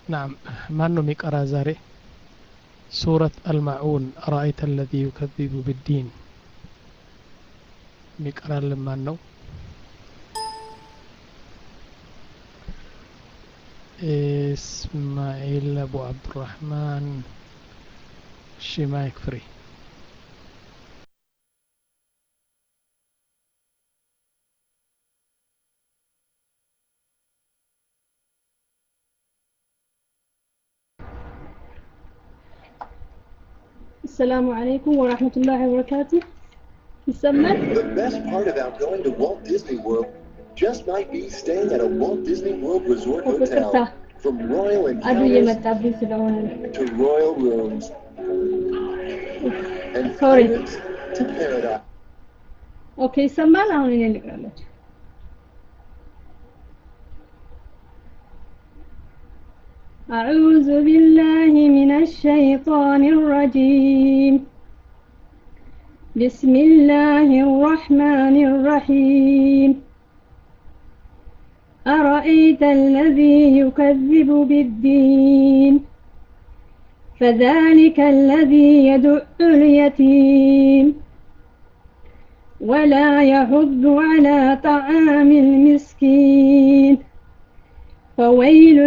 نعم ማን ነው የሚቀራ ዛሬ ሱረት አልማዑን አራአይተ አለዚ ዩከዚቡ ብዲን የሚቀራልን ማን ነው ኢስማኤል አቡ አብዱራህማን እሺ ማይክ ፍሪ السلام عليكم ورحمة الله وبركاته يسمى The best part about going to Walt Disney World just might be staying at a Walt Disney World Resort ይቅርታ Hotel. From royal አዱ encounters እየመጣብኝ ስለሆነ ነው። to royal rooms and Sorry. pirates to paradise. ኦኬ ይሰማል። አሁን እኔ ልቅራላችሁ። أعوذ بالله من الشيطان الرجيم بسم الله الرحمن الرحيم أرأيت الذي يكذب بالدين فذلك الذي يدع اليتيم ولا يحض على طعام المسكين فويل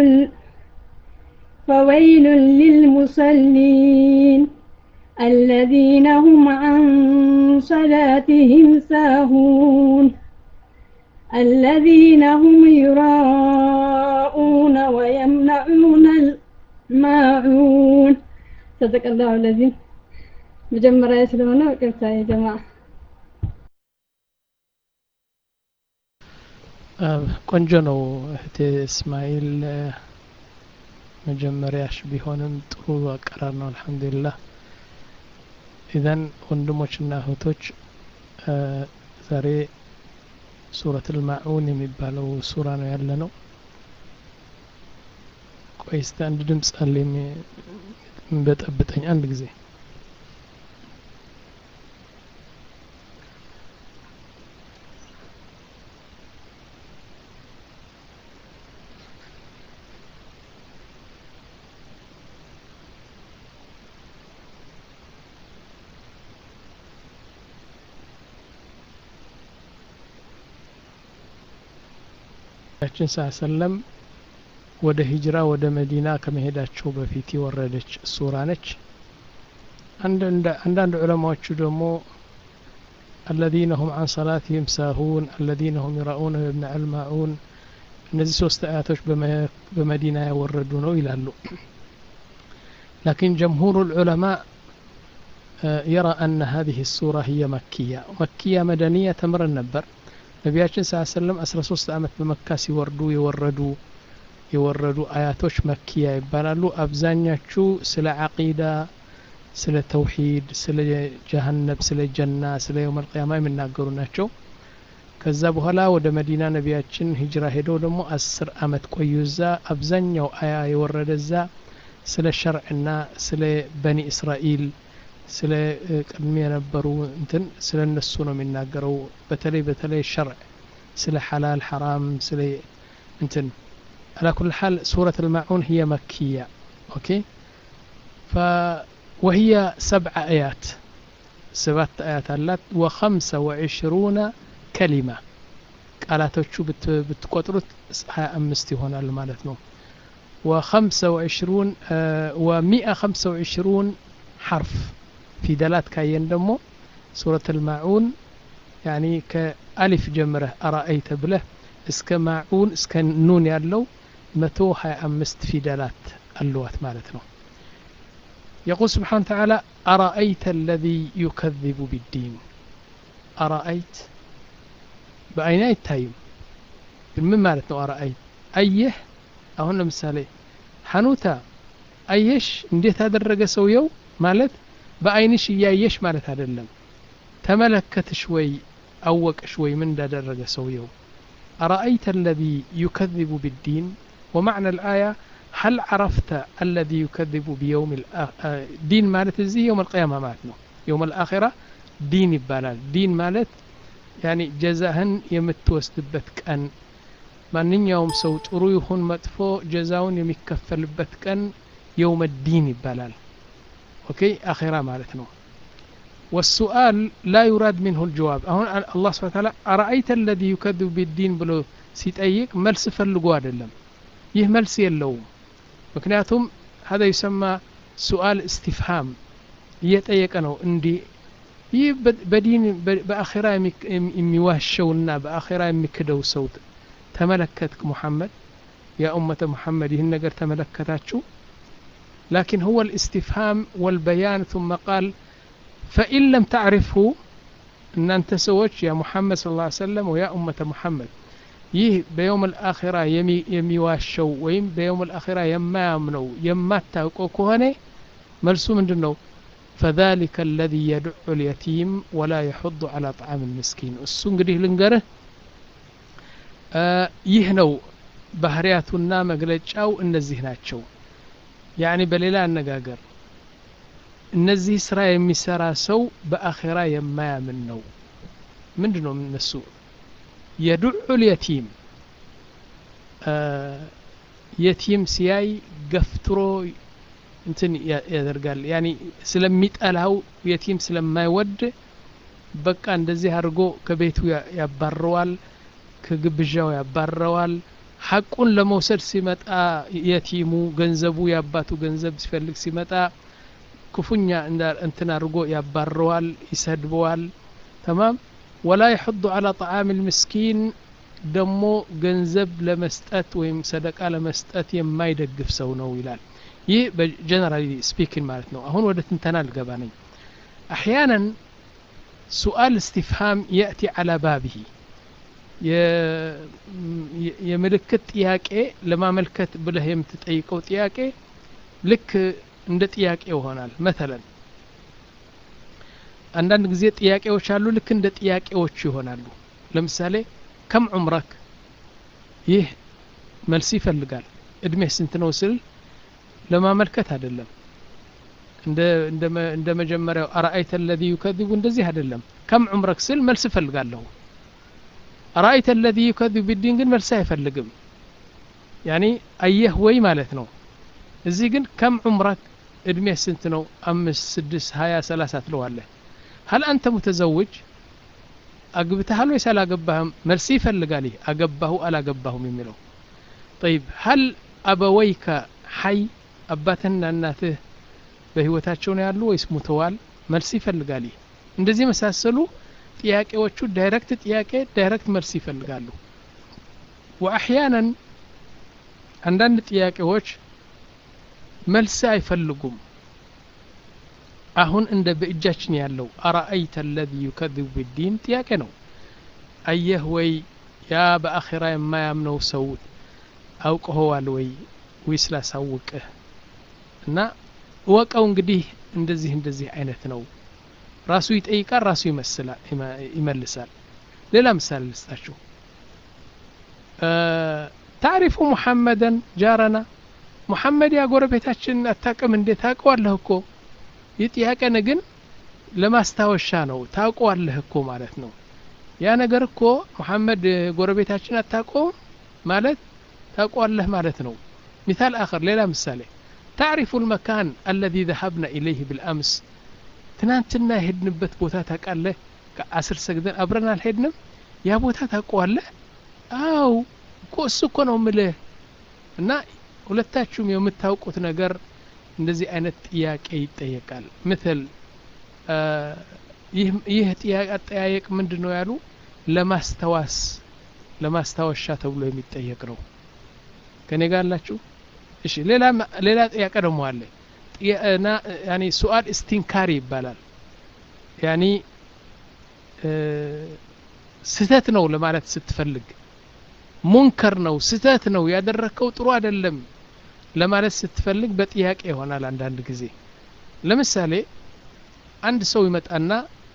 فويل للمصلين الذين هم عن صلاتهم ساهون الذين هم يراءون ويمنعون الماعون صدق الله الذي مجمرة ስለሆነ ቅርታ የጀማዓ ቆንጆ ነው እህቴ እስማኤል መጀመሪያሽ ቢሆንም ጥሩ አቀራር ነው አልሐምዱሊላህ ኢዘን ወንድሞችና እህቶች ዛሬ ሱረት ልማዑን የሚባለው ሱራ ነው ያለ ነው ቆይ እስቲ አንድ ድምፅ አለ የሚበጠብጠኝ አንድ ጊዜ ነቢያችን ስ ሰለም ወደ ሂጅራ ወደ መዲና ከመሄዳቸው በፊት የወረደች ሱራ ነች አንዳንድ ዑለማዎቹ ደግሞ الذين هم عن صلاتهم ساهون الذين هم يراؤون ويمنع الماعون እነዚህ ሶስት አያቶች በመዲና ያወረዱ ነው ይላሉ لكن جمهور العلماء يرى أن هذه السورة هي مكية مكية مدنية تمر النبر ነቢያችን ስ ሰለም 13 ዓመት በመካ ሲወርዱ የወረዱ የወረዱ አያቶች መኪያ ይባላሉ አብዛኛቹ ስለ አቂዳ ስለ ተውሂድ ስለ ጀሀነብ ስለ ጀና ስለ የውም አልቅያማ የሚናገሩ ናቸው ከዛ በኋላ ወደ መዲና ነቢያችን ሂጅራ ሄደው ደግሞ አስር አመት ቆዩ እዛ አብዛኛው አያ የወረደ እዛ ስለ ሸርዕና ስለ በኒ እስራኤል ስለ ቅድሚ የነበሩ እንትን ስለ እነሱ ነው የሚናገረው በተለይ በተለይ ሸርዕ ስለ ሐላል ሐራም ስለ እንትን على كل حال سورة الماعون هي مكية أوكي ف وهي سبع آيات سبعة آيات اللات وخمسة وعشرون كلمة ቃላቶቹ ብትቆጥሩት ሀያ አምስት ይሆናል ማለት ነው وخمسة وعشرون ومئة خمسة وعشرون حرف ፊደላት ካየን ደግሞ ሱረት ልማዑን ያኒ ከአሊፍ ጀምረህ አራአይተ ብለህ እስከ ማዑን እስከ ኑን ያለው መቶ ሀያ አምስት ፊደላት አለዋት ማለት ነው يقول سبحانه وتعالى أرأيت الذي يكذب بالدين أرأيت بأين يتايم من مالتنا أرأيت أيه أهون مثالي حنوتا أيش እንዴት አደረገ ሰውየው ማለት በአይንሽ እያየሽ ማለት አይደለም ተመለከትሽ ወይ አወቅሽ ወይ ምን እንዳደረገ ሰውየው أرأيت الذي يكذب بالدين ومعنى الآية هل عرفت الذي يكذب بيوم الدين مالت زي يوم القيامة مالتنا يوم الآخرة دين يبالال دين مالت يعني جزاهن يمتوسدبت كأن ማንኛውም ሰው ጥሩ ይሁን መጥፎ ጀዛውን የሚከፈልበት ቀን የውመ ዲን ይባላል ኦኬ አኼራ ማለት ነው والسؤال لا يراد منه الجواب አሁን አላህ ስብሐ ተዓላ አረአይተ الذي يكذب بالدين ብሎ ሲጠይቅ መልስ ፈልጎ አይደለም ይህ መልስ የለውም ምክንያቱም هذا يسمى سؤال استفهام እየጠየቀ ነው እንዲህ ይህ በዲን በአኼራ የሚዋሸውና በአኼራ የሚክደው ሰው ተመለከትክ ሙሐመድ ያ ኡመተ ሙሐመድ ይህን ነገር ተመለከታችሁ لكن هو الاستفهام والبيان ثم قال فإن لم تعرفه أن أنت سوتش يا محمد صلى الله عليه وسلم ويا أمة محمد ይህ በየውም አልአኺራ የሚዋሸው ወይም በየውም አልአኺራ የማያምነው የማታውቀው ከሆነ መልሱ ምንድን ነው فذلك الذي يدع اليتيم ولا يحض على طعام المسكين እሱ እንግዲህ ልንገርህ ይህ ነው ባህሪያቱና መግለጫው እነዚህ ናቸው ያኒ በሌላ አነጋገር እነዚህ ስራ የሚሰራ ሰው በአኼራ የማያምን ነው ምንድን ነው እነሱ የዱዑ ልየቲም የቲም ሲያይ ገፍትሮ እንትን ያደርጋል ያኒ ስለሚጠላው የቲም ስለማይወድ በቃ እንደዚህ አድርጎ ከቤቱ ያባረዋል ከግብዣው ያባረዋል ሐቁን ለመውሰድ ሲመጣ የቲሙ ገንዘቡ የአባቱ ገንዘብ ሲፈልግ ሲመጣ ክፉኛ እንትን አድርጎ ያባረዋል ይሰድበዋል ተማም ወላ يحض على طعام المسكين ደሞ ገንዘብ ለመስጠት ወይም ሰደቃ ለመስጠት የማይደግፍ ሰው ነው ይላል ይህ በጀነራሊ ስፒኪንግ ማለት ነው አሁን ወደ ትንተና ልገባ ነኝ አሕያናን ሱአል እስትፍሃም የእቲ አላ ባቢሂ የምልክት ጥያቄ ለማመልከት ብለህ የምትጠይቀው ጥያቄ ልክ እንደ ጥያቄ ይሆናል መተለን አንዳንድ ጊዜ ጥያቄዎች አሉ ልክ እንደ ጥያቄዎች ይሆናሉ ለምሳሌ ከም ዑምረክ ይህ መልስ ይፈልጋል እድሜ ስንት ነው ስል ለማመልከት አይደለም እንደ መጀመሪያው አረአይተ ለዚ ዩከذቡ እንደዚህ አይደለም ከም ዑምረክ ስል መልስ እፈልጋለሁ አረአይተ ለዚ ዩከذቡ ቢዲን ግን መልስ አይፈልግም ያኒ አየህ ወይ ማለት ነው እዚህ ግን ከም ዑምረክ እድሜ ስንት ነው አምስት ስድስት ሀያ ሰላሳ ትለዋለህ ሀል አንተ ሙተዘውጅ አግብተሃል ወይስ አላገባህም መልስ ይፈልጋል ይህ አገባሁ አላገባሁም የሚለው ጠይብ ሀል አበወይከ ሀይ አባትህና እናትህ በህይወታቸው ነው ያሉ ወይስ ሙተዋል መልስ ይፈልጋል ይህ እንደዚህ የመሳሰሉ ጥያቄዎቹ ዳይሬክት ጥያቄ ዳይሬክት መልስ ይፈልጋሉ ወአሕያናን አንዳንድ ጥያቄዎች መልስ አይፈልጉም አሁን እንደ በእጃችን ያለው አረአይተ አለዚ ዩከذቡ ቢዲን ጥያቄ ነው አየህ ወይ ያ በአኼራ የማያምነው ሰው አውቀኸዋል ወይ ወይስ ላሳውቅህ እና እወቀው እንግዲህ እንደዚህ እንደዚህ አይነት ነው ራሱ ይጠይቃል ራሱ ይመልሳል ሌላ ምሳሌ ልስጣችሁ ታሪፉ ሙሐመደን ጃረና ሙሐመድ ያ ጎረቤታችን አታቅም እንዴ ታውቀዋለህ እኮ ይህ ጥያቄ ግን ለማስታወሻ ነው ታውቀዋለህ እኮ ማለት ነው ያ ነገር እኮ ሙሐመድ ጎረቤታችን አታውቀውም ማለት ታውቀዋለህ ማለት ነው ሚታል አኸር ሌላ ምሳሌ ታዕሪፉ ልመካን አለዚ ዘሀብና ኢለይህ ብልአምስ ትናንትና የሄድንበት ቦታ ታውቃለህ ከአስር ሰግደን አብረን አልሄድንም ያ ቦታ ታውቀዋለህ አው እኮ እሱ እኮ ነው ምልህ እና ሁለታችሁም የምታውቁት ነገር እንደዚህ አይነት ጥያቄ ይጠየቃል ምትል ይህ አጠያየቅ ምንድን ነው ያሉ ለማስታወስ ለማስታወሻ ተብሎ የሚጠየቅ ነው ከኔ ጋር አላችሁ እሺ ሌላ ሌላ ጥያቄ ደግሞ አለ ያኒ ሱአል እስቲንካሪ ይባላል ያኒ ስህተት ነው ለማለት ስትፈልግ ሙንከር ነው ስህተት ነው ያደረግከው ጥሩ አይደለም ለማለት ስትፈልግ በጥያቄ ይሆናል አንዳንድ ጊዜ ለምሳሌ አንድ ሰው ይመጣና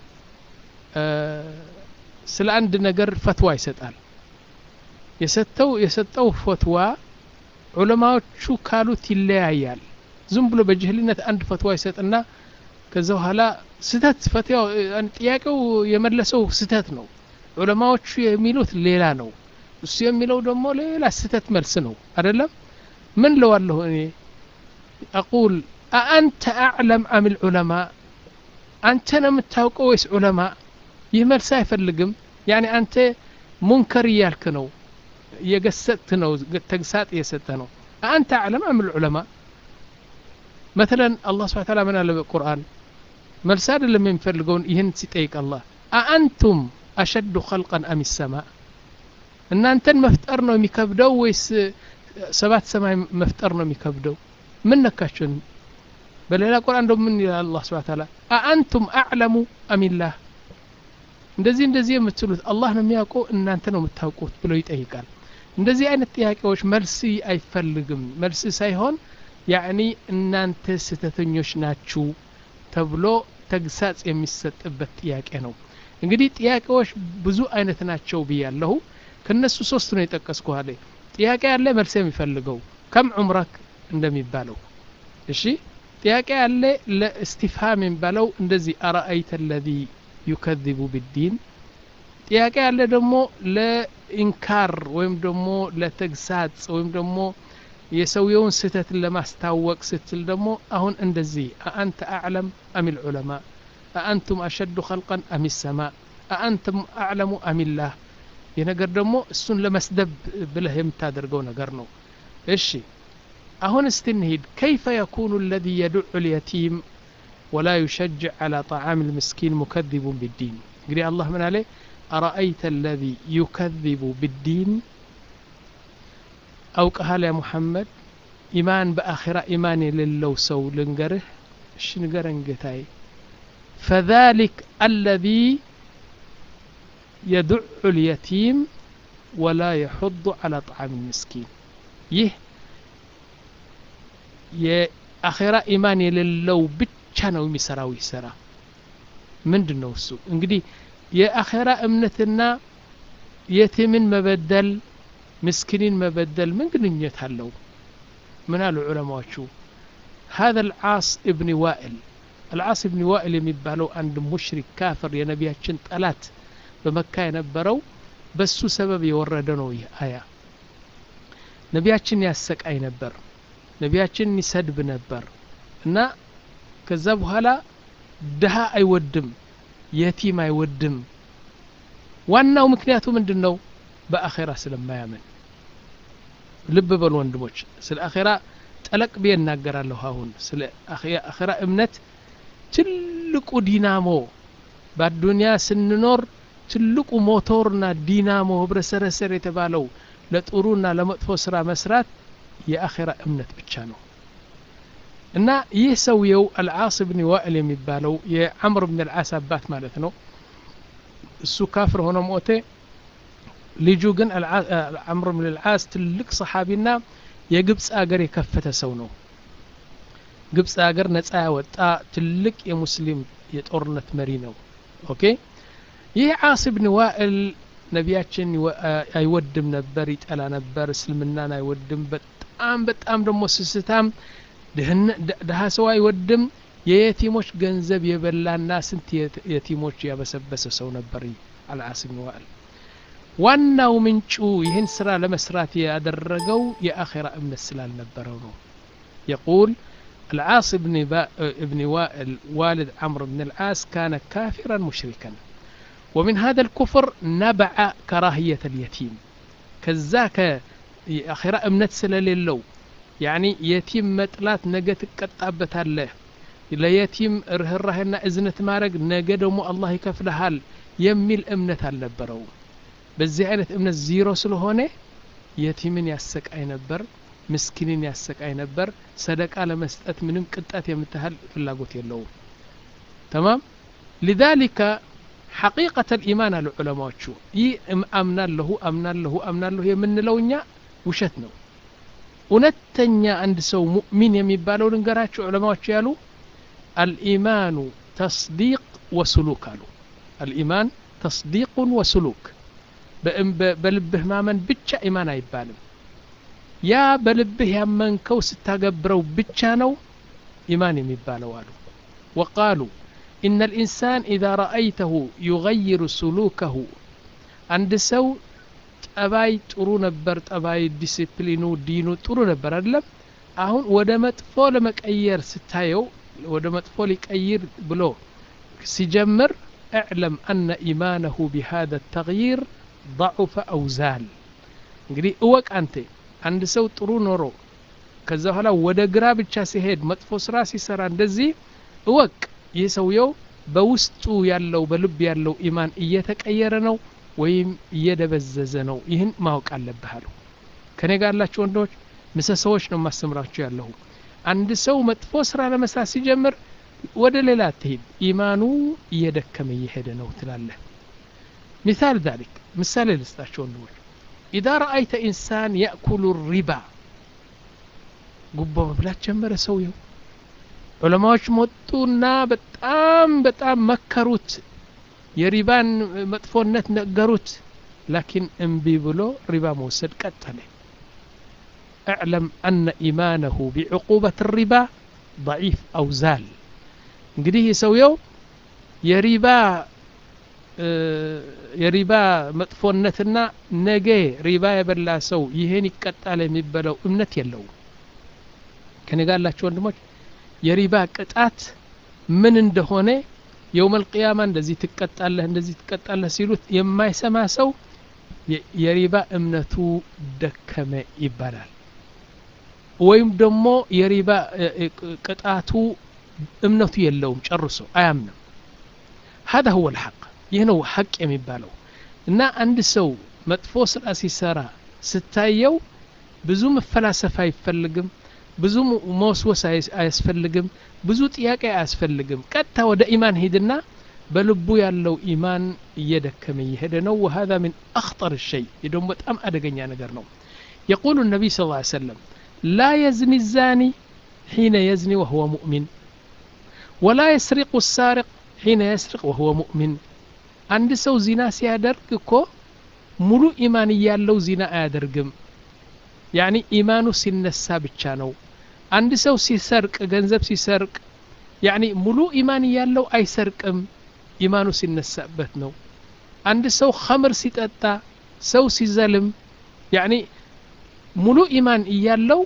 ስለ አንድ ነገር ፈትዋ ይሰጣል የሰጠው የሰጠው ፈትዋ ዑለማዎቹ ካሉት ይለያያል ዝም ብሎ በጅህልነት አንድ ፈትዋ ይሰጥና ከዛ በኋላ ስህተት ፈትያው ጥያቄው የመለሰው ስህተት ነው ዑለማዎቹ የሚሉት ሌላ ነው እሱ የሚለው ደግሞ ሌላ ስህተት መልስ ነው አይደለም ምን ለዋለሁ እኔ አቁል አአንተ አዕለም አም ልዑለማ አንተ ነው የምታውቀው ወይስ ዑለማ ይህ መልስ አይፈልግም ያኒ አንተ ሙንከር እያልክ ነው እየገሰጥት ነው ተግሳጥ እየሰጠ ነው አአንተ አዕለም አም ልዑለማ መተለን አላህ ስብሓ ታላ ምን አለ በቁርአን መልስ አይደለም የሚፈልገውን ይህን ሲጠይቅ አላህ አአንቱም አሸዱ ኸልቀን አም ሰማ እናንተን መፍጠር ነው የሚከብደው ወይስ ሰባት ሰማይ መፍጠር ነው የሚከብደው ምን ነካችሁን በሌላ ቁርአን ደግሞ ምን ይላል አላህ ስብሓ ታላ አአንቱም አዕለሙ አሚላህ እንደዚህ እንደዚህ የምትሉት አላህ ነው የሚያውቀው እናንተ ነው የምታውቁት ብሎ ይጠይቃል እንደዚህ አይነት ጥያቄዎች መልስ አይፈልግም መልስ ሳይሆን ያዕኒ እናንተ ስህተተኞች ናችሁ ተብሎ ተግሳጽ የሚሰጥበት ጥያቄ ነው እንግዲህ ጥያቄዎች ብዙ አይነት ናቸው ብያለሁ ከነሱ ሶስት ነው የጠቀስኩ አለ ጥያቄ ያለ መልስ የሚፈልገው ከም ዑምረክ እንደሚባለው እሺ ጥያቄ ያለ ለእስቲፍሃም የሚባለው እንደዚህ አረአይተ ለዚ ዩከذቡ ብዲን ጥያቄ ያለ ደግሞ ለኢንካር ወይም ደግሞ ለተግሳጽ ወይም ደግሞ የሰውየውን ስህተትን ለማስታወቅ ስትል ደግሞ አሁን እንደዚህ አአንተ አዕለም አም ልዑለማ አአንቱም አሸዱ ኸልቀን አም ሰማ አአንቱም አዕለሙ አሚላህ ይህ ነገር ደግሞ እሱን ለመስደብ ብለህ የምታደርገው ነገር ነው እሺ አሁን እስቲ እንሂድ ከይፈ የኩኑ አለዚ የዱዑ ልየቲም ወላ ዩሸጅዕ ዓላ ጣዓም ልምስኪን ሙከذቡን ብዲን እንግዲህ አላህ ምን አለ አረአይተ አለዚ ዩከذቡ ብዲን አውቀሃል ያ ሙሐመድ ኢማን በአኺራ ኢማን የሌለው ሰው ልንገርህ እሺ ንገረን ጌታዬ ፈذلك الذي يدع اليتيم ولا يحض على طعام المسكين ይህ የአኼራ ኢማን የሌለው ብቻ ነው የሚሰራው ይሰራ ምንድን ነው እሱ እንግዲህ የአኼራ እምነትና የቲምን መበደል ምስኪንን መበደል ምን ግንኙነት አለው ምን አሉ ዑለማዎቹ هذا العاص ابن وائل العاص ابن وائل የሚባለው አንድ ሙሽሪክ ካፍር የነቢያችን ጠላት በመካ የነበረው በሱ ሰበብ የወረደ ነው ይህ አያ ነቢያችን ያሰቃይ ነበር ነቢያችን ይሰድብ ነበር እና ከዛ በኋላ ድሃ አይወድም የቲም አይወድም ዋናው ምክንያቱ ምንድን ነው በአኼራ ስለማያምን ልብ በሉ ወንድሞች ስለ አኼራ ጠለቅ ብዬ እናገራለሁ አሁን ስለ አኼራ እምነት ትልቁ ዲናሞ በአዱንያ ስንኖር ትልቁ ሞቶርና ዲናሞ ህብረሰረሰር የተባለው ለጥሩና ለመጥፎ ስራ መስራት የአኼራ እምነት ብቻ ነው እና ይህ ሰውየው አልዓስ ብን ዋእል የሚባለው የዓምር ብን አልዓስ አባት ማለት ነው እሱ ካፍር ሆኖ ሞቴ ልጁ ግን ዓምር ብን አልዓስ ትልቅ ሰሓቢና የግብፅ አገር የከፈተ ሰው ነው ግብፅ አገር ነፃ ያወጣ ትልቅ የሙስሊም የጦርነት መሪ ነው ኦኬ ይህ ዓስ ብን ዋእል ነቢያችን አይወድም ነበር ይጠላ ነበር እስልምናን አይወድም በጣም በጣም ደግሞ ስስታም ድሀ ሰው አይወድም የየቲሞች ገንዘብ የበላና ስንት የቲሞች ያበሰበሰ ሰው ነበር አልዓስ ብን ዋእል ዋናው ምንጩ ይህን ስራ ለመስራት ያደረገው የአኼራ እምነት ስላልነበረው ነው የቁል العاص بن, بن وائل والد عمرو بن العاس كان كافرا مشركا ومن هذا الكفر نبع كراهية اليتيم كذاك أخيرا أمنت سلاليلو يعني يتيم مطلات نجت قطابت الله ለየቲም ርህራሄና እዝነት ማድረግ ነገ ደግሞ አላህ ይከፍልሃል የሚል እምነት አልነበረው በዚህ አይነት እምነት ዚሮ ስለሆነ የቲምን ያሰቃይ ነበር ምስኪንን ያሰቃይ ነበር ሰደቃ ለመስጠት ምንም ቅጣት የምታህል ፍላጎት የለውም ተማም ሊዛሊከ ሐቂቀተ ልኢማን አሉ ዑለማዎቹ ይህ አምናለሁ አምናለሁ አምናለሁ የምንለው እኛ ውሸት ነው እውነተኛ አንድ ሰው ሙእሚን የሚባለው ልንገራችሁ ዑለማዎቹ ያሉ አልኢማኑ ተስዲቅ ወስሉክ አሉ አልኢማን ተስዲቁን ወስሉክ በልብህ ማመን ብቻ ኢማን አይባልም ያ በልብህ ያመንከው ስታገብረው ብቻ ነው ኢማን የሚባለው አሉ ወቃሉ إن الإنسان إذا رأيته يغير سلوكه عند سو ጠባይ ጥሩ ነበር ጠባይ ዲሲፕሊኑ ዲኑ ጥሩ ነበር አይደለም አሁን ወደ መጥፎ ለመቀየር ስታየው ወደ መጥፎ ሊቀይር ብሎ ሲጀምር اعلم أن إيمانه بهذا التغيير ضعف أو زال እንግዲህ እወቅ አንተ አንድ ሰው ጥሩ ኖሮ ከዛ በኋላ ወደ ግራ ብቻ ሲሄድ መጥፎ ስራ ሲሰራ እንደዚህ እወቅ ይህ ሰውየው በውስጡ ያለው በልብ ያለው ኢማን እየተቀየረ ነው ወይም እየደበዘዘ ነው ይህን ማወቅ አለብህ አሉ ከኔ ጋር ያላችሁ ወንዶች ምሰሶዎች ነው የማስተምራችሁ ያለሁ አንድ ሰው መጥፎ ስራ ለመስራት ሲጀምር ወደ ሌላ አትሄድ ኢማኑ እየደከመ እየሄደ ነው ትላለህ ሚሳል ذلك ምሳሌ ልስጣቸው ወንድሞች ኢዛ ረአይተ ኢንሳን ያእኩሉ ሪባ ጉቦ መብላት ጀመረ ሰውየው ዑለማዎች መጡና በጣም በጣም መከሩት የሪባን መጥፎነት ነገሩት ላኪን እምቢ ብሎ ሪባ መውሰድ ቀጠለ اعلم أن إيمانه بعقوبة الربا ضعيف أو زال እንግዲህ ሰውየው የሪባ የሪባ መጥፎነትና ነገ ሪባ የበላ ሰው ይህን ይቀጣል የሚበለው እምነት የለውም ከኔ ጋር ያላችሁ ወንድሞች የሪባ ቅጣት ምን እንደሆነ የውመል ቅያማ እንደዚህ ትቀጣለህ እንደዚህ ትቀጣለህ ሲሉት የማይሰማ ሰው የሪባ እምነቱ ደከመ ይባላል ወይም ደግሞ የሪባ ቅጣቱ እምነቱ የለውም ጨርሶ አያምንም هذا هو الحق ይህ ነው ሐቅ የሚባለው እና አንድ ሰው መጥፎ ስራ ሲሰራ ስታየው ብዙ መፈላሰፍ አይፈልግም ብዙ መወስወስ አያስፈልግም ብዙ ጥያቄ አያስፈልግም ቀጥታ ወደ ኢማን ሂድና በልቡ ያለው ኢማን እየደከመ እየሄደ ነው وهذا من أخطر الشيء ይህ ደግሞ በጣም አደገኛ ነገር ነው يقول النبي صلى الله عليه وسلم لا يزني الزاني حين يزني وهو مؤمن ولا يسرق السارق حين يسرق وهو مؤمن አንድ ሰው ዚና ሲያደርግ እኮ ሙሉ ኢማን እያለው ዚና አያደርግም ያኒ ኢማኑ ሲነሳ ብቻ ነው አንድ ሰው ሲሰርቅ ገንዘብ ሲሰርቅ ያኒ ሙሉ ኢማን እያለው አይሰርቅም ኢማኑ ሲነሳበት ነው አንድ ሰው ኸምር ሲጠጣ ሰው ሲዘልም ያኒ ሙሉ ኢማን እያለው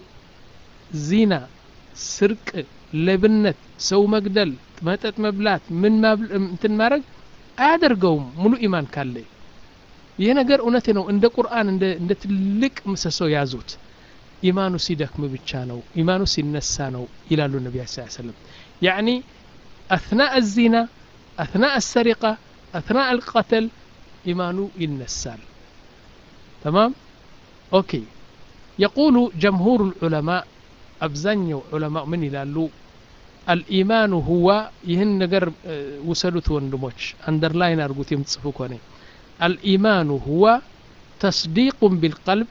ዚና ስርቅ ለብነት ሰው መግደል መጠጥ መብላት ምን እንትን ማድረግ አያደርገውም ሙሉ ኢማን ካለ ይህ ነገር እውነት ነው እንደ ቁርአን እንደ ትልቅ ምሰሶ ያዙት ኢማኑ ሲደክም ብቻ ነው ኢማኑ ሲነሳ ነው ይላሉ ነቢ ስ ሰለም ያኒ አትናእ الዚና አትናእ الሰሪቃ አትናእ الቀተል ኢማኑ ይነሳል ተማም ኦኬ የቁሉ ጀምሁር الዑለማء አብዛኛው ዑለማء ምን ይላሉ አልኢማኑ ሁዋ ይህን ነገር ውሰዱት ወንድሞች አንደርላይን አድርጉት የምትጽፉ ከሆነ አልኢማኑ ሁዋ ተስዲቁን ቢልቀልብ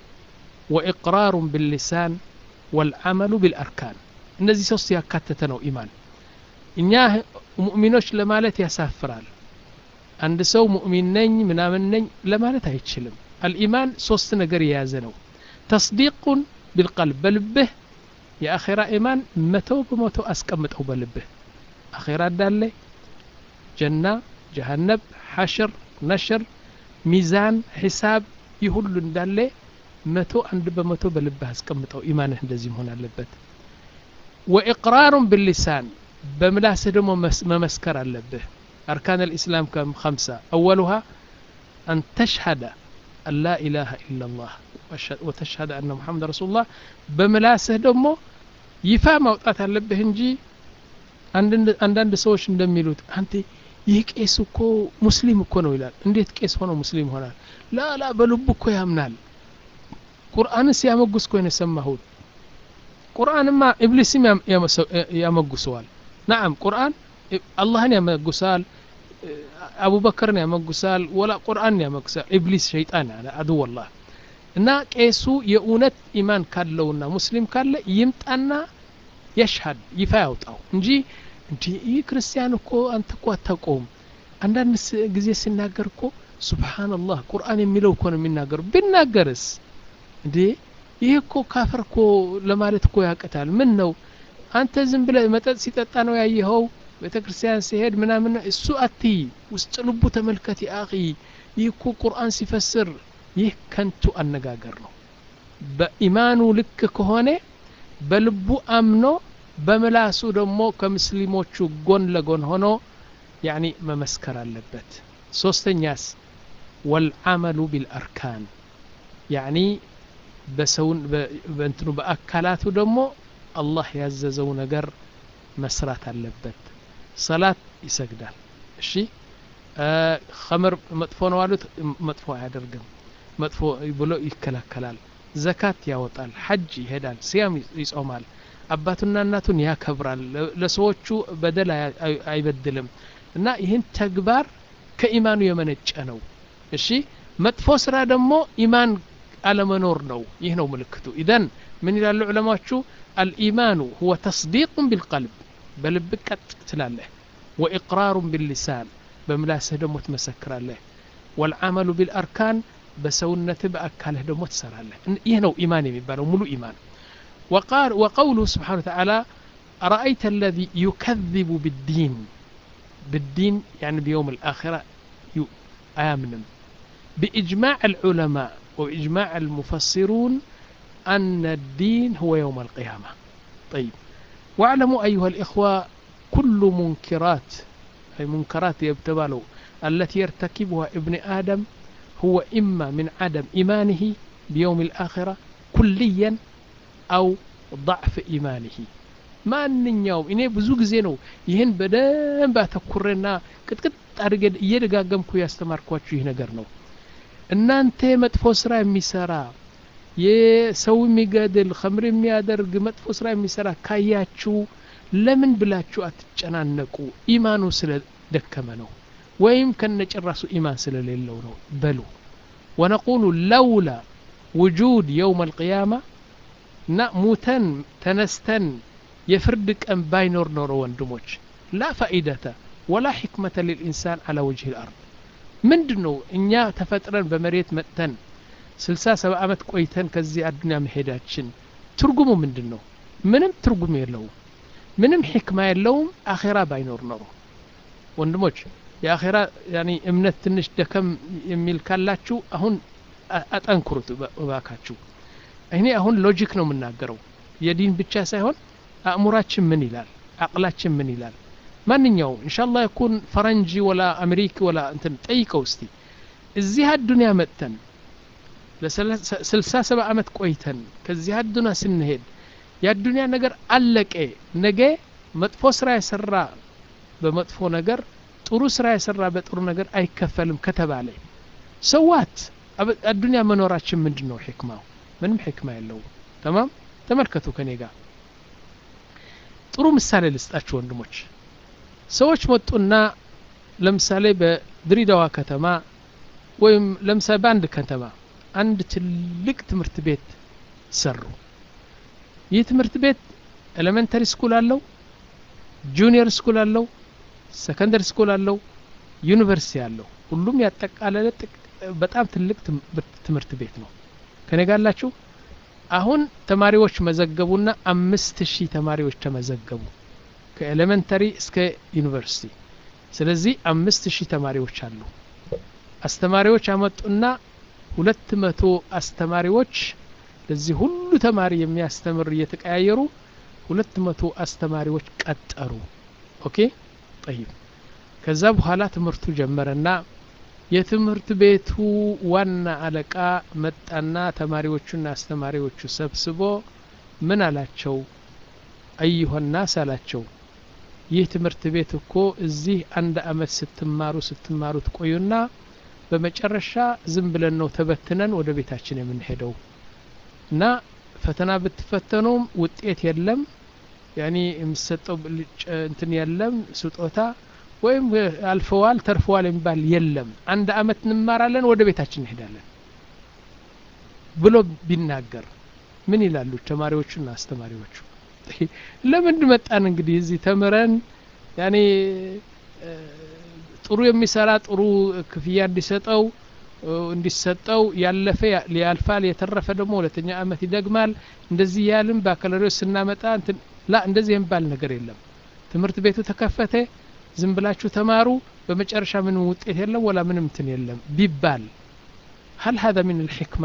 ወኢቅራሩን ቢልሊሳን ወልዓመሉ ቢልአርካን እነዚህ ሶስት ያካተተ ነው ኢማን እኛ ሙእሚኖች ለማለት ያሳፍራል አንድ ሰው ሙእሚን ነኝ ምናምን ነኝ ለማለት አይችልም አልኢማን ሶስት ነገር የያዘ ነው ተስዲቁን ቢልቀልብ በልብህ የአኼራ ኢማን መቶ በመቶ አስቀምጠው በልብህ አኼራ እንዳለ ጀና ጀሃነብ ሐሽር ነሽር ሚዛን ሒሳብ ይህ ሁሉ እንዳለ መቶ አንድ በመቶ በልብህ አስቀምጠው ኢማንህ እንደዚህ መሆን አለበት ወኢቅራሩን ብሊሳን በምላስህ ደግሞ መመስከር አለብህ أركان الإسلام كم خمسة أولها أن تشهد أن لا إله إلا الله وتشهد أن محمد رسول الله بملاسه دمو ይፋ ማውጣት አለብህ እንጂ አንዳንድ ሰዎች እንደሚሉት አንተ ይህ ቄስ እኮ ሙስሊም እኮ ነው ይላል እንዴት ቄስ ሆኖ ሙስሊም ይሆናል ላላ በልቡ እኮ ያምናል ቁርአንን ሲያመጉስ እኮ የሰማሁት ቁርአንማ ኢብሊስም ያመጉሰዋል ናዓም ቁርአን አላህን ያመጉሳል አቡበክርን ያመጉሳል ወላ ቁርአን ያመጉሳል ኢብሊስ ሸይጣን ያለ አድወላህ እና ቄሱ የእውነት ኢማን ካለውና ሙስሊም ካለ ይምጣና የሽሀድ ይፋ ያውጣው እንጂ እንዲ ይህ ክርስቲያን እኮ አንተ እኮ አታውቀውም አንዳንድ ጊዜ ሲናገር እኮ ሱብሓንላህ ቁርአን የሚለው እኮ ነው የሚናገሩ ቢናገርስ እንዴ ይህ እኮ ካፈር እኮ ለማለት እኮ ያቅታል ምን ነው አንተ ዝም ብለ መጠጥ ሲጠጣ ነው ያየኸው ቤተ ክርስቲያን ሲሄድ ምናምን እሱ አትይ ውስጥ ልቡ ተመልከት አኺ ይህ እኮ ቁርአን ሲፈስር ይህ ከንቱ አነጋገር ነው በኢማኑ ልክ ከሆነ በልቡ አምኖ በምላሱ ደግሞ ከሙስሊሞቹ ጎን ለጎን ሆኖ ያኒ መመስከር አለበት ሶስተኛስ ወልዓመሉ ቢልአርካን ያኒ በሰውን በእንትኑ በአካላቱ ደግሞ አላህ ያዘዘው ነገር መስራት አለበት ሰላት ይሰግዳል እሺ ኸምር መጥፎ ነው አሉት መጥፎ አያደርግም መጥፎ ብሎ ይከላከላል ዘካት ያወጣል ሐጅ ይሄዳል ሲያም ይጾማል አባቱና እናቱን ያከብራል ለሰዎቹ በደል አይበድልም እና ይህን ተግባር ከኢማኑ የመነጨ ነው እሺ መጥፎ ስራ ደግሞ ኢማን አለመኖር ነው ይህ ነው ምልክቱ ኢዘን ምን ይላሉ ዑለማዎቹ አልኢማኑ ሁወ ተስዲቁን ቢልቀልብ በልብ ቀጥ ትላለህ ወኢቅራሩን ቢልሊሳን በምላስህ ደግሞ ትመሰክራለህ ወልዓመሉ ቢልአርካን በሰውነትህ በአካልህ ደግሞ ትሰራለህ ይህ ነው ኢማን የሚባለው ሙሉ ኢማን وقال وقوله سبحانه وتعالى أرأيت الذي يكذب بالدين بالدين يعني بيوم الآخرة آمن بإجماع العلماء وإجماع المفسرون أن الدين هو يوم القيامة طيب واعلموا أيها الإخوة كل منكرات أي منكرات يبتبالوا التي يرتكبها ابن آدم هو إما من عدم إيمانه بيوم الآخرة كليا أو ضعف إيمانه ማንኛውም እኔ ብዙ ጊዜ ነው ይህን በደንብ አተኩሬና ቅጥቅጥ አድርገ እየደጋገምኩ ያስተማርኳችሁ ይህ ነገር ነው እናንተ መጥፎ ስራ የሚሰራ የሰው የሚገድል ከምር የሚያደርግ መጥፎ ስራ የሚሰራ ካያችሁ ለምን ብላችሁ አትጨናነቁ ኢማኑ ስለደከመ ነው ወይም ከነጭራሱ ኢማን ስለሌለው ነው በሉ ወነቁሉ ለውላ ውጁድ የውም አልቅያማ እና ሙተን ተነስተን የፍርድ ቀን ባይኖር ኖሮ ወንድሞች ላ ፋኢደተ ወላ ሕክመተ ልልኢንሳን አላ ወጅህ ልአርድ ምንድን ነው እኛ ተፈጥረን በመሬት መጥተን ስልሳ ሰባ ዓመት ቆይተን ከዚህ አዱኒያ መሄዳችን ትርጉሙ ምንድን ነው ምንም ትርጉም የለውም ምንም ሕክማ የለውም አኼራ ባይኖር ኖሮ ወንድሞች የአኼራ ያኒ እምነት ትንሽ ደከም የሚል ካላችሁ አሁን አጠንክሩት እባካችሁ እኔ አሁን ሎጂክ ነው የምናገረው የዲን ብቻ ሳይሆን አእሙራችን ምን ይላል አቅላችን ምን ይላል ማንኛውም እንሻላ ይኩን ፈረንጂ ወላ አሜሪክ ወላ እንትን ጠይቀው እስቲ እዚህ አዱኒያ መጥተን ለስልሳ ሰባ ዓመት ቆይተን ከዚህ አዱኒያ ስንሄድ የአዱኒያ ነገር አለቀ ነገ መጥፎ ስራ የሰራ በመጥፎ ነገር ጥሩ ስራ የሰራ በጥሩ ነገር አይከፈልም ከተባለ ሰዋት አዱኒያ መኖራችን ምንድን ነው ሕክማው ምንም ሕክማ የለውም ተማም ተመልከቱ ከኔ ጋር ጥሩ ምሳሌ ልስጣችሁ ወንድሞች ሰዎች መጡና ለምሳሌ በድሬዳዋ ከተማ ወይም ለምሳሌ በአንድ ከተማ አንድ ትልቅ ትምህርት ቤት ሰሩ ይህ ትምህርት ቤት ኤሌመንተሪ ስኩል አለው ጁኒየር ስኩል አለው ሰከንደሪ ስኩል አለው ዩኒቨርሲቲ አለው ሁሉም ያጠቃለለ በጣም ትልቅ ትምህርት ቤት ነው ከኔ ጋላችሁ አሁን ተማሪዎች መዘገቡና አምስት ሺህ ተማሪዎች ተመዘገቡ ከኤሌመንተሪ እስከ ዩኒቨርሲቲ ስለዚህ አምስት ሺህ ተማሪዎች አሉ አስተማሪዎች አመጡና ሁለት መቶ አስተማሪዎች ለዚህ ሁሉ ተማሪ የሚያስተምር እየተቀያየሩ ሁለት መቶ አስተማሪዎች ቀጠሩ ኦኬ ጠይብ ከዛ በኋላ ትምህርቱ ጀመረና የትምህርት ቤቱ ዋና አለቃ መጣና ተማሪዎቹና አስተማሪዎቹ ሰብስቦ ምን አላቸው አዩሆናስ አላቸው ይህ ትምህርት ቤት እኮ እዚህ አንድ አመት ስትማሩ ስትማሩ ትቆዩና በመጨረሻ ዝም ብለን ነው ተበትነን ወደ ቤታችን የምንሄደው እና ፈተና ብትፈተኑም ውጤት የለም ያኒ የሚሰጠው እንትን የለም ስጦታ ወይም አልፈዋል ተርፈዋል የሚባል የለም አንድ አመት እንማራለን ወደ ቤታችን እንሄዳለን ብሎ ቢናገር ምን ይላሉ ተማሪዎቹና አስተማሪዎቹ ለምን መጣን እንግዲህ እዚህ ተምረን ያኔ ጥሩ የሚሰራ ጥሩ ክፍያ እንዲሰጠው እንዲሰጠው ያለፈ ያልፋል የተረፈ ደግሞ ሁለተኛ አመት ይደግማል እንደዚህ ያልን ባካሎሪዎች ስናመጣ ላ እንደዚህ የሚባል ነገር የለም ትምህርት ቤቱ ተከፈተ ዝም ብላችሁ ተማሩ በመጨረሻ ምንም ውጤት የለም ወላ ምንም እንትን የለም ቢባል هل هذا من الحكمة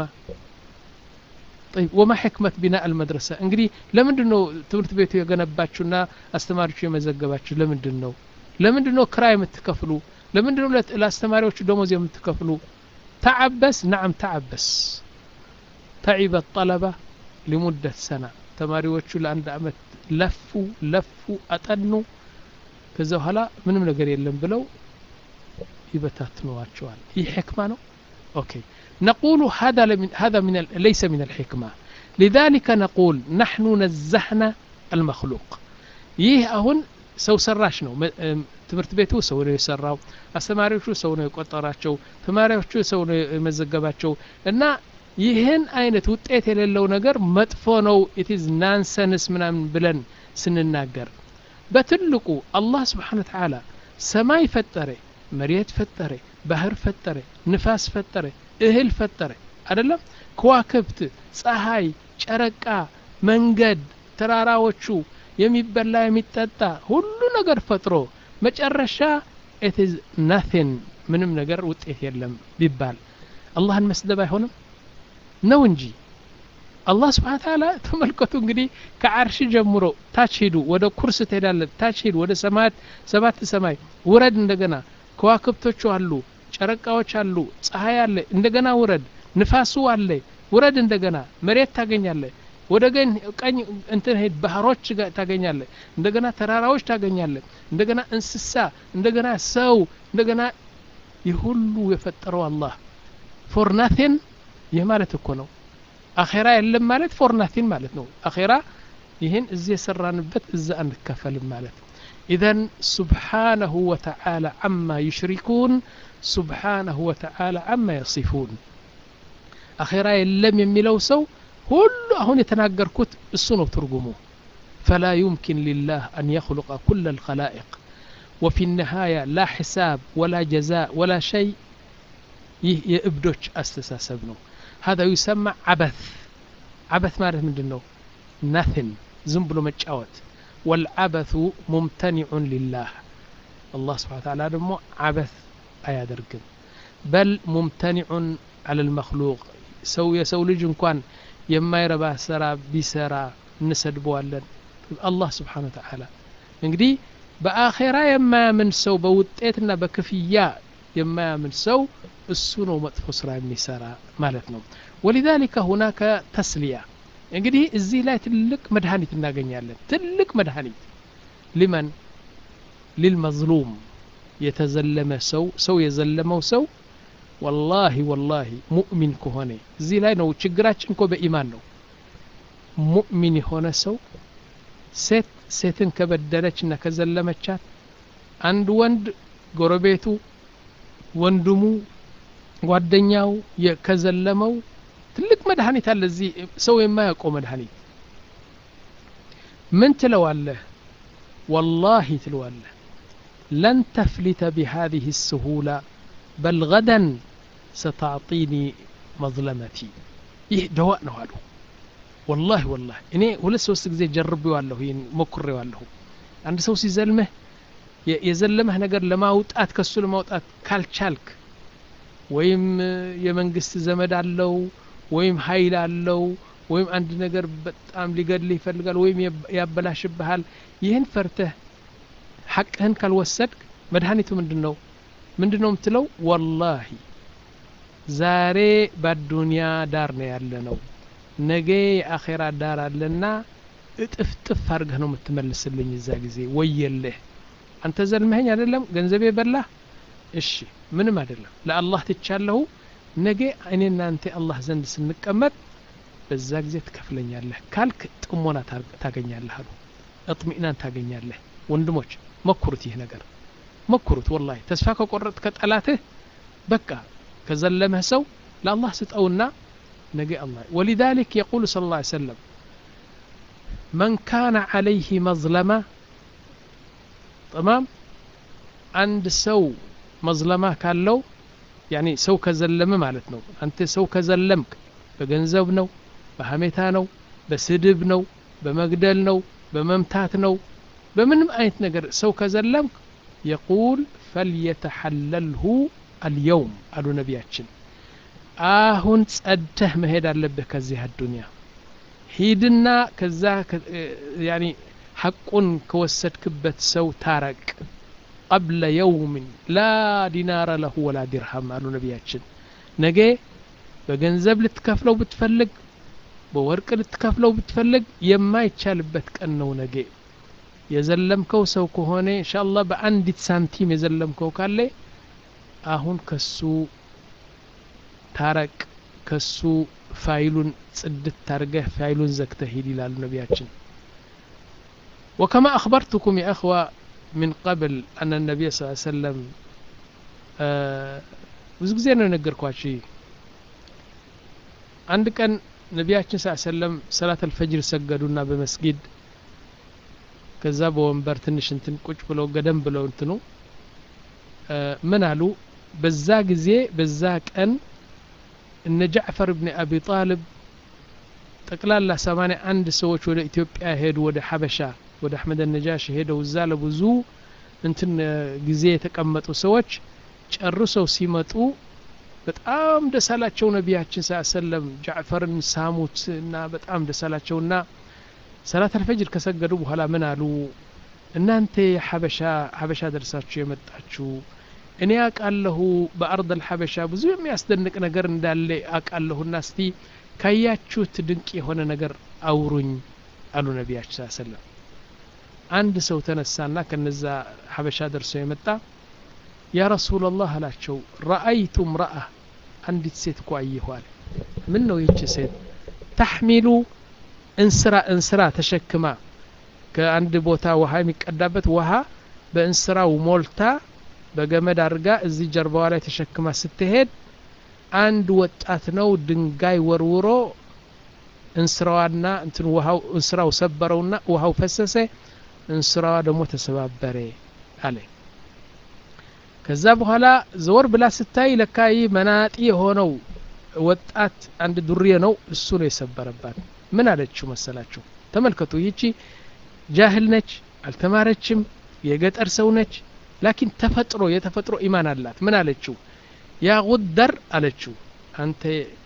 طيب وما حكمة بناء المدرسة እንግዲህ ለምንድን ነው ትምህርት ቤቱ የገነባችሁና አስተማሪዎቹ የመዘገባችሁ ለምንድን ነው ለምንድን ነው ክራይ የምትከፍሉ ለምንድን ነው ለአስተማሪዎቹ ደሞዝ የምትከፍሉ ተዓበስ ናዓም ተዓበስ ተዒበ ጠለባ ሊሙደት ሰና ተማሪዎቹ ለአንድ አመት ለፉ ለፉ አጠኑ ከዛ በኋላ ምንም ነገር የለም ብለው ይበታትነዋቸዋል ይህ ሕክማ ነው ኦኬ نقول هذا من هذا من ليس من الحكمة لذلك نقول نحن نزهنا المخلوق ይህ አሁን ሰው ሰራሽ ነው ትምህርት ቤቱ ሰው ነው የሰራው አስተማሪዎቹ ሰው ነው የቆጠራቸው ተማሪዎቹ ሰው ነው የመዘገባቸው እና ይህን አይነት ውጤት የሌለው ነገር መጥፎ ነው ኢትዝ ናንሰንስ ምናምን ብለን ስንናገር በትልቁ አላህ ስብሓን ተዓላ ሰማይ ፈጠረ መሬት ፈጠረ ባህር ፈጠረ ንፋስ ፈጠረ እህል ፈጠረ አይደለም ከዋክብት ፀሐይ ጨረቃ መንገድ ተራራዎቹ የሚበላ የሚጠጣ ሁሉ ነገር ፈጥሮ መጨረሻ ኢትዝ ናቲን ምንም ነገር ውጤት የለም ቢባል አላህን መስደብ አይሆንም ነው እንጂ አላህ ስብሓን ታላ ተመልከቱ እንግዲህ ከአርሽ ጀምሮ ታች ሂዱ ወደ ኩርስ ትሄዳለ ታች ሂዱ ወደ ሰማያት ሰባት ሰማይ ውረድ እንደገና ከዋክብቶቹ አሉ ጨረቃዎች አሉ ፀሐይ አለ እንደገና ውረድ ንፋሱ አለ ውረድ እንደገና መሬት ታገኛለ ወደ ቀኝ እንትን ሄድ ባህሮች ታገኛለ እንደገና ተራራዎች ታገኛለ እንደገና እንስሳ እንደገና ሰው እንደገና ይህ ሁሉ የፈጠረው አላህ ፎር ናቲን ይህ ማለት እኮ ነው አኼራ የለም ማለት ፎር ናቲን ማለት ነው አኼራ ይህን እዚህ የሰራንበት እዛ አንከፈልም ማለት ኢዘን ሱብሓነሁ ወተዓላ አማ ዩሽሪኩን ሱብሓነሁ ወተዓላ አማ የሲፉን አኼራ የለም የሚለው ሰው ሁሉ አሁን የተናገርኩት እሱ ነው ትርጉሙ ፈላ ዩምኪን ሊላህ አን የኽሉቀ ኩለ ልኸላኢቅ وفي النهاية لا حساب ولا جزاء ولا شيء ይህ የእብዶች አስተሳሰብ ነው هذا يسمى عبث عبث ማለት ምንድን ነው ናትን ዝም ብሎ መጫወት والعبث ممتنع لله الله سبحانه وتعالى ደግሞ عبث አያደርግም በል ممتنع على المخلوق ሰው የሰው ልጅ እንኳን የማይረባ ስራ ቢሰራ እንሰድበዋለን አላህ ስብሓን ተዓላ እንግዲህ በአኼራ የማያምን ሰው በውጤትና በክፍያ የማያምን ሰው እሱ ነው መጥፎ ስራ የሚሰራ ማለት ነው ወሊዛሊከ ሁናከ ተስሊያ እንግዲህ እዚህ ላይ ትልቅ መድኃኒት እናገኛለን ትልቅ መድኃኒት ሊመን ሊልመዝሉም የተዘለመ ሰው ሰው የዘለመው ሰው ወላሂ ወላሂ ሙእሚን ከሆነ እዚህ ላይ ነው ችግራችን እኮ በኢማን ነው ሙእሚን የሆነ ሰው ሴት ሴትን ከበደለች እና ከዘለመቻት አንድ ወንድ ጎረቤቱ ወንድሙ ጓደኛው ከዘለመው ትልቅ መድኃኒት አለ እዚህ ሰው የማያውቀው መድኃኒት ምን ትለዋለህ ወላሂ ትለዋለህ ለን ተፍሊተ ቢሃذه السهولة በል ገደን ስተዕጢኒ መዝለመቲ ይህ ደዋእ ነው አሉ ወላሂ ወላሂ እኔ ሁለት ሶስት ጊዜ ጀርቤዋለሁ ይህን ሞክሬዋለሁ አንድ ሰው ሲዘልምህ የዘለመህ ነገር ለማውጣት ከሱ ለማውጣት ካልቻልክ ወይም የመንግስት ዘመድ አለው ወይም ሀይል አለው ወይም አንድ ነገር በጣም ሊገድልህ ይፈልጋል ወይም ያበላሽብሃል ይህን ፈርተህ ሐቅህን ካልወሰድክ መድኃኒቱ ምንድን ነው ምንድን ነው የምትለው ወላሂ ዛሬ በአዱንያ ዳር ነው ያለ ነው ነገ የአኼራ ዳር አለና እጥፍጥፍ አድርገህ ነው የምትመልስልኝ እዛ ጊዜ ወየልህ አንተ ዘልመኸኝ አይደለም ገንዘቤ በላህ እሺ ምንም አይደለም ለአላህ ትቻለሁ ነገ እኔ እናንተ አላህ ዘንድ ስንቀመጥ በዛ ጊዜ ትከፍለኛለህ ካልክ ጥሞና ታገኛለህ አሉ እጥሚእናን ታገኛለህ ወንድሞች መኩሩት ይህ ነገር መኩሩት ወላሂ ተስፋ ከቆረጥ ከጠላትህ በቃ ከዘለመህ ሰው ለአላህ ስጠውና ነገ አላህ ወሊዛሊክ የቁሉ ስለ ላ ሰለም መን ካነ ዓለይህ መዝለማ ጥማም አንድ ሰው መዝለማ ካለው ያኒ ሰው ከዘለመ ማለት ነው አንተ ሰው ከዘለምክ በገንዘብ ነው በሀሜታ ነው በስድብ ነው በመግደል ነው በመምታት ነው በምንም አይነት ነገር ሰው ከዘለምክ የቁል ፈልየተሐለልሁ አልየውም አሉ ነቢያችን አሁን ጸድተህ መሄድ አለብህ ከዚህ አዱንያ ሂድና ከዛ ያኒ ሐቁን ከወሰድክበት ሰው ታረቅ ቀብለ የውምን ላ ዲናረ ለሁ ወላ ዲርሃም አሉ ነቢያችን ነገ በገንዘብ ልትከፍለው ብትፈልግ በወርቅ ልትከፍለው ብትፈልግ የማይቻልበት ቀን ነው ነገ የዘለምከው ሰው ከሆነ እንሻአላህ በአንዲት ሳንቲም የዘለምከው ካለ አሁን ከሱ ታረቅ ከሱ ፋይሉን ጽድት ታርገህ ፋይሉን ዘግተህ ሂድ ይላሉ ነቢያችን وكما أخبرتكم يا أخوة من قبل أن النبي صلى الله عليه وسلم ብዙ ጊዜ ነው የነገርኳችሁ አንድ ቀን ነቢያችን ስ ሰለም ሰላት አልፈጅር ሰገዱና በመስጊድ ከዛ በወንበር ትንሽ እንትን ቁጭ ብለው ገደም ብለው እንትኑ ምን አሉ በዛ ጊዜ በዛ ቀን እነ ጃዕፈር ብን አቢ ጣልብ ጠቅላላ ሰማንያ አንድ ሰዎች ወደ ኢትዮጵያ ሄዱ ወደ ሐበሻ ወደ አሕመድ ነጃሽ ሄደው እዛ ለብዙ እንትን ጊዜ የተቀመጡ ሰዎች ጨርሰው ሲመጡ በጣም ደስ አላቸው ነቢያችን ስ ሰለም ጃዕፈርን ሳሙት እና በጣም ደስ አላቸውና ሰላት አልፈጅር ከሰገዱ በኋላ ምን አሉ እናንተ ሐበሻ ሐበሻ ደርሳችሁ የመጣችሁ እኔ አቃለሁ በአርድ አልሐበሻ ብዙ የሚያስደንቅ ነገር እንዳለ አቃለሁና እስቲ ካያችሁት ድንቅ የሆነ ነገር አውሩኝ አሉ ነቢያችን ስ ሰለም አንድ ሰው ተነሳና ከነዛ ሐበሻ ደርሶ የመጣ ያ ረሱላላህ አላቸው ረአይቱ ምረአ አንዲት ሴት እኮ አየኋል ምን ነው ይቺ ሴት ተሕሚሉ እንስራ እንስራ ተሸክማ ከአንድ ቦታ ውሃ የሚቀዳበት ውሃ በእንስራው ሞልታ በገመድ አድርጋ እዚህ ጀርባዋ ላይ ተሸክማ ስትሄድ አንድ ወጣት ነው ድንጋይ ወርውሮ እንስራዋና እንትን ውሃው እንስራው ሰበረውና ውሃው ፈሰሰ እንስራዋ ደግሞ ተሰባበረ አለ ከዛ በኋላ ዘወር ብላ ስታይ ለካ ይህ መናጢ የሆነው ወጣት አንድ ዱርዬ ነው እሱ ነው የሰበረባት ምን አለችው መሰላችሁ ተመልከቱ ይቺ ጃህል ነች አልተማረችም የገጠር ሰው ነች ላኪን ተፈጥሮ የተፈጥሮ ኢማን አላት ምን አለችው ያ ጉደር አለችው አንተ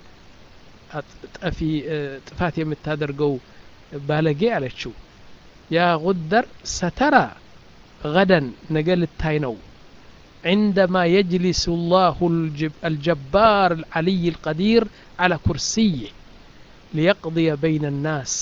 ጠፊ ጥፋት የምታደርገው ባለጌ አለችው ያ ጉደር ሰተራ ገደን ነገ ልታይ ነው عندما يجلس الله الجبار العلي القدير على كرسيه ليقضي بين الناس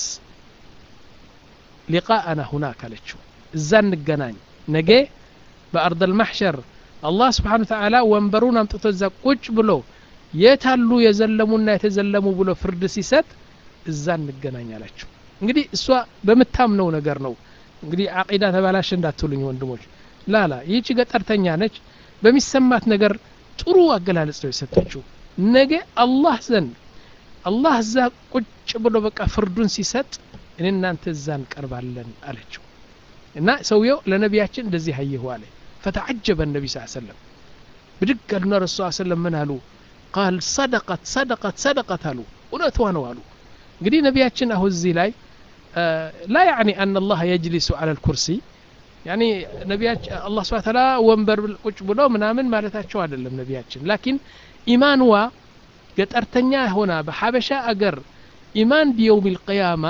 لقاءنا هناك لتشو الزان نقنان نجي بأرض المحشر الله سبحانه وتعالى ወንበሩን አምጥቶ እዛ ቁጭ ብሎ የታሉ የዘለሙና የተዘለሙ ብሎ ፍርድ ሲሰጥ እዛ እንገናኝ አላቸው እንግዲህ እሷ በምታምነው ነገር ነው እንግዲህ አቂዳ ተባላሽ እንዳትሉኝ ወንድሞች ላላ ይህቺ ገጠርተኛ ነች በሚሰማት ነገር ጥሩ አገላለጽ ነው የሰጠችው ነገ አላህ ዘንድ አላህ እዛ ቁጭ ብሎ በቃ ፍርዱን ሲሰጥ እኔ እናንተ እዛ እንቀርባለን አለችው እና ሰውየው ለነቢያችን እንደዚህ አየሁ አለ ፈተዓጀበ ነቢ ስ ሰለም ብድግ አሉና ረሱ ሰለም ምን አሉ ቃል ሰደቀት ሰደቀት ሰደቀት አሉ እውነቷ ነው አሉ እንግዲህ ነቢያችን አሁ እዚህ ላይ ላ ያዕኒ አን አላህ የጅሊሱ አላ ልኩርሲ ያኒ ነቢያችን አላህ ስብሐ ተዓላ ወንበር ቁጭ ብሎ ምናምን ማለታቸው አይደለም ነቢያችን ላኪን ኢማንዋ ገጠርተኛ ሆና በሐበሻ አገር ኢማን ቢየውም ልቅያማ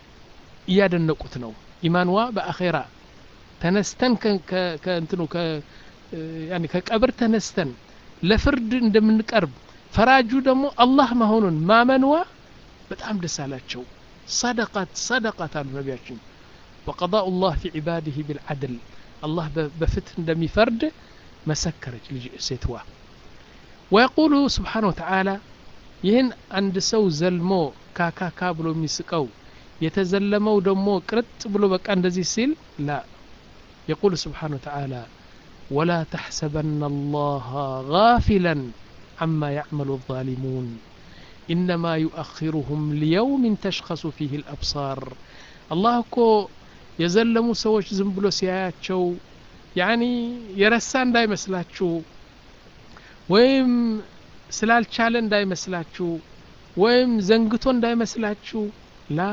እያደነቁት ነው ኢማንዋ በአኼራ ተነስተን ከእንትኑ ያኒ ከቀብር ተነስተን ለፍርድ እንደምንቀርብ ፈራጁ ደግሞ አላህ መሆኑን ማመንዋ በጣም ደስ አላቸው ሰደቀት ሰደቀት አሉ ነቢያችን وقضاء الله في عباده بالعدل الله بفتح دمي فرد مسكرت سيتوا ويقول سبحانه وتعالى ይህን አንድ ሰው ዘልሞ ካካካ ብሎ የሚስቀው የተዘለመው ደግሞ ቅርጥ ብሎ በቃ እንደዚህ ሲል ላ يقول سبحانه وتعالى ولا تحسبن الله غافلا عما يعمل الظالمون إنما يؤخرهم ليوم تشخص فيه الأبصار الله እኮ የዘለሙ ሰዎች ዝም ብሎ ሲያያቸው ያኒ የረሳ እንዳይመስላችሁ ወይም ስላልቻለ እንዳይመስላችሁ ወይም ዘንግቶ እንዳይመስላችሁ ላ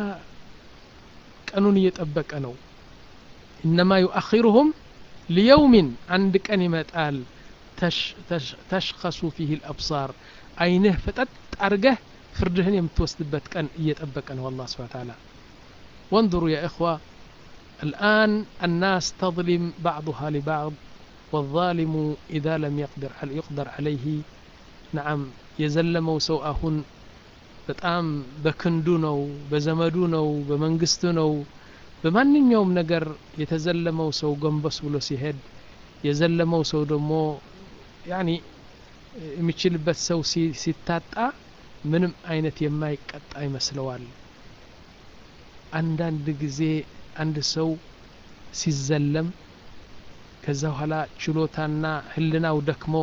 ቀኑን እየጠበቀ ነው እነማ ዩአኺሩሁም ሊየውሚን አንድ ቀን ይመጣል ተሽኸሱ ፊህ ልአብሳር አይንህ ፈጠጥ አድርገህ ፍርድህን የምትወስድበት ቀን እየጠበቀ ነው አላህ ስብሐ ተዓላ وانظروا يا إخوة الآن الناس تظلم بعضها لبعض والظالم إذا لم يقدر يقدر عليه نعم የዘለመው ሰው አሁን በጣም በክንዱ ነው በዘመዱ ነው በመንግስቱ ነው በማንኛውም ነገር የተዘለመው ሰው ጎንበስ ብሎ ሲሄድ የዘለመው ሰው ደግሞ ያኒ የሚችልበት ሰው ሲታጣ ምንም አይነት የማይቀጣ ይመስለዋል አንዳንድ ጊዜ አንድ ሰው ሲዘለም ከዛ በኋላ ችሎታና ህልናው ደክሞ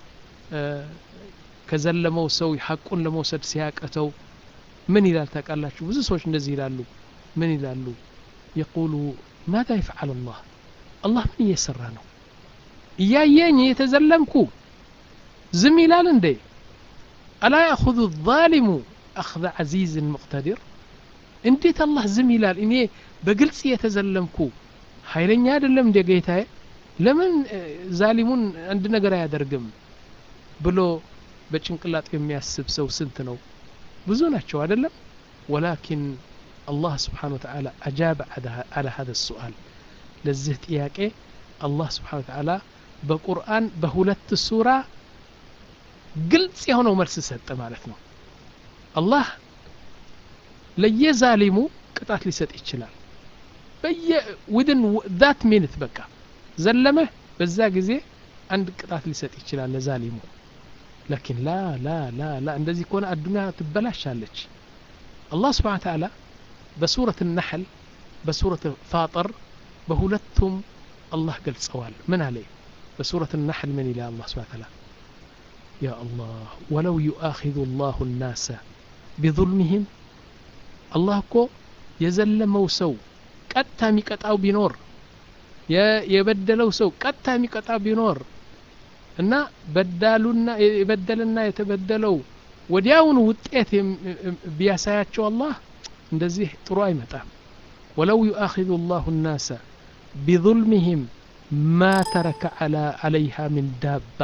ከዘለመው ሰው ሐቁን ለመውሰድ ሲያቀተው ምን ይላል ታውቃላችሁ ብዙ ሰዎች እንደዚህ ይላሉ ምን ይላሉ የቁሉ ማዛ ይፍዓል አላህ አላህ ምን እየሰራ ነው እያየኝ የተዘለምኩ ዝም ይላል እንዴ አላ ያእኹذ ዛሊሙ አኽذ ዐዚዝን ሙቅተዲር እንዴት አላህ ዝም ይላል እኔ በግልጽ የተዘለምኩ ኃይለኛ አይደለም እንደ ጌታዬ ለምን ዛሊሙን አንድ ነገር አያደርግም ብሎ በጭንቅላጥ የሚያስብ ሰው ስንት ነው ብዙ ናቸው አይደለም ወላኪን አላህ ስብሓን ወተዓላ አጃበ አላ ሀذا السؤال ለዚህ ጥያቄ አላህ ስብሓን ወተዓላ በቁርአን በሁለት ሱራ ግልጽ የሆነው መልስ ሰጠ ማለት ነው አላህ ለየዛሊሙ ቅጣት ሊሰጥ ይችላል በየ ዊድን ዛት ሚኒት በቃ ዘለመህ በዛ ጊዜ አንድ ቅጣት ሊሰጥ ይችላል ለዛሊሙ ላኪን ላ ላ ላ ላ እንደዚህ ከሆነ አዱኒያ ትበላሻለች አላህ ስብሓን ተዓላ በሱረት ነሕል በሱረት ፋጠር በሁለቱም አላህ ገልጸዋል ምን አለ በሱረት ነሕል ምን ይላል አላህ ስብሓን ተዓላ يا الله ولو يؤاخذ الله الناس بظلمهم الله እኮ የዘለመው ሰው ቀጥታ የሚቀጣው ቢኖር የበደለው ሰው ቀጥታ የሚቀጣው ቢኖር እና በዳሉና የበደልና የተበደለው ወዲያውኑ ውጤት ቢያሳያቸው አላህ እንደዚህ ጥሩ አይመጣም ወለው ዩአኪዙ ላሁ ናሰ ቢظልምህም ማ ተረከ አለይሃ ምን ዳባ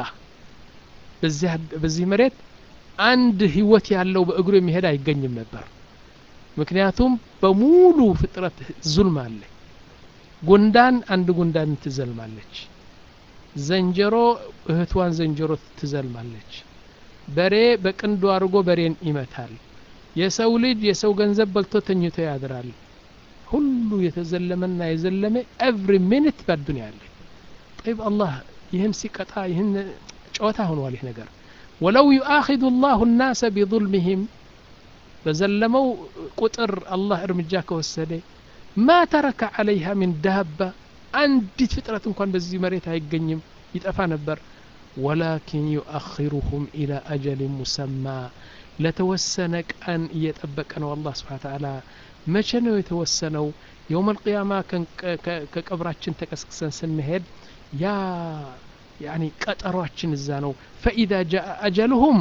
በዚህ መሬት አንድ ህይወት ያለው በእግሩ የሚሄድ አይገኝም ነበር ምክንያቱም በሙሉ ፍጥረት ዙልም አለ ጉንዳን አንድ ጉንዳን ትዘልማለች ዘንጀሮ እህቷን ዘንጀሮ ትዘልማለች በሬ በቅንዱ አድርጎ በሬን ይመታል የሰው ልጅ የሰው ገንዘብ በልቶ ተኝቶ ያድራል ሁሉ የተዘለመና የዘለመ ኤቭሪ ሚኒት በዱንያ አለ ጠይብ አላህ ይህን ሲቀጣ ይህን ጨዋታ ሆኗል ይህ ነገር ወለው ዩአኪዙ ላሁ ናሰ ቢظልምህም በዘለመው ቁጥር አላህ እርምጃ ከወሰደ ማ ተረከ አለይሃ ሚን ዳባ አንዲት ፍጥረት እንኳን በዚህ መሬት አይገኝም ይጠፋ ነበር ወላኪን ዩአኪሩሁም ኢላ አጀልን ሙሰማ ለተወሰነ ቀን እየጠበቀ ነው አላህ ስብሓን ተዓላ መቼ ነው የተወሰነው የውም አልቅያማ ከቀብራችን ተቀስቅሰን ስንሄድ ያ ያኒ ቀጠሯችን እዛ ነው ፈኢዛ ጃአ አጀልሁም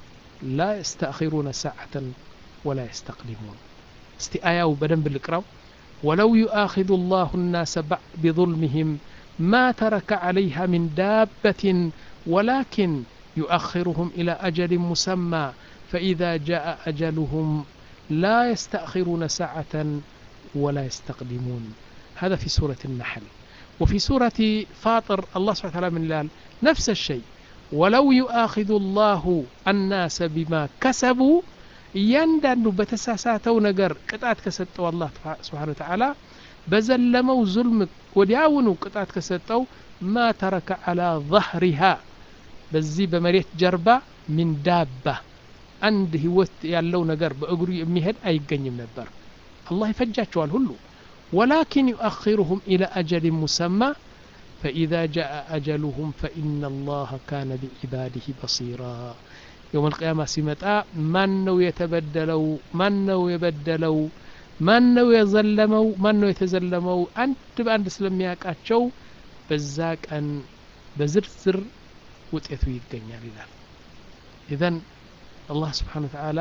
ላ የስተአኪሩነ ሰዓተን ወላ የስተቅዲሙን እስቲ አያው በደንብ ልቅራው ولو يؤاخذ الله الناس بظلمهم ما ترك عليها من دابة ولكن يؤخرهم إلى أجل مسمى فإذا جاء أجلهم لا يستأخرون ساعة ولا يستقدمون هذا في سورة النحل وفي سورة فاطر الله سبحانه وتعالى من لال نفس الشيء ولو يؤاخذ الله الناس بما كسبوا እያንዳንዱ በተሳሳተው ነገር ቅጣት ከሰጠው አላህ ስብሓን ተዓላ በዘለመው ዙልም ወዲያውኑ ቅጣት ከሰጠው ማ ተረከ አላ ظهሪሃ በዚህ በመሬት ጀርባ ሚን ዳባ አንድ ህይወት ያለው ነገር በእግሩ የሚሄድ አይገኝም ነበር አላህ ይፈጃቸዋል ሁሉ ወላኪን ዩአኪሩሁም ኢላ አጀልን ሙሰማ فإذا جاء أجلهم فإن الله كان بعباده بصيرا يوم القيامة سمتا من نو يتبدلو من نو يبدلو من نو يظلمو من نو يتزلمو أنت بأنت ስለሚያውቃቸው በዛ ቀን በዝርዝር ውጤቱ ይገኛል ይላል ኢዘን አላህ ስብሓን ወተዓላ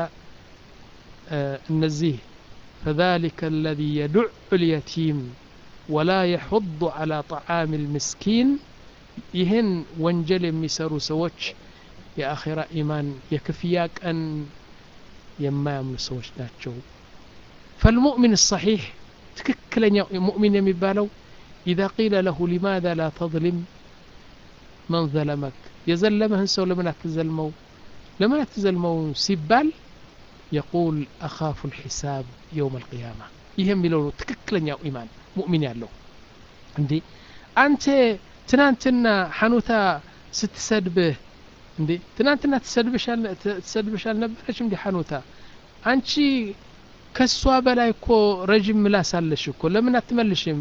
እነዚህ فذلك الذي يدع اليتيم ولا يحض على طعام المسكين ይህን ወንጀል የሚሰሩ ሰዎች የአኼራ ኢማን የክፍያ ቀን የማያምኑ ሰዎች ናቸው ፈልሙእሚን ሰሒሕ ትክክለኛው ሙእሚን የሚባለው ኢዛ ቂለ ለሁ ሊማذا ላ ተظልም መን ዘለመክ የዘለመህን ሰው ለምን አትዘልመው ለምን አትዘልመው ሲባል የቁል አኻፉ ልሒሳብ የውም አልቅያማ ይህ የሚለው ነው ትክክለኛው ኢማን ሙእሚን ያለው እንዴ አንተ ትናንትና ሐኑታ ስትሰድብህ እንዴ ትናንትና ትሰድብሽ አልነበረች እንዲ ሐኑታ አንቺ ከሷ በላይ እኮ ረዥም ምላስ አለሽ እኮ ለምን አትመልሽም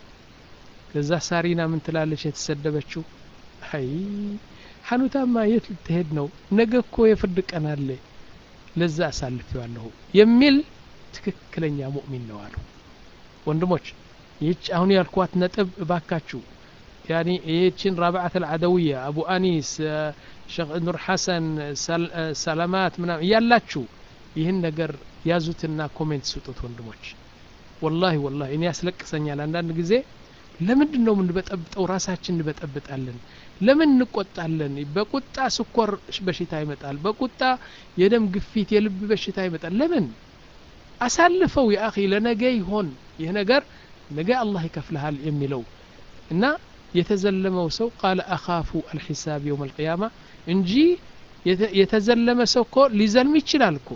ከዛ ሳሪና ምን ትላለች የተሰደበችው አይ ሐኑታማ የት ልትሄድ ነው ነገ እኮ የፍርድ ቀን አለ ለዛ አሳልፌዋለሁ የሚል ትክክለኛ ሙእሚን ነው አሉ ወንድሞች ይህች አሁን ያልኳት ነጥብ እባካችሁ ያኒ ይህችን ራብዓት አልዓደውያ አቡ አኒስ ሸክ ኑር ሐሰን ሰላማት ምናም እያላችሁ ይህን ነገር ያዙትና ኮሜንት ስጡት ወንድሞች ወላሂ ወላሂ እኔ ያስለቅሰኛል አንዳንድ ጊዜ ለምንድን ነው የምንበጠብጠው ራሳችን እንበጠብጣለን ለምን እንቆጣለን በቁጣ ስኮር በሽታ ይመጣል በቁጣ የደም ግፊት የልብ በሽታ ይመጣል ለምን አሳልፈው የአኺ ለነገ ይሆን ይህ ነገር ነገ አላህ ይከፍልሃል የሚለው እና የተዘለመው ሰው ቃለ አኻፉ አልሒሳብ የውም አልቅያማ እንጂ የተዘለመ ሰው እኮ ሊዘልም ይችላል እኮ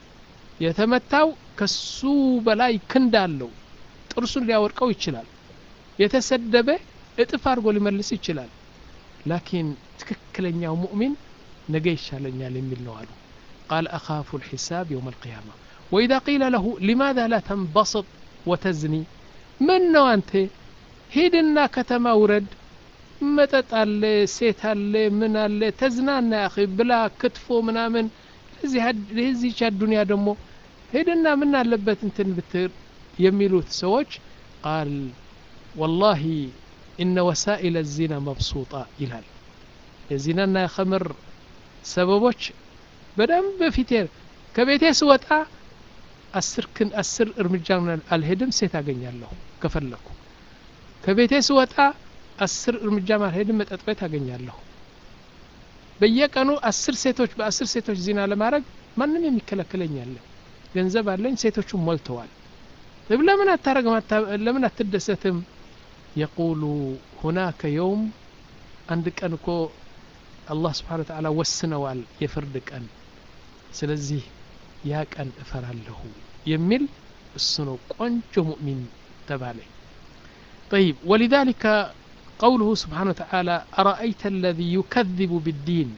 የተመታው ከሱ በላይ ክንድ አለው ጥርሱን ሊያወርቀው ይችላል የተሰደበ እጥፍ አድርጎ ሊመልስ ይችላል ላኪን ትክክለኛው ሙእሚን ነገ ይሻለኛል የሚል ነው አሉ ቃል አኻፉ ልሒሳብ የውም አልቅያማ ወኢዛ ቂለ ለሁ ሊማذا ላ ተንበስጥ ወተዝኒ ምን ነው አንተ ሂድና ከተማ ውረድ መጠጥ አለ ሴት አለ ምን አለ ተዝናና ያኺ ብላ ክትፎ ምናምን ለዚህች አዱንያ ደግሞ ሄድና ምን አለበት እንትን ብትር የሚሉት ሰዎች ቃል ወላሂ ኢነ ወሳኢል ዚና መብሱጣ ይላል የዚናና የኸምር ሰበቦች በደንብ በፊቴ ከቤቴ ስወጣ አስር ክን አስር እርምጃ አልሄድም ሴት አገኛለሁ ከፈለኩ ከቤቴ ስወጣ አስር እርምጃ አልሄድም መጠጥ ቤት አገኛለሁ በየቀኑ አስር ሴቶች በአስር ሴቶች ዚና ለማድረግ ማንም የሚከለክለኝ አለ ገንዘብ አለኝ ሴቶቹም ሞልተዋል ለምን አታረግም ለምን አትደሰትም የቁሉ ሁናከ የውም አንድ ቀን እኮ አላህ ስብሓን ተዓላ ወስነዋል የፍርድ ቀን ስለዚህ ያ ቀን እፈራለሁ የሚል እሱ ነው ቆንጆ ሙእሚን ተባለ طيب ولذلك قوله سبحانه وتعالى أرأيت الذي يكذب بالدين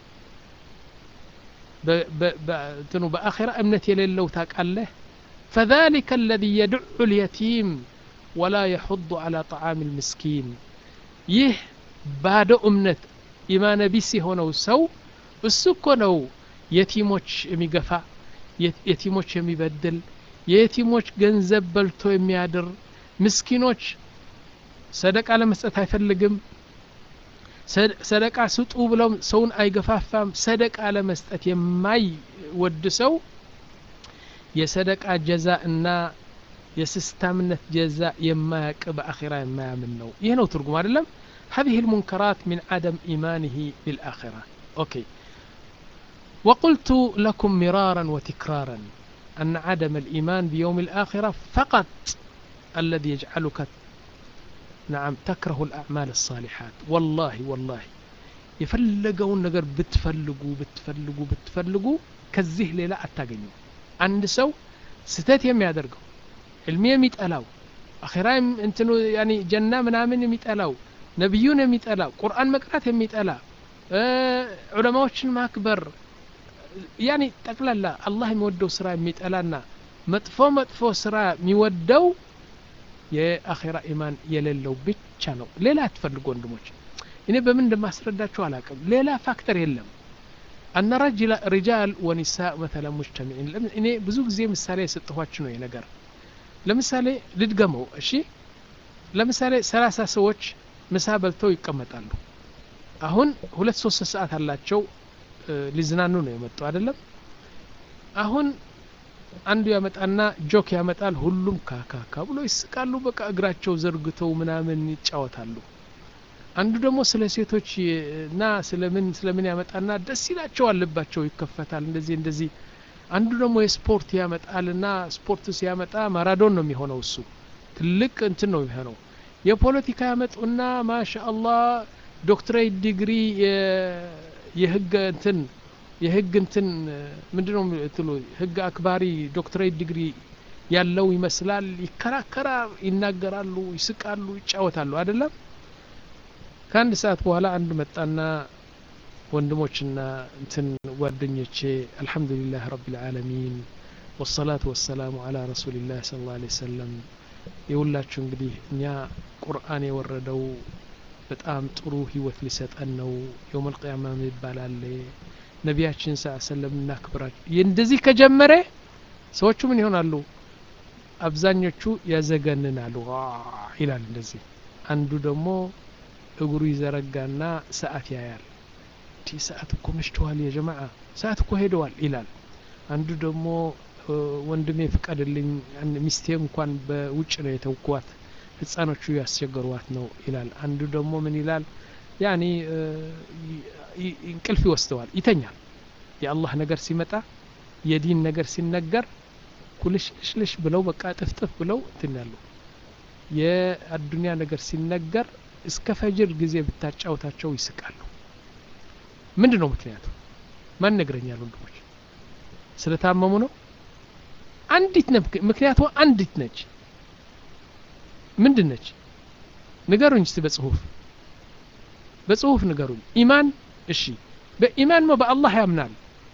بآخرة أمنة يللو تاك الله فذلك الذي يدع اليتيم ولا يحض على طعام المسكين يه بعد أمنة إيمان بيسي هنا سو السكو نو يتيموش يميقفا يتيموش يميبدل የየቲሞች ገንዘብ በልቶ የሚያድር ምስኪኖች ሰደቃ ለመስጠት አይፈልግም ሰደቃ ስጡ ብለው ሰውን አይገፋፋም ሰደቃ ለመስጠት የማይወድ ሰው የሰደቃ ጀዛ እና የስስታምነት ጀዛ የማያቅ በአኼራ የማያምን ነው ይህ ነው ትርጉም አይደለም هذه المنكرات من عدم إيمانه بالآخرة أوكي وقلت لكم مرارا وتكرارا أن عدم الإيمان بيوم الآخرة فقط الذي يجعلك نعم تكره الأعمال الصالحات والله والله የፈለገውን ነገር ብትፈልጉ ብትፈልጉ ብትፈልጉ ከዚህ ሌላ አታገኙ አንድ ሰው ስተት የሚያደርገው ዕልሚ የሚጠላው አኼራ እንትኑ ያኒ ጀና ምናምን የሚጠላው ነቢዩን የሚጠላ ቁርአን መቅራት የሚጠላ ዑለማዎችን ማክበር ያኒ ጠቅላላ አላህ የሚወደው ስራ የሚጠላና መጥፎ መጥፎ ስራ የሚወደው የአኼራ ኢማን የሌለው ብቻ ነው ሌላ አትፈልጉ ወንድሞች እኔ በምን እንደማስረዳቸው አላቅም ሌላ ፋክተር የለም አነ ሪጃል ወኒሳ መተለ ሙጅተሚዒን እኔ ብዙ ጊዜ ምሳሌ የሰጠኋችሁ ነው ነገር ለምሳሌ ልድገመው እሺ ለምሳሌ ሰላሳ ሰዎች ምሳ በልተው ይቀመጣሉ አሁን ሁለት ሶስት ሰዓት አላቸው ሊዝናኑ ነው የመጡ አይደለም አሁን አንዱ ያመጣና ጆክ ያመጣል ሁሉም ካካካ ብሎ ይስቃሉ በቃ እግራቸው ዘርግተው ምናምን ይጫወታሉ አንዱ ደግሞ ስለ ሴቶች እና ስለምን ስለምን ያመጣና ደስ ይላቸዋል ልባቸው ይከፈታል እንደዚህ እንደዚህ አንዱ ደግሞ የስፖርት ያመጣልና ስፖርት ሲያመጣ ማራዶን ነው የሚሆነው እሱ ትልቅ እንትን ነው የሚሆነው የፖለቲካ ያመጡና ማሻ አላህ ዶክትሬት ዲግሪ የህግ እንትን የህግ እንትን ምንድነው ትሉ ህግ አክባሪ ዶክትሬት ዲግሪ ያለው ይመስላል ይከራከራል ይናገራሉ ይስቃሉ ይጫወታሉ አይደለም ከአንድ ሰዓት በኋላ አንድ መጣና ወንድሞችና እንትን ጓደኞቼ አልሐምዱሊላህ ረቢልዓለሚን ወሰላቱ ወሰላሙ አላ ረሱሊላህ ስለ ላ ሰለም የሁላችሁ እንግዲህ እኛ ቁርአን የወረደው በጣም ጥሩ ህይወት ሊሰጠን ነው የውመል ቅያማ ይባላል ነቢያችን ስ ሰለም እናክብራቸው እንደዚህ ከጀመረ ሰዎቹ ምን ይሆናሉ አብዛኞቹ ያዘገንናሉ ይላል እንደዚህ አንዱ ደግሞ እግሩ ይዘረጋና ሰዓት ያያል እንዲህ ሰዓት እኮ መሽተዋል የጀማዓ ሰዓት እኮ ሄደዋል ይላል አንዱ ደግሞ ወንድሜ ፍቀድልኝ ሚስቴ እንኳን በውጭ ነው የተውኳት ህፃኖቹ ያስቸገሯት ነው ይላል አንዱ ደግሞ ምን ይላል ያኒ እንቅልፍ ይወስደዋል ይተኛል የአላህ ነገር ሲመጣ የዲን ነገር ሲነገር ኩልሽልሽ ብለው በቃ ጥፍጥፍ ብለው እንትን ያሉ የአዱኒያ ነገር ሲነገር እስከ ፈጅር ጊዜ ብታጫውታቸው ይስቃሉ ምንድን ነው ምክንያቱ ማን ነግረኛል ወንድሞች ስለታመሙ ነው አንዲት ነ ምክንያቱ አንዲት ነች ምንድን ነች ንገሩኝ እስቲ በጽሁፍ በጽሁፍ ንገሩኝ ኢማን እሺ በኢማን ሞ በአላህ ያምናል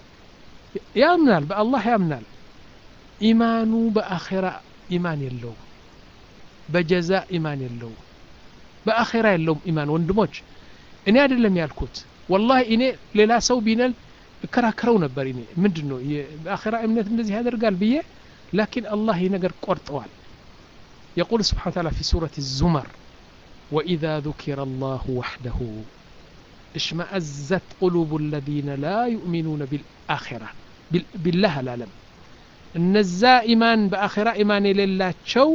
ያምናል በአላህ ያምናል ኢማኑ በአኼራ ኢማን የለውም በጀዛ ኢማን የለውም በአኼራ የለውም ኢማን ወንድሞች እኔ አይደለም ያልኩት ወላሂ እኔ ሌላ ሰው ቢነል እከራከረው ነበር እኔ ምንድን ነው በአኼራ እምነት እንደዚህ ያደርጋል ብዬ ላኪን አላህ ይህ ነገር ቆርጠዋል يقول سبحانه وتعالى في سورة الزمر وإذا ذكر الله وحده اشمأزت قلوب الذين لا يؤمنون بالآخرة بالله العالم እነዛ ኢማን በአኼራ ኢማን የሌላቸው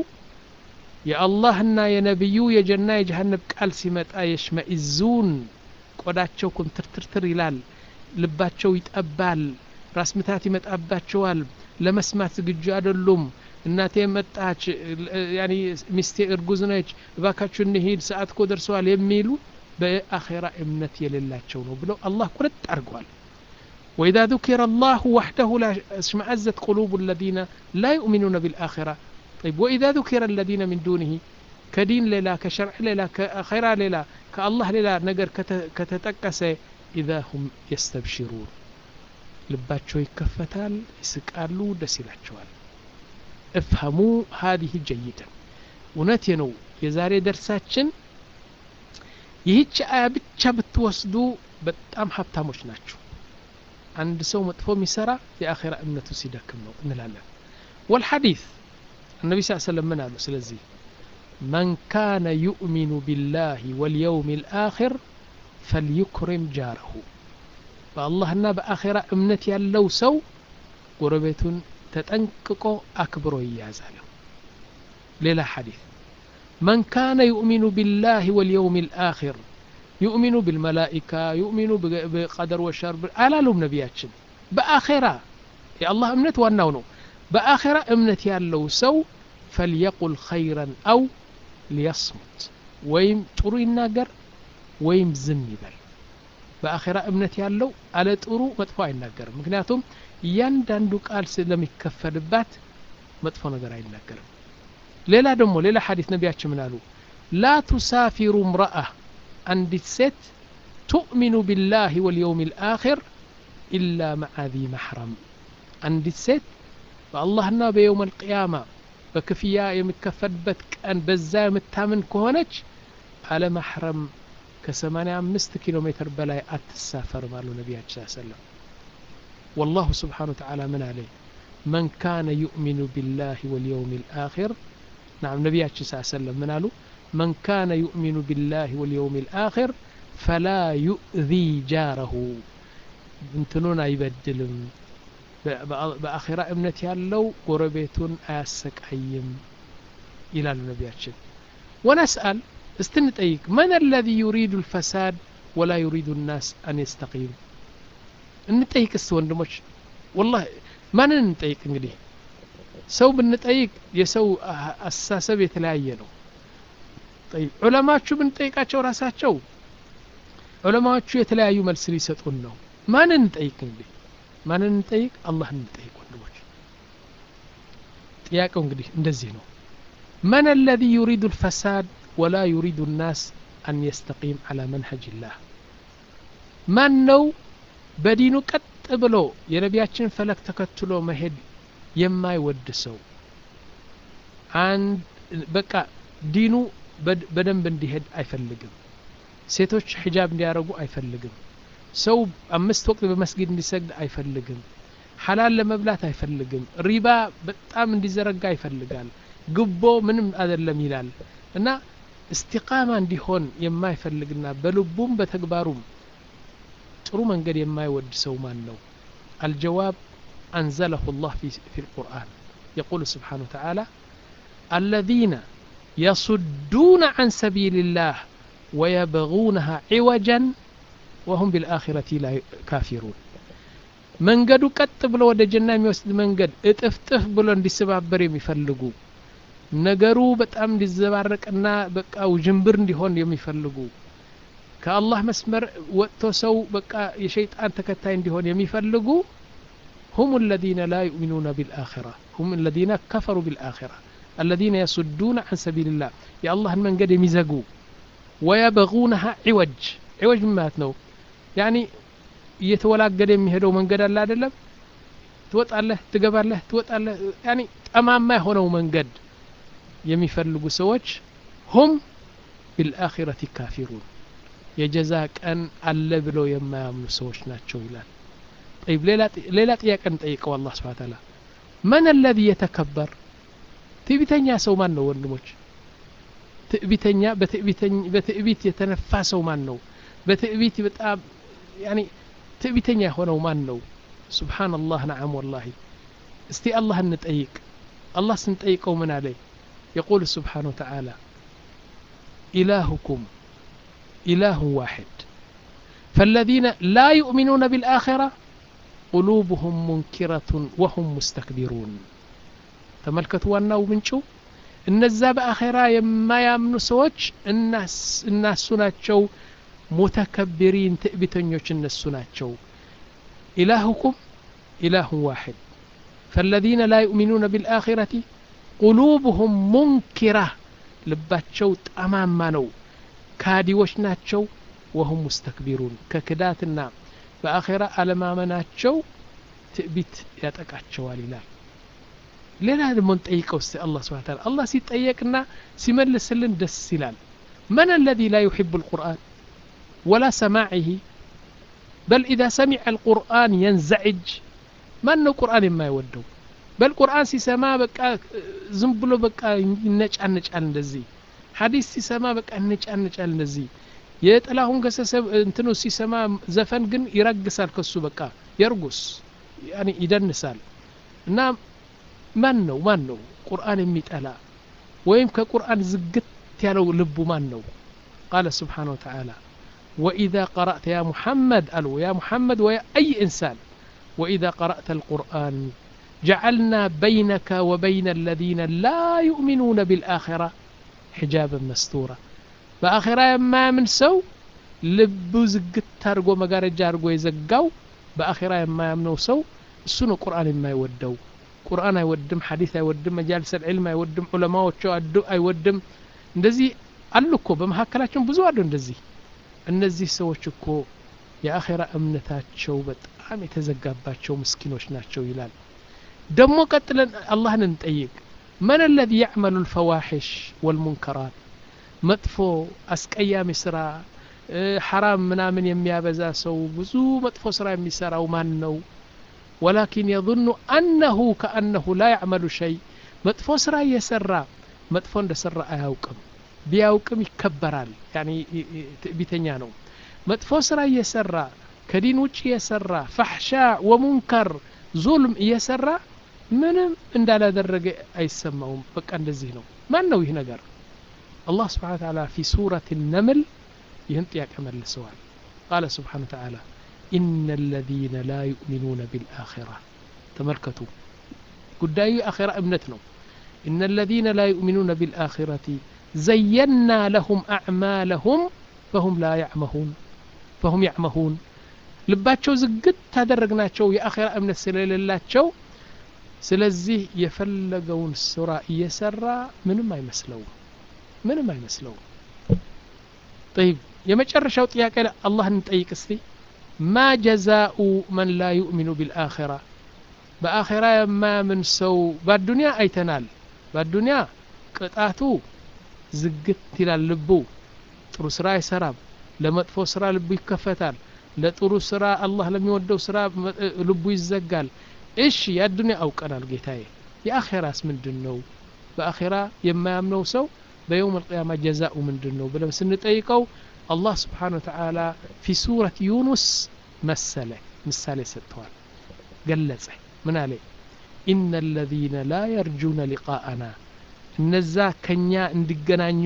የአላህና የነቢዩ የጀና የጀሃነብ ቃል ሲመጣ የሽመኢዙን ቆዳቸው ኩምትርትርትር ይላል ልባቸው ይጠባል ራስ ምታት ይመጣባቸዋል ለመስማት ዝግጁ አይደሉም እናቴ መጣች ያኒ ሚስቴ እርጉዝ ነች እባካችሁ እንሂድ ሰዓት እኮ ደርሰዋል የሚሉ በአኼራ እምነት የሌላቸው ነው ብለው አላህ ቁርጥ አድርገዋል وإذا ذكر الله وحده لا اشمأزت قلوب الذين لا يؤمنون بالآخرة طيب وإذا ذكر الذين من دونه كدين ليلا كشرع ليلا كخيرا ليلا كالله ليلا نقر كتتقس إذا هم يستبشرون ልባቸው ይከፈታል ይስቃሉ ደስ ይላቸዋል እፍሀሙ ሀዲህ ጀይደን እውነቴ ነው የዛሬ ደርሳችን ይህች አያ ብቻ ብትወስዱ በጣም ሀብታሞች ናቸው አንድ ሰው መጥፎ የሚሰራ የአኼራ እምነቱ ሲደክም ነው እንላለን ወልሐዲስ النبي صلى الله عليه وسلم من قالوا سلزي من كان يؤمن بالله واليوم الآخر فليكرم جاره በአላህና በአኼራ እምነት ያለው ሰው ጎረቤቱን ተጠንቅቆ አክብሮ ይያዛል ሌላ ሐዲስ መን ካነ ዩእሚኑ ቢላህ ወልየውም ልአኪር ዩእሚኑ ብልመላኢካ ዩእሚኑ በቀደር ወሸር አላሉም ነቢያችን በአኼራ የአላህ እምነት ዋናው ነው በአኼራ እምነት ያለው ሰው ፈልየቁል ኸይረን አው ሊየስሙት ወይም ጥሩ ይናገር ወይም ዝም ይበል በአኼራ እምነት ያለው አለ ጥሩ መጥፎ አይናገርም ምክንያቱም እያንዳንዱ ቃል ስለሚከፈልባት መጥፎ ነገር አይናገርም ሌላ ደግሞ ሌላ ሐዲስ ነቢያችን ምን አሉ ላ ቱሳፊሩ እምረአ አንዲት ሴት ቱእሚኑ ቢላህ ወልየውም ልአኪር ኢላ መዓ ዚ ማሕረም አንዲት ሴት በአላህና በየውም አልቅያማ በክፍያ የሚከፈልበት ቀን በዛ የምታምን ከሆነች አለ ማሕረም ከ85 ኪሎ ሜትር በላይ አትሳፈርም አሉ ነቢያችን ሰለም والله سبحانه وتعالى من عليه من كان يؤمن بالله واليوم الآخر نعم نبياتنا صلى الله عليه وسلم من قالوا من كان يؤمن بالله واليوم الآخر فلا يؤذي جاره እንትኑን አይበድልም በአኼራ እምነት ያለው ጎረቤቱን አያሰቃይም ይላሉ ነቢያችን ወነስአል እስቲ እንጠይቅ መን አለዚ ዩሪዱ ልፈሳድ ወላ ዩሪዱ ናስ አን የስተቂሙ እንጠይቅ እስቲ ወንድሞች ወላሂ ማንን እንጠይቅ እንግዲህ ሰው ብንጠይቅ የሰው አስተሳሰብ የተለያየ ነው ጠይብ ዑለማዎቹ ብንጠይቃቸው ራሳቸው ዑለማዎቹ የተለያዩ መልስ ሊሰጡን ነው ማንን እንጠይቅ እንግዲህ ማንን እንጠይቅ አላህን እንጠይቅ ወንድሞች ጥያቄው እንግዲህ እንደዚህ ነው من الذي يريد الفساد ولا يريد الناس أن يستقيم على منهج الله من ነው በዲኑ ቀጥ ብሎ የነቢያችን ፈለግ ተከትሎ መሄድ የማይወድ ሰው አንድ በቃ ዲኑ በደንብ እንዲሄድ አይፈልግም ሴቶች ሒጃብ እንዲያደርጉ አይፈልግም ሰው አምስት ወቅት በመስጊድ እንዲሰግድ አይፈልግም ሐላል ለመብላት አይፈልግም ሪባ በጣም እንዲዘረጋ ይፈልጋል ግቦ ምንም አይደለም ይላል እና እስቲቃማ እንዲሆን የማይፈልግና በልቡም በተግባሩም ጥሩ መንገድ የማይወድ ሰው ማን ነው አልጀዋብ أنزله الله في, في القرآن يقول سبحانه وتعالى الذين يصدون عن سبيل الله ويبغونها عوجا وهم بالآخرة لا كافرون መንገዱ ቀጥ ብሎ ወደ ጀና የሚወስድ መንገድ እጥፍጥፍ ብሎ እንዲሰባበር የሚፈልጉ ነገሩ በጣም እንዲዘባረቅና በቃ ውዥንብር እንዲሆን የሚፈልጉ ከአላህ መስመር ወጥቶ ሰው በቃ የሸይጣን ተከታይ እንዲሆን የሚፈልጉ هم الذين لا يؤمنون بالآخرة هم الذين كفروا بالآخرة الذين يصدون عن سبيل الله يا الله من قد يمزقوا ويبغونها عوج عوج من ماتنو يعني እየተወላገደ የሚሄደው መንገድ አለ አይደለም ትወጣለህ ትገባለህ ትወጣለህ ያኒ ጠማማ የሆነው መንገድ የሚፈልጉ ሰዎች ሁም ቢልአኺረቲ ካፊሩን የጀዛ ቀን አለ ብለው የማያምኑ ሰዎች ናቸው ይላል طيب ሌላ ጥያቄ እንጠይቀው አላህ ስብሓ ታላ መን አለዚ የተከበር ትዕቢተኛ ሰው ማን ነው ወንድሞች ትዕቢተኛ በትዕቢት የተነፋ ሰው ማን ነው በትዕቢት በጣም ያኒ ትዕቢተኛ የሆነው ማን ነው ስብሓንላህ ነዓም ወላሂ እስቲ አላህ እንጠይቅ አላህ ስንጠይቀው ምን አለ የቁል ስብሓን ወተዓላ ኢላሁኩም ኢላሁ ዋሕድ فالذين لا يؤمنون بالآخرة قلوبهم منكرة وهم مستكبرون ተመልከቱ ዋናው ምንጩ እነዛ በአኼራ የማያምኑ ሰዎች እናሱ ናቸው ሙተከቢሪን ትዕቢተኞች እነሱ ናቸው ኢላሁኩም ኢላሁ ዋሕድ فالذين لا يؤمنون بالآخرة قلوبهم منكرة ልባቸው ጠማማ ነው ካዲዎች ናቸው ወሁም ሙስተክቢሩን ከክዳትና በአኼራ አለማመናቸው ትዕቢት ያጠቃቸዋል ይላል ሌላ ደግሞ እንጠይቀው እስቲ አላህ ስብሓን ታላ አላህ ሲጠየቅና ሲመልስልን ደስ ይላል من الذي لا يحب القرآن ولا سماعه بل إذا سمع القرآن ينزعج ما أنه قرآن ما يودو بل قرآن سيسما بقى زنبلو بقى نجعل نجعل እንደዚህ ሐዲስ ሲሰማ በቃ ነጫል ነጫል እንደዚህ የጥላሁን ገሰሰ እንትኑ ሲሰማ ዘፈን ግን ይረግሳል ከሱ በቃ የርጉስ ያኒ ይደንሳል እና ማን ነው ማን ነው ቁርአን የሚጠላ ወይም ከቁርአን ዝግት ያለው ልቡ ማን ነው ቃለ ስብሓን ወተዓላ وإذا قرأت يا محمد ألو يا محمد ويا أي إنسان وإذا قرأت القرآن جعلنا بينك وبين الذين لا يؤمنون بالآخرة حجابا مستورا በአኼራ የማያምን ሰው ልቡ ዝግት አድርጎ መጋረጃ አድርጎ የዘጋው በአኼራ የማያምነው ሰው እሱ ነው ቁርአን የማይወደው ቁርአን አይወድም ሐዲስ አይወድም መጃልስ ልዕልም አይወድም ዑለማዎቹ አዱ አይወድም እንደዚህ አሉ እኮ በመካከላችን ብዙ አሉ እንደዚህ እነዚህ ሰዎች እኮ የአኼራ እምነታቸው በጣም የተዘጋባቸው ምስኪኖች ናቸው ይላል ደግሞ ቀጥለን አላህን እንጠይቅ መን አለዚ ያዕመሉ ልፈዋሒሽ ወልሙንከራት መጥፎ አስቀያሚ ስራ ሐራም ምናምን የሚያበዛ ሰው ብዙ መጥፎ ስራ የሚሰራው ማን ነው ወላኪን የظኑ አነሁ ከአነሁ ላ ያዕመሉ ሸይ መጥፎ ስራ እየሰራ መጥፎ እንደሰራ አያውቅም ቢያውቅም ይከበራል ያኒ ትዕቢተኛ ነው መጥፎ ስራ እየሰራ ከዲን ውጭ እየሰራ ፈሕሻ ወሙንከር ዙልም እየሰራ ምንም እንዳላደረገ አይሰማውም በቃ እንደዚህ ነው ማን ነው ይህ ነገር አላህ ስብሓን ተዓላ ፊ ሱረት ነምል ይህን ጥያቄ መልሰዋል ቃለ ስብሓን ተዓላ ኢነ አለዚነ ላ ዩእሚኑነ ቢልአኺራ ተመልከቱ ጉዳዩ የአኺራ እምነት ነው ኢነ አለዚነ ላ ዩእሚኑነ ቢልአኺረቲ ዘየና ለሁም አዕማለሁም ፈሁም ላ ያዕመሁን ፈሁም ያዕመሁን ልባቸው ዝግት ታደረግናቸው የአኼራ እምነት ስለሌላቸው ስለዚህ የፈለገውን ስራ እየሰራ ምንም አይመስለውም ምንም አይመስለውም ጠይብ የመጨረሻው ጥያቄ አላህ እንጠይቅ እስቲ ማ ጀዛኡ መን ላ ዩእሚኑ ቢልአኼራ በአኼራ የማያምን ሰው በአዱንያ አይተናል በአዱንያ ቅጣቱ ዝግት ይላል ልቡ ጥሩ ስራ አይሰራም ለመጥፎ ስራ ልቡ ይከፈታል ለጥሩ ስራ አላህ ለሚወደው ስራ ልቡ ይዘጋል እሺ የአዱንያ አውቀናል ጌታዬ የአኼራስ ምንድን ነው በአኼራ የማያምነው ሰው በየውም አልቅያማ ጀዛኡ ምንድን ነው ብለን ስንጠይቀው አላህ ስብሓን ወተዓላ ፊ ሱረት ዩኑስ መሰለ ምሳሌ ሰጥተዋል ገለጸ ምን አለ ኢነ አለዚነ ላ የርጁነ ሊቃአና እነዛ ከኛ እንዲገናኙ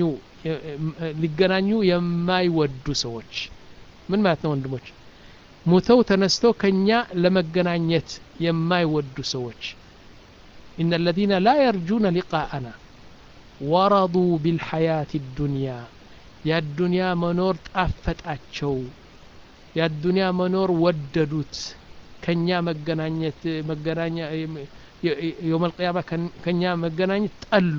ሊገናኙ የማይወዱ ሰዎች ምን ማለት ነው ወንድሞች ሙተው ተነስተው ከኛ ለመገናኘት የማይወዱ ሰዎች ኢነ አለዚነ ላ የርጁነ ሊቃአና ወረዱ ቢልሐያት ዱንያ የአዱንያ መኖር ጣፈጣቸው የአዱንያ መኖር ወደዱት ከኛ መገናኘት መገናኛ የውም አልቅያማ ከኛ መገናኘት ጠሉ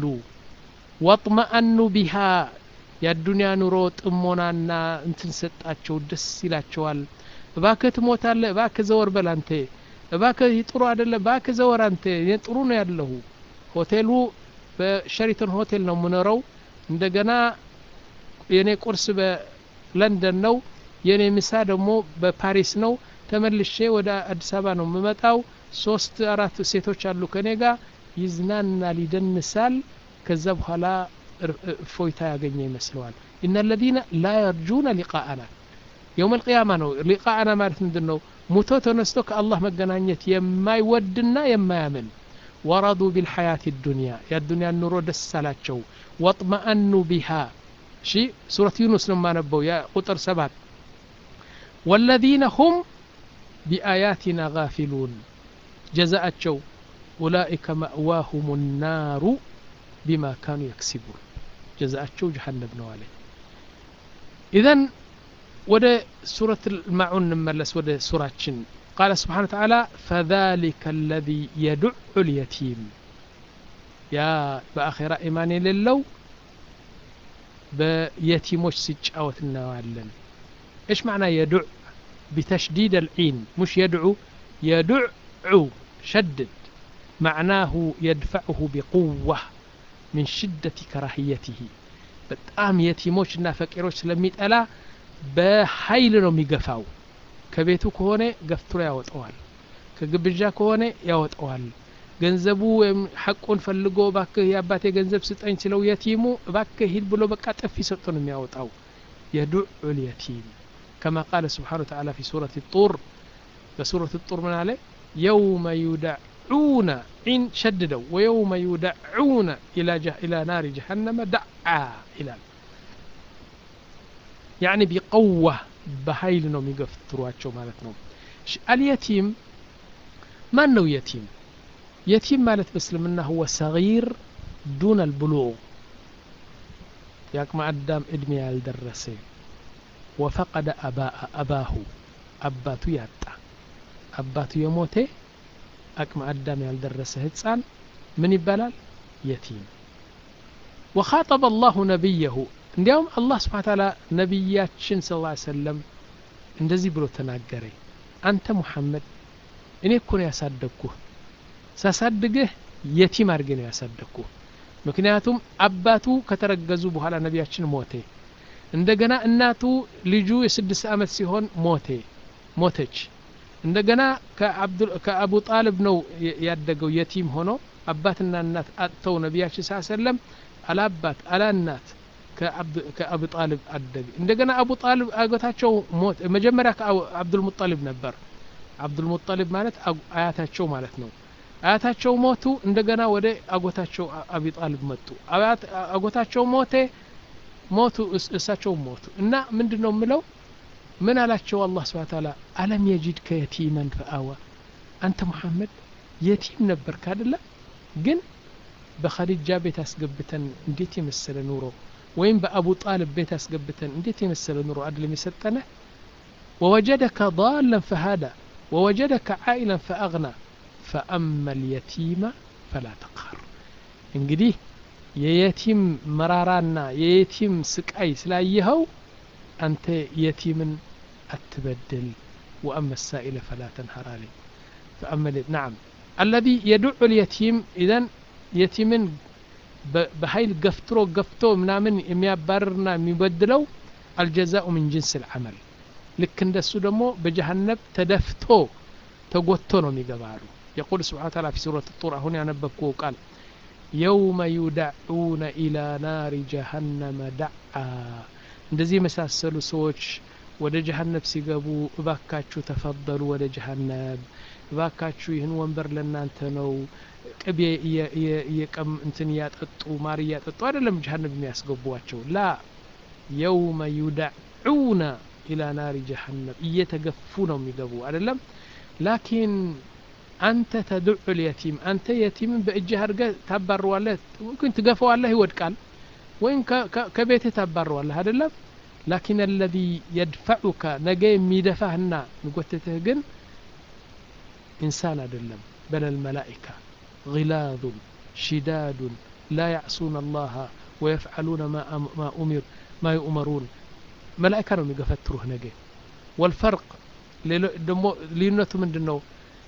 ወጥመአኑ ቢሃ የአዱንያ ኑሮ ጥሞናና እንትን ሰጣቸው ደስ ይላቸዋል እባክህ ትሞታለህ እባክህ ዘወር በል አንተ እባክህ ጥሩ አይደለ እባክህ ዘወር አንተ ጥሩ ነው ያለሁ ሆቴሉ በሸሪተን ሆቴል ነው የምኖረው እንደገና የኔ ቁርስ በለንደን ነው የኔ ምሳ ደግሞ በፓሪስ ነው ተመልሼ ወደ አዲስ አበባ ነው የምመጣው ሶስት አራት ሴቶች አሉ ከኔ ጋር ይዝናናል ይደንሳል ከዛ በኋላ እፎይታ ያገኘ ይመስለዋል ኢነ አለዚነ ላ የርጁነ ሊቃአና የውም አልቅያማ ነው ሊቃአና ማለት ምንድን ነው ሙቶ ተነስቶ ከአላህ መገናኘት የማይወድና የማያምን ወረዱ ቢልሐያት ዱንያ የአዱንያ ኑሮ ደስ አላቸው ወጥመአኑ ቢሃ እሺ ሱረት ዩኑስ ነው የማነበው የቁጥር ሰባት ወለዚነ ሁም ቢአያቲና ጋፊሉን ጀዛአቸው ኡላኢከ መእዋሁም ናሩ ቢማ ካኑ የክሲቡን ጀዛአቸው ጀሃነም ነው አለ ኢዘን ወደ ሱረት ልማዑን እንመለስ ወደ ሱራችን ቃለ ስብሓን ተዓላ ፈذሊከ አለዚ የዱዑ ልየቲም ያ በአኼራ ኢማን የሌለው በየቲሞች ሲጫወት እናየዋለን ايش معنى يدع بتشديد العين مش يدعو يدع شدد معناه يدفعه بقوة من شدة كراهيته በጣም የቲሞችና ፈቂሮች ስለሚጠላ በኃይል ነው የሚገፋው ከቤቱ ከሆነ ገፍትሮ ያወጠዋል ከግብዣ ከሆነ ያወጠዋል ገንዘቡ ወይም ሐቁን ፈልጎ ባክህ የአባቴ ገንዘብ ስጠኝ ስለው የቲሙ ባክህ ሂድ ብሎ በቃ ጥፊ ሰጥቶ ነው የሚያወጣው የዱዑ ልየቲም كما قال سبحانه وتعالى في سورة الطور بسورة الطور من عليه يوم يدعون عين شددوا ويوم يدعون إلى جه إلى نار جهنم دعا إلى يعني بقوة بهيل نوم يقفتروا مالتنا اليتيم ما أنه يتيم يتيم مالت بسلمنا هو صغير دون البلوغ ياك ما قدام ادمي الدرسي ወፈቀደ አባሁ አባቱ ያጣ አባቱ የሞተ አቅመ አዳም ያልደረሰ ህፃን ምን ይባላል የቲም ወኻጠበ አላሁ ነቢየሁ እንዲያውም አላህ ስብሓ ታላ ነቢያችን ስ ሰለም እንደዚህ ብሎ ተናገረ አንተ ሙሐመድ እኔ እኮ ነው ያሳደግኩህ ሳሳድግህ የቲም አድርጌ ነው ያሳደግኩህ ምክንያቱም አባቱ ከተረገዙ በኋላ ነቢያችን ሞቴ እንደገና እናቱ ልጁ የስድስት ዓመት ሲሆን ሞቴ ሞተች እንደገና ከአቡ ጣልብ ነው ያደገው የቲም ሆኖ አባትና እናት አጥተው ነቢያችን ሳ ሰለም አላባት አላናት ከአቡ ጣልብ አደገ እንደገና አቡ ጣልብ አጎታቸው ሞት መጀመሪያ ከአብዱልሙጠሊብ ነበር አብዱልሙጠሊብ ማለት አያታቸው ማለት ነው አያታቸው ሞቱ እንደገና ወደ አጎታቸው አቢ ጣልብ መጡ አጎታቸው ሞቴ ሞቱ እሳቸውም ሞቱ እና ምንድን ነው የምለው ምን አላቸው አላህ ስብሓን ታላ አለም የጂድከ የቲመን ፈአዋ አንተ ሙሐመድ የቲም ነበርክ አደለ ግን በኸዲጃ ቤት አስገብተን እንዴት የመሰለ ኑሮ ወይም በአቡ ጣልብ ቤት አስገብተን እንዴት የመሰለ ኑሮ አድለም የሰጠነ ወወጀደከ ضالا فهدى ووجدك عائلا فأغنى فأما اليتيم فلا تقهر እንግዲህ የየቲም መራራና የየቲም ስቃይ ስላየኸው አንተ የቲምን አትበድል ወአመ ሳኢለ ፈላ ተንሀር አለኝ فأما نعم الذي يدع اليتيم إذن يتيمن بهاي ገፍትሮ ገፍቶ ምናምን የሚያባርርና የሚበድለው አልጀዛኡ ምን ጅንስ ልዓመል ልክ እንደሱ ደግሞ በጀሃነብ ተደፍቶ ተጎቶ ነው የሚገባ አሉ የቁል ስብሓን ታላ ፊ ሱረት ጡር አሁን ያነበብኩ ቃል የውመ ዩዳዑነ ኢላ ናሪ ጀሃነመ ዳዓ እንደዚህ የመሳሰሉ ሰዎች ወደ ጀሃነብ ሲገቡ እባካችሁ ተፈደሉ ወደ ጀሃነብ እባካችሁ ይህን ወንበር ለእናንተ ነው ቅቤ እየቀም እንትን እያጠጡ ማር እያጠጡ አይደለም ጀሃነብ የሚያስገቧቸው ላ የውመ ዩዳዑነ ኢላ ናሪ ጀሃነም እየተገፉ ነው የሚገቡ አይደለም ላኪን አንተ ተድዑ ልየቲም አንተ የቲምን በእጅህ አድርገህ ታባረዋለህ ግን ትገፈዋለህ ይወድቃል ወይም ከቤትህ ታባረዋለህ አይደለም ላኪን አለዚ የድፈዑከ ነገ የሚደፋህና የሚጎትትህ ግን ኢንሳን አይደለም በለል መላኢካ غلاظ شداد لا يعصون الله ويفعلون ما, ما أمر ما يؤمرون መላእካ ነው የሚገፈትሩህ ነገ ወልፈርቅ ደሞ ልዩነቱ ምንድን ነው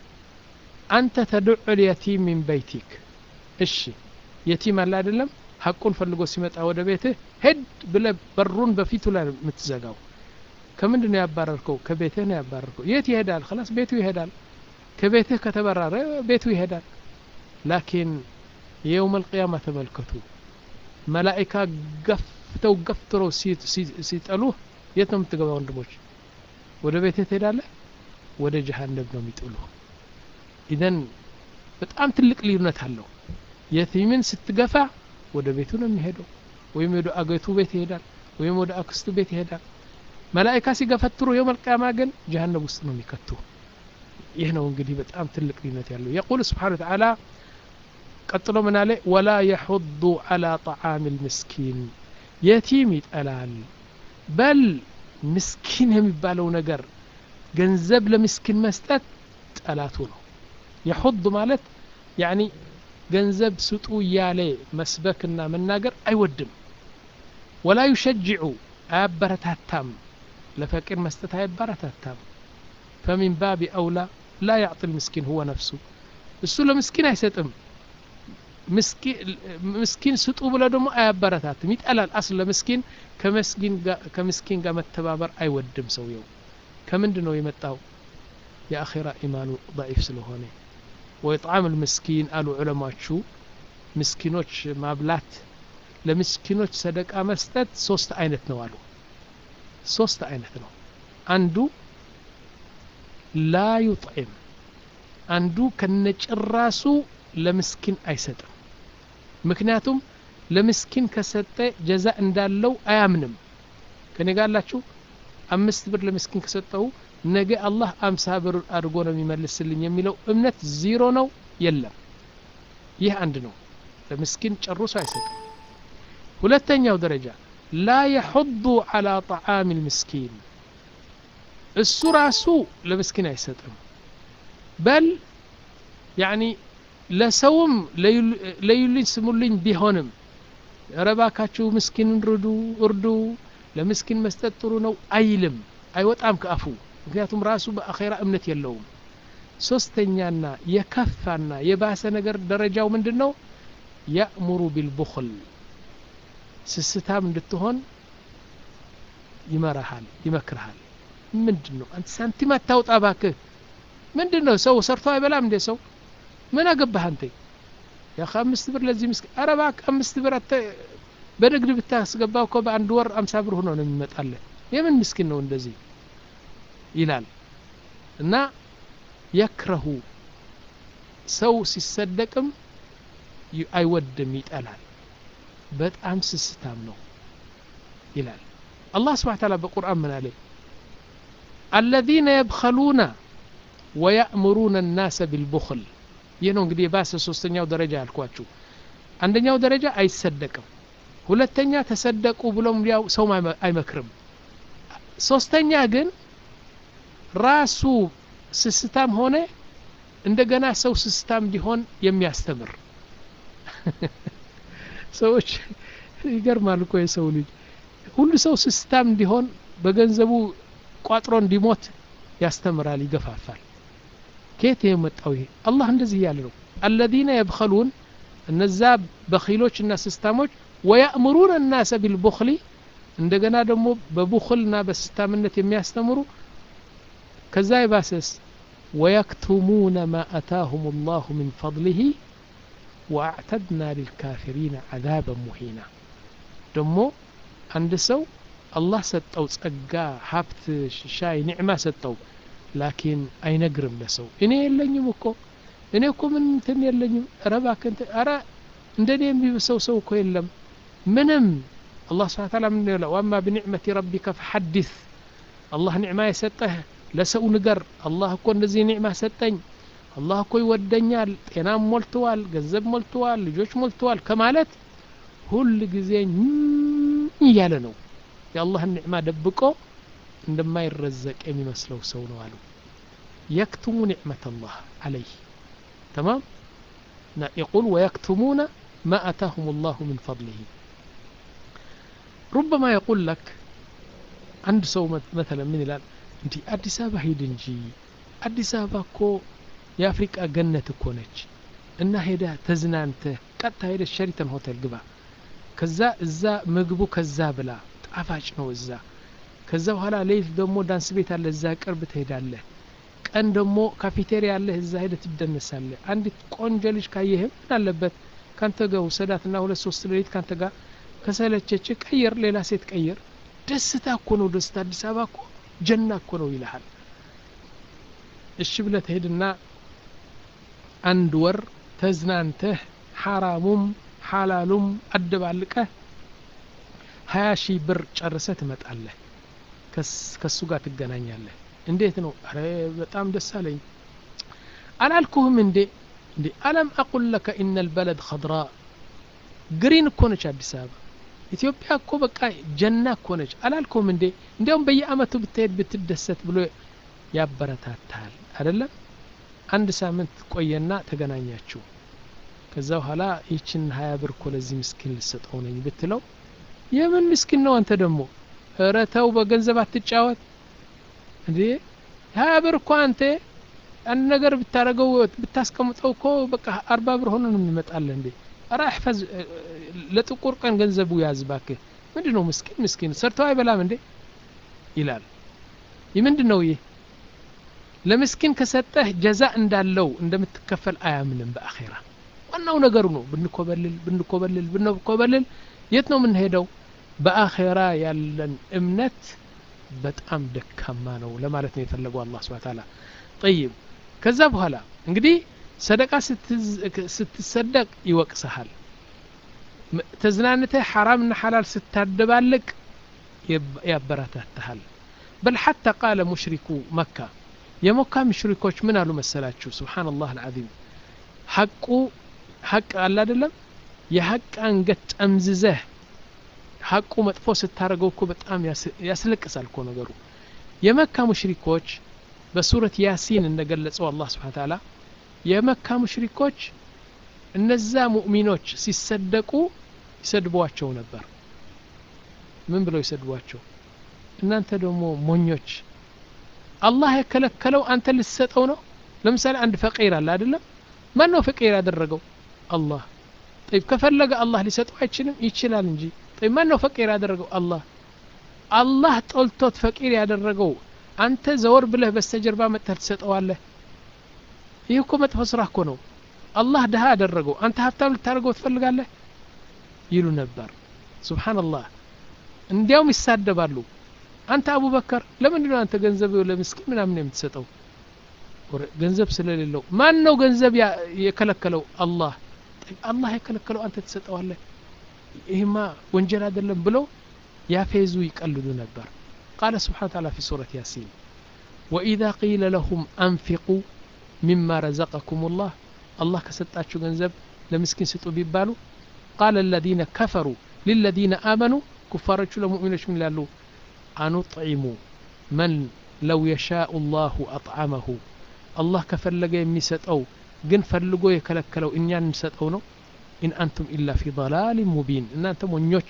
አንተ ተድዑ ልየቲም ሚን በይቲክ እሺ የቲም አለ አይደለም ሀቁን ፈልጎ ሲመጣ ወደ ቤትህ ሄድ ብለ በሩን በፊቱ ላይ የምትዘጋው ከምንድን ነው ያባረርከው ከቤትህ ነው ያባረርከው የት ይሄዳል ክላስ ቤቱ ይሄዳል ከቤትህ ከተበራረ ቤቱ ይሄዳል ላኪን የውም አልቅያማ ተመልከቱ መላኢካ ገፍተው ገፍትረው ሲጠሉህ የት ነው የምትገባ ወንድሞች ወደ ቤትህ ትሄዳለህ ወደ ጀሃነብ ነው የሚጥሉ ኢዘን በጣም ትልቅ ልዩነት አለው የቲምን ስትገፋ ወደ ቤቱ ነው የሚሄደው ወይም ወደ አገቱ ቤት ይሄዳል ወይም ወደ አክስቱ ቤት ይሄዳል መላኢካ ሲገፈትሩ የውም አልቅያማ ግን ጀሃነብ ውስጥ ነው የሚከቱ ይህ ነው እንግዲህ በጣም ትልቅ ልዩነት ያለው የቁል ስብሓን ተዓላ ቀጥሎ ምን አለ ወላ የሑዱ አላ ጣዓም ልምስኪን የቲም ይጠላል በል ምስኪን የሚባለው ነገር ገንዘብ ለምስኪን መስጠት ጠላቱ ነው የሑድ ማለት ያኒ ገንዘብ ስጡ እያለ መስበክና መናገር አይወድም ወላ ዩሸጅዑ አያበረታታም ለፈቂር መስጠት አያበረታታም ፈሚን ባቢ አውላ ላ ያዕጢ ልምስኪን ሁወ ነፍሱ እሱ ለምስኪን አይሰጥም ምስኪን ስጡ ብለ ደግሞ አያበረታትም ይጠላል አስ ለምስኪን ከምስኪን ጋር መተባበር አይወድም ሰውየው ከምንድ ነው የመጣው የአኼራ ኢማኑ ضعيፍ ስለሆነ ወይጣም ልምስኪን አሉ ዑለማቹ ምስኪኖች ማብላት ለምስኪኖች ሰደቃ መስጠት ሶስት አይነት ነው አሉ ሶስት አይነት ነው አንዱ ላ ዩጥዕም አንዱ ከነጭራሱ ለምስኪን አይሰጥም ምክንያቱም ለምስኪን ከሰጠ ጀዛ እንዳለው አያምንም ከኔ ጋር አላችሁ አምስት ብር ለምስኪን ከሰጠው ነገ አላህ አምሳ ብር አድርጎ ነው የሚመልስልኝ የሚለው እምነት ዚሮ ነው የለም ይህ አንድ ነው ለምስኪን ጨርሶ አይሰጥም ሁለተኛው ደረጃ ላ የሑዱ አላ ጣዓም ልምስኪን እሱ ራሱ ለምስኪን አይሰጥም በል ያኒ ለሰውም ለዩልኝ ስሙልኝ ቢሆንም ረባካችሁ ምስኪንን ርዱ እርዱ ለምስኪን መስጠት ጥሩ ነው አይልም አይወጣም ከአፉ ምክንያቱም ራሱ በአኼራ እምነት የለውም ሶስተኛና የከፋና የባሰ ነገር ደረጃው ምንድን ነው ያእሙሩ ቢልቡኽል ስስታም እንድትሆን ይመራሃል ይመክርሃል ምንድን ነው አንተ ሳንቲም አታውጣ ባክህ ምንድን ነው ሰው ሰርቶ አይበላም እንዴ ሰው ምን አገባህ አንተ ያ አምስት ብር ለዚህ ምስኪን ኧረ እባክህ አምስት ብር አተ በንግድ ብታስገባው እኮ በአንድ ወር አምሳ ብር ሆኖ ነው የሚመጣልህ የምን ምስኪን ነው እንደዚህ ይላል እና የክረሁ ሰው ሲሰደቅም አይወድም ይጠላል በጣም ስስታም ነው ይላል አላህ ስብሓን ታላ በቁርአን ምን አለ አለዚነ የብኸሉነ ወያእምሩነ ናሰ ቢልቡኽል ይህ ነው እንግዲህ የባሰ ሶስተኛው ደረጃ ያልኳችሁ አንደኛው ደረጃ አይሰደቅም ሁለተኛ ተሰደቁ ብሎም ያው ሰው አይመክርም ሶስተኛ ግን ራሱ ስስታም ሆነ እንደገና ሰው ስስታም እንዲሆን የሚያስተምር ሰዎች ይገርማል እኮ የሰው ልጅ ሁሉ ሰው ስስታም እንዲሆን በገንዘቡ ቋጥሮ እንዲሞት ያስተምራል ይገፋፋል ከየት የመጣው ይሄ አላህ እንደዚህ እያለ ነው አለዚነ የብኸሉን እነዛ በኪሎችና ስስታሞች ወያእምሩን እናሰ ቢልቡኽሊ እንደገና ደግሞ በቡኽልና በስስታምነት የሚያስተምሩ ከዛ የባሰስ ወየክቱሙነ ማ አታሁም ላሁ ምን ፈضሊህ ወአዕተድና ሊልካፊሪን ዓዛበን ሙሂና ደግሞ አንድ ሰው አላህ ሰጠው ጸጋ ሀብት ሻይ ኒዕማ ሰጠው ላኪን አይነግርም ለሰው እኔ የለኝም እኮ እኔ እኮ ምን እንትን የለኝም ረ እባክህ ረ እንደኔ የሚብሰው ሰው እኮ የለም ምንም አላህ ስብሓን ታላ ምን ይለው ዋማ ብኒዕመቲ ረቢከ ፈሐዲስ አላህ ኒዕማ የሰጠህ ለሰው ንገር አላህ እኮ እንደዚህ ኒዕማ ሰጠኝ አላህ እኮ ይወደኛል ጤናም ሞልተዋል ገንዘብ ሞልተዋል ልጆች ሞልተዋል ከማለት ሁል ጊዜ እያለ ነው የአላህን ኒዕማ ደብቆ እንደማይረዘቅ የሚመስለው ሰው ነው አሉ የክቱሙ ኒዕመት አላህ አለይህ تمام يقول ويكتمون ما أتاهم الله من فضله ربما يقول لك عند سو مثلا من الآن انت أدي سابا هيد انجي أدي سابا كو የአፍሪቃ ገነት እኮ ነች እና ሄዳ ተዝናንተ ቀጥታ ሄደ ሸሪተን ሆቴል ግባ ከዛ እዛ ምግቡ ከዛ ብላ ጣፋጭ ነው እዛ ከዛ በኋላ ሌሊት ደግሞ ዳንስ ቤት አለ እዛ ቅርብ ትሄዳለህ ቀን ደግሞ ካፌቴሪያ አለ እዛ ሄደ ትደነሳለህ አንዲት ቆንጆ ልጅ ካየህም ምን አለበት ካንተ ጋር ውሰዳትና ሁለት ሶስት ሌሊት ካንተ ጋር ከሰለቸች ቀይር ሌላ ሴት ቀይር ደስታ እኮ ነው ደስታ አዲስ አበባ እኮ ጀና እኮ ነው ይልሃል እሺ ብለህ ትሄድና አንድ ወር ተዝናንተህ ሐራሙም ሐላሉም አደባልቀህ ሀያ ሺህ ብር ጨርሰህ ትመጣለህ ከሱ ጋር ትገናኛለህ እንዴት ነው አረ በጣም ደስ አለኝ አላልኩህም እንዴ እንዴ አለም አቁል ለከ ኢነ ልበለድ ኸድራ ግሪን እኮ ነች አዲስ አበባ ኢትዮጵያ እኮ በቃ ጀና እኮ ነች አላልኩም እንዴ እንዲያውም በየአመቱ ብትሄድ ብትደሰት ብሎ ያበረታታል አይደለም አንድ ሳምንት ቆየና ተገናኛችሁ ከዛ በኋላ ይችን ሀያ ብር እኮ ለዚህ ምስኪን ልሰጠው ነኝ ብትለው የምን ምስኪን ነው አንተ ደግሞ እረተው በገንዘብ አትጫወት እንዴ ሀያ ብር እኮ አንተ አንድ ነገር ብታረገው ብታስቀምጠው እኮ በቃ አርባ ብር ሆኖ ነው የሚመጣልህ እንዴ ኧረ እሕፈዝ ለጥቁር ቀን ገንዘቡ ያዝ ባክህ ምንድን ነው ምስኪን ምስኪን ሰርተው አይበላም እንዴ ይላል ይህ ምንድን ነው ይህ ለምስኪን ከሰጠህ ጀዛ እንዳለው እንደምትከፈል አያምንም በአኼራ ዋናው ነገሩ ነው ብንኮበልል ብንኮበልል ብንኮበልል የት ነው የምንሄደው በአኼራ ያለን እምነት በጣም ደካማ ነው ለማለት ነው የፈለገው አላህ ስብሐ ተዓላ ጠይብ ከዛ በኋላ እንግዲህ ሰደቃ ስትሰደቅ ይወቅሰሃል ተዝናንተህ ሐራምና ሐላል ስታደባልቅ ያበረታታሃል በል ሐታ ቃለ ሙሽሪኩ መካ የመካ ሙሽሪኮች ምን አሉ መሰላችሁ ስብሓንላህ አልዓዚም ሐቁ ሐቅ አለ አይደለም የሐቅ አንገት ጠምዝዘህ ሐቁ መጥፎ ስታደርገው እኮ በጣም ያስለቅሳል እኮ ነገሩ የመካ ሙሽሪኮች በሱረት ያሲን እንደገለጸው አላህ ስብሓን ተዓላ የመካ ሙሽሪኮች እነዛ ሙእሚኖች ሲሰደቁ ይሰድቧቸው ነበር ምን ብለው ይሰድቧቸው እናንተ ደግሞ ሞኞች አላህ የከለከለው አንተ ልትሰጠው ነው ለምሳሌ አንድ ፈቂር አለ አይደለም ማን ነው ፈቂር ያደረገው አላህ ጠይብ ከፈለገ አላህ ሊሰጠው አይችልም ይችላል እንጂ ጠይብ ማን ነው ፈቂር ያደረገው አላህ አላህ ጦልቶት ፈቂር ያደረገው አንተ ዘወር ብለህ በስተጀርባ መጥተህ ትሰጠዋለህ ይህ እኮ መጥፎ ስራ እኮ ነው አላህ ድሃ አደረገው አንተ ሀብታም ልታደርገው ትፈልጋለህ ይሉ ነበር ሱብሓንላህ እንዲያውም ይሳደባሉ አንተ አቡበከር ለምንድን ነው አንተ ገንዘብ ለምስኪን ምናምን የምትሰጠው ገንዘብ ስለሌለው ማን ነው ገንዘብ የከለከለው አላህ አላህ የከለከለው አንተ ትሰጠዋለህ ይህማ ወንጀል አይደለም ብለው ያፌዙ ይቀልዱ ነበር ቃለ ስብሓን ታላ ፊ ሱረት ያሲን ወኢዛ ቂለ ለሁም አንፊቁ ሚማ ረዘቀኩም ላህ አላህ ከሰጣችሁ ገንዘብ ለምስኪን ስጡ ቢባሉ ቃለ አለዚነ ከፈሩ ሊለዚነ አመኑ ኩፋሮቹ ለሙእሚኖች ምን ይላሉ አኑጥዒሙ መን ለው የሻኡ ላሁ አጥዓመሁ አላህ ከፈለገ የሚሰጠው ግን ፈልጎ የከለከለው እኛን እንሰጠው ነው ኢን አንቱም ኢላ ፊ ضላሊን ሙቢን እናንተ ሞኞች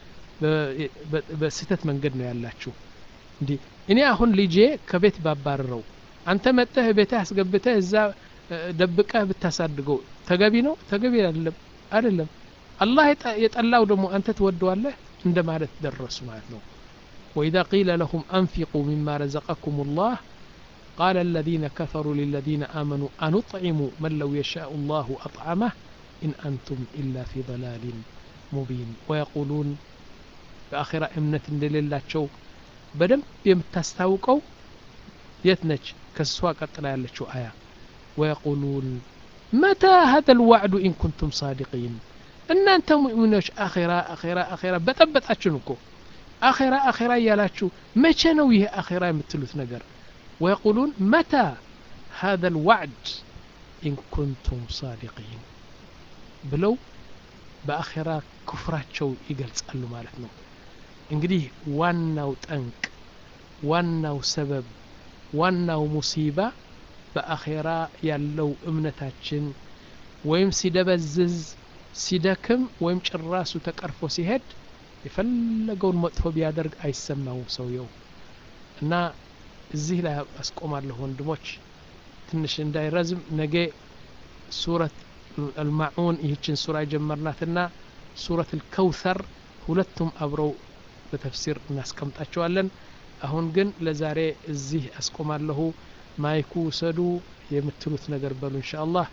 በስህተት መንገድ ነው ያላችሁ እንዲህ እኔ አሁን ልጄ ከቤት ባባረረው አንተ መጠህ ቤትህ አስገብተህ እዛ ደብቀህ ብታሳድገው ተገቢ ነው ተገቢ አይደለም አይደለም አላህ የጠላው ደግሞ አንተ ትወደዋለህ እንደ ማለት ደረሱ ማለት ነው وإذا قيل لهم أنفقوا مما رزقكم الله قال الذين كفروا للذين آمنوا أنطعم من لو يشاء الله أطعمه إن أنتم إلا في ضلال مبين ويقولون بآخرة እምነት እንደሌላቸው በደንብ የምታስታውቀው የት ነች ከሷ ቀጥላ ያለችው አያ ويقولون متى هذا الوعد إن كنتم صادقين እናንተ ሙእሚኖች አኼራ አኼራ አኼራ በጠበጣችን እኮ አኼራ አኼራ እያላችሁ መቼ ነው ይህ አኼራ የምትሉት ነገር ويقولون متى هذا الوعد إن كنتم صادقين ብለው በአኼራ ክፍራቸው ይገልጻሉ ማለት ነው እንግዲህ ዋናው ጠንቅ ዋናው ሰበብ ዋናው ሙሲባ በአኼራ ያለው እምነታችን ወይም ሲደበዝዝ ሲደክም ወይም ጭራሱ ተቀርፎ ሲሄድ የፈለገውን መጥፎ ቢያደርግ አይሰማውም ሰውየው እና እዚህ ላይ አስቆማለሁ ወንድሞች ትንሽ እንዳይረዝም ነገ ሱረት አልማዑን ይህችን ሱራ የጀመርናትና ሱረት ልከውተር ሁለቱም አብረው በተፍሲር እናስቀምጣቸዋለን አሁን ግን ለዛሬ እዚህ አስቆማለሁ ማይኩ ውሰዱ የምትሉት ነገር በሉ እንሻ አላህ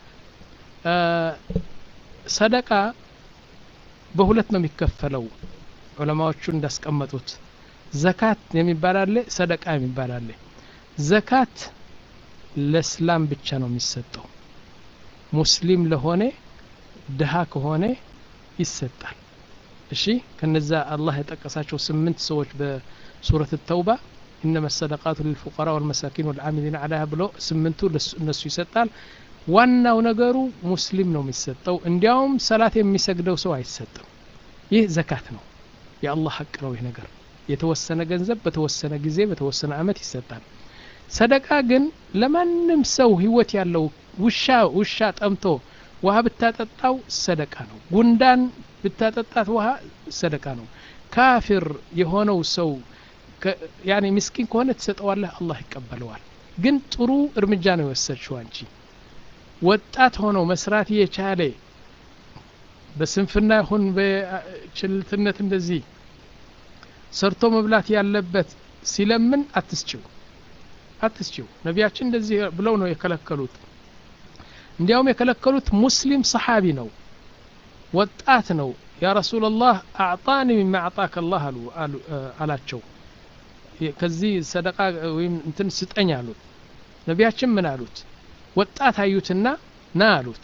ሰደቃ በሁለት ነው የሚከፈለው ዑለማዎቹ እንዳስቀመጡት ዘካት የሚባል አለ ሰደቃ የሚባል አለ ዘካት ለእስላም ብቻ ነው የሚሰጠው ሙስሊም ለሆነ ድሃ ከሆነ ይሰጣል እሺ ከነዛ አላህ የጠቀሳቸው ስምንት ሰዎች በሱረት ተውባ ኢነማ ሰደቃቱ ልልፉቀራ ወልመሳኪን ወልዓሚሊን አላህ ብሎ ስምንቱ እነሱ ይሰጣል ዋናው ነገሩ ሙስሊም ነው የሚሰጠው እንዲያውም ሰላት የሚሰግደው ሰው አይሰጥም ይህ ዘካት ነው የአላህ ሀቅ ነው ይህ ነገር የተወሰነ ገንዘብ በተወሰነ ጊዜ በተወሰነ አመት ይሰጣል ሰደቃ ግን ለማንም ሰው ህይወት ያለው ውሻ ውሻ ጠምቶ ውሃ ብታጠጣው ሰደቃ ነው ጉንዳን ብታጠጣት ውሃ ሰደቃ ነው ካፊር የሆነው ሰው ያኔ ምስኪን ከሆነ ትሰጠዋለህ አላህ ይቀበለዋል ግን ጥሩ እርምጃ ነው የወሰድሽው አንቺ ወጣት ሆነው መስራት የቻለ በስንፍና ይሁን በችልትነት እንደዚህ ሰርቶ መብላት ያለበት ሲለምን አትስችው አትስችው ነቢያችን እንደዚህ ብለው ነው የከለከሉት እንዲያውም የከለከሉት ሙስሊም ሰሓቢ ነው ወጣት ነው ያ ረሱላላህ አዕጣኒ ሚማ አዕጣከ አላህ አሉ አላቸው ከዚህ ሰደቃ ወይም እንትን ስጠኝ አሉት ነቢያችን ምን አሉት ወጣት አዩትና ና አሉት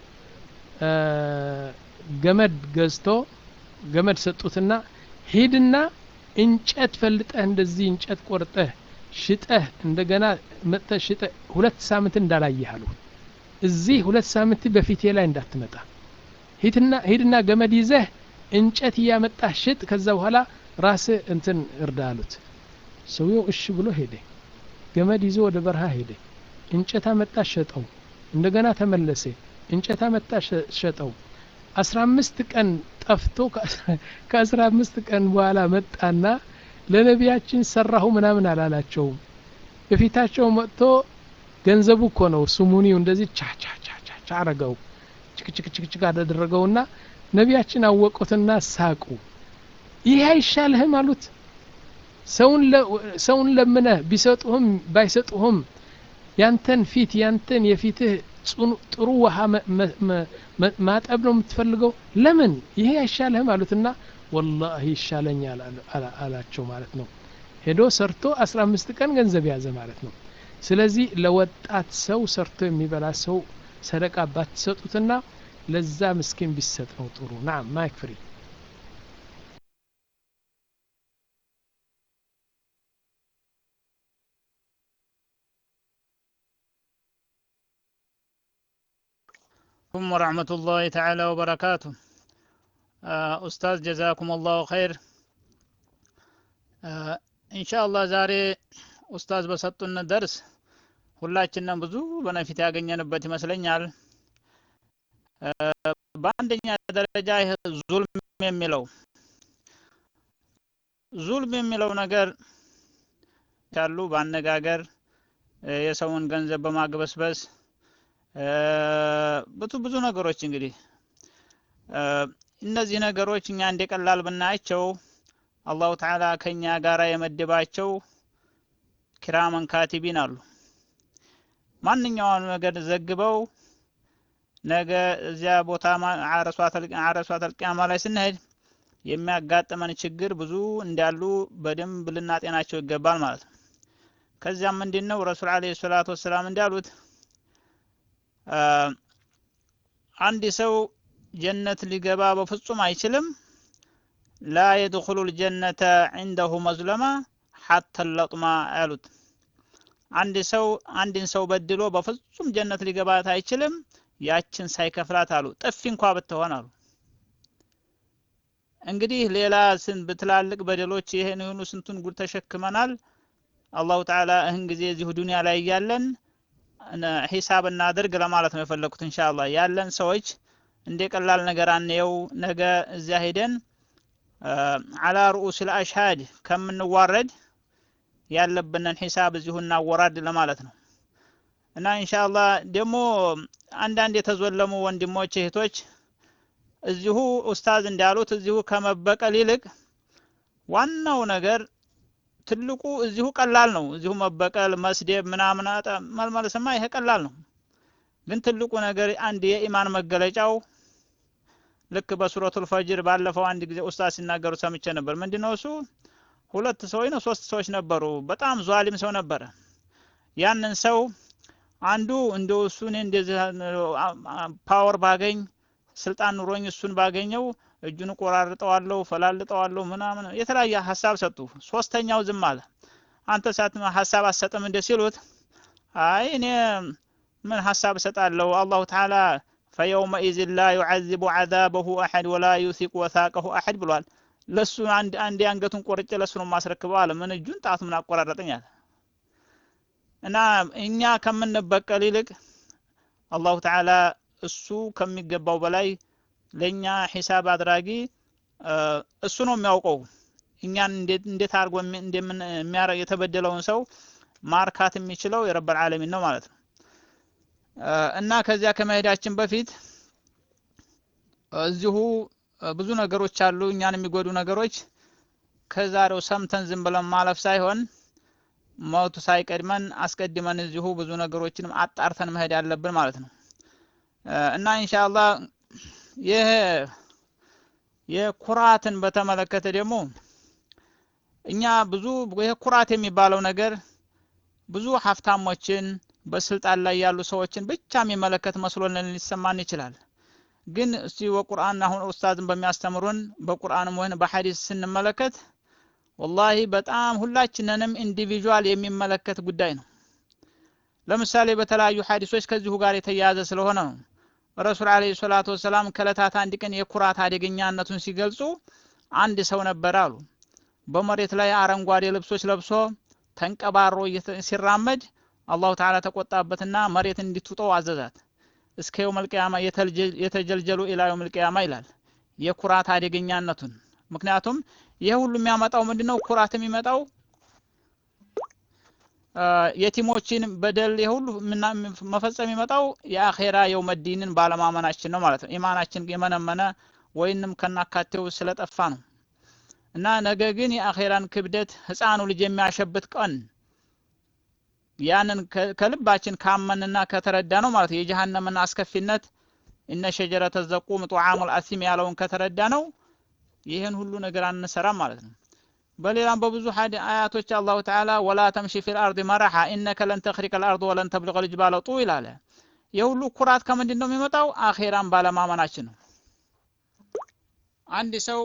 ገመድ ገዝቶ ገመድ ሰጡትና ሂድና እንጨት ፈልጠህ እንደዚህ እንጨት ቆርጠህ ሽጠህ እንደገና መጥተህ ሽጠህ ሁለት ሳምንት እንዳላየህ አሉ እዚህ ሁለት ሳምንት በፊቴ ላይ እንዳትመጣ ሂድና ገመድ ይዘህ እንጨት እያመጣህ ሽጥ ከዛ በኋላ ራስህ እንትን እርዳ አሉት ሰውየው እሺ ብሎ ሄደ ገመድ ይዞ ወደ በረሃ ሄደ እንጨት አመጣ ሸጠው እንደገና ተመለሰ እንጨት አመጣ ሸጠው አስራ አምስት ቀን ጠፍቶ ከአስራ አምስት ቀን በኋላ መጣና ለነቢያችን ሰራሁ ምናምን አላላቸውም በፊታቸው መጥቶ ገንዘቡ እኮ ነው ስሙኒው እንደዚህ ቻቻቻቻ አረገው ችክችክችክችክ አደረገውና ነቢያችን አወቁትና ሳቁ ይህ አይሻልህም አሉት ሰውን ለምነህ ቢሰጡህም ባይሰጡህም ያንተን ፊት ያንተን የፊትህ ጥሩ ውሃ ማጠብ ነው የምትፈልገው ለምን ይሄ አይሻልህም አሉትና ወላሂ ይሻለኛል አላቸው ማለት ነው ሄዶ ሰርቶ አስራ አምስት ቀን ገንዘብ ያዘ ማለት ነው ስለዚህ ለወጣት ሰው ሰርቶ የሚበላ ሰው ሰደቃ ባትሰጡትና ለዛ ምስኪን ቢሰጥ ነው ጥሩ ናም ማይክ ፍሪ عليكم ورحمة الله تعالى وبركاته آه، أستاذ جزاكم الله خير آه، إن شاء الله ዛሬ ኡስታዝ በሰጡን ደርስ ሁላችንም ብዙ በነፊት ያገኘንበት ይመስለኛል። አ፣ በአንደኛ ደረጃ ይህ ዙልም የሚለው ዙልም የሚለው ነገር ያሉ በአነጋገር እ፣ የሰውን ገንዘብ በማግበስበስ እ፣ ብዙ ብዙ ነገሮች እንግዲህ እ፣ እነዚህ ነገሮች እኛ እንደ ቀላል ብናያቸው አላሁ ተዓላ ከኛ ጋር የመደባቸው ኪራመን ካቲቢን አሉ። ማንኛውም ነገር ዘግበው ነገ እዚያ ቦታ ማ- ዓረሷተል ቂያማ ላይ ስንሄድ የሚያጋጥመን ችግር ብዙ እንዳሉ በደንብ ልናጤናቸው ይገባል ማለት ነው። ከዚያም ምንድን ነው ረሱል ዓለይሂ ሰላቱ ወሰላም እንዳሉት አ፣ አንድ ሰው ጀነት ሊገባ በፍጹም አይችልም ላ የድኹሉ ልጀነተ ዒንደሁ መዝለማ ሐተ ለጥማ ያሉት አንድ ሰው አንድን ሰው በድሎ በፍጹም ጀነት ሊገባት አይችልም ያችን ሳይከፍላት አሉ ጥፊ እንኳ ብትሆን አሉ እንግዲህ ሌላ ስን በትላልቅ በደሎች ይሄን የሆኑ ስንቱን ጉድ ተሸክመናል አላሁ ተዓላ እህን ጊዜ እዚሁ ዱንያ ላይ እያለን እነ- ሂሳብ እናድርግ ለማለት ነው የፈለኩት ኢንሻአላህ ያለን ሰዎች እንደ ቀላል ነገር አንየው ነገ እዚያ ሄደን አላ ሩኡስ ልአሽሃድ ከምንዋረድ ያለብንን ሂሳብ እዚሁ እናወራድ ለማለት ነው እና ኢንሻአላህ ደግሞ አንዳንድ የተዞለሙ ወንድሞች እህቶች እዚሁ ኡስታዝ እንዳሉት እዚሁ ከመበቀል ይልቅ ዋናው ነገር ትልቁ እዚሁ ቀላል ነው። እዚሁ መበቀል፣ መስደብ ምናምን አጠ- መልመልስማ ይሄ ቀላል ነው። ግን ትልቁ ነገር አንድ የኢማን መገለጫው ልክ በሱረቱል ፈጅር ባለፈው አንድ ጊዜ ኡስታዝ ሲናገሩ ሰምቼ ነበር። ምንድነው እሱ ሁለት ሰዎች ነው ሶስት ሰዎች ነበሩ። በጣም ዟሊም ሰው ነበረ። ያንን ሰው አንዱ እንደው እሱ እኔ እንደዚህ ፓወር ባገኝ ስልጣን ኑሮኝ እሱን ባገኘው እጁን ቆራርጠዋለሁ፣ ፈላልጠዋለሁ ምናምን የተለያየ ሀሳብ ሰጡ። ሶስተኛው ዝም አለ። አንተ ሳት ሀሳብ አትሰጥም እንደ ሲሉት አይ እኔ ምን ሀሳብ እሰጣለሁ አላሁ ተዓላ ፈየውመኢዝን ላ ዩዓዚቡ ዓዛበሁ አሐድ ወላ ዩሲቁ ወሳቀሁ አሐድ ብሏል። ለሱ አንድ አንድ አንገቱን ቆርጬ ለሱ ነው የማስረክበው አለ። ምን እጁን ጣቱ ምን አቆራረጠኝ አለ። እና እኛ ከምንበቀል ይልቅ አላሁ ተዓላ እሱ ከሚገባው በላይ ለኛ ሂሳብ አድራጊ እ፣ እሱ ነው የሚያውቀው እኛን እንዴት እንዴት አድርጎ የሚ- እንደምን የሚያረ- የተበደለውን ሰው ማርካት የሚችለው የረበል ዓለሚን ነው ማለት ነው። እ፣ እና ከዚያ ከመሄዳችን በፊት እዚሁ እ፣ ብዙ ነገሮች አሉ እኛን የሚጎዱ ነገሮች ከዛሬው ሰምተን ዝም ብለን ማለፍ ሳይሆን ሞቱ ሳይቀድመን አስቀድመን እዚሁ ብዙ ነገሮችንም አጣርተን መሄድ ያለብን ማለት ነው እ፣ እና ኢንሻአላህ ይህ የኩራትን በተመለከተ ደግሞ እኛ ብዙ ይህ ኩራት የሚባለው ነገር ብዙ ሀብታሞችን በስልጣን ላይ ያሉ ሰዎችን ብቻ የሚመለከት መስሎን ሊሰማን ይችላል። ግን እስቲ በቁርአን አሁን ኡስታዝን በሚያስተምሩን በቁርአንም ሆነ በሐዲስ ስንመለከት ወላሂ በጣም ሁላችንንም ኢንዲቪዥዋል የሚመለከት ጉዳይ ነው። ለምሳሌ በተለያዩ ሐዲሶች ከዚሁ ጋር የተያያዘ ስለሆነ ነው። ረሱል አለይሂ ሰላቱ ወሰላም ከዕለታት አንድ ቀን የኩራት አደገኛነቱን ሲገልጹ አንድ ሰው ነበር አሉ። በመሬት ላይ አረንጓዴ ልብሶች ለብሶ ተንቀባሮ እየተ- ሲራመድ አላሁ ተዓላ ተቆጣበትና መሬት እንድትውጠው አዘዛት። እስከ የውመል ቂያማ የተልጀ- የተጀልጀሉ ኢላ የውመል ቂያማ ይላል የኩራት አደገኛነቱን። ምክንያቱም ይሄ ሁሉ የሚያመጣው ምንድነው? ኩራት የሚመጣው አ፣ የቲሞችን በደል የሁሉ ምና- መፈጸም የሚመጣው የአኼራ የውመዲንን ባለማመናችን ነው ማለት ነው። ኢማናችን የመነመነ ወይንም ከናካቴው ስለጠፋ ነው። እና ነገ ግን የአኼራን ክብደት ህፃኑ ልጅ የሚያሸብት ቀን ያንን ከ- ከልባችን ካመንና ከተረዳ ነው ማለት ነው። የጀሃነምን አስከፊነት እነ ሸጀረተ ዘቁም ጡዓሙል አሲም ያለውን ከተረዳ ነው ይህን ሁሉ ነገር አንሰራም ማለት ነው። በሌላም በብዙ ሀዲ አያቶች አላሁ ተዓላ ወላ ተምሺ ፊል አርድ መረሓ ኢነከ ለን ተኽሪቀ ልአርድ ወለን ተብልቀ ልጅባለ ጡዊል አለ። የሁሉ ኩራት ከምንድን ነው የሚመጣው? አኼራን ባለማመናችን ነው። አንድ ሰው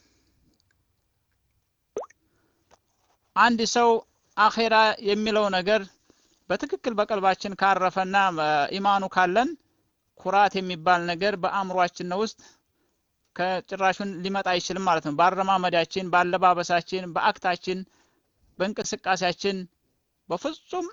አንድ ሰው አኼራ የሚለው ነገር በትክክል በቀልባችን ካረፈና እ፣ ኢማኑ ካለን ኩራት የሚባል ነገር በአእምሯችን ውስጥ ከጭራሹን ሊመጣ አይችልም ማለት ነው። በአረማመዳችን፣ በአለባበሳችን፣ በአክታችን፣ በእንቅስቃሴያችን በፍጹም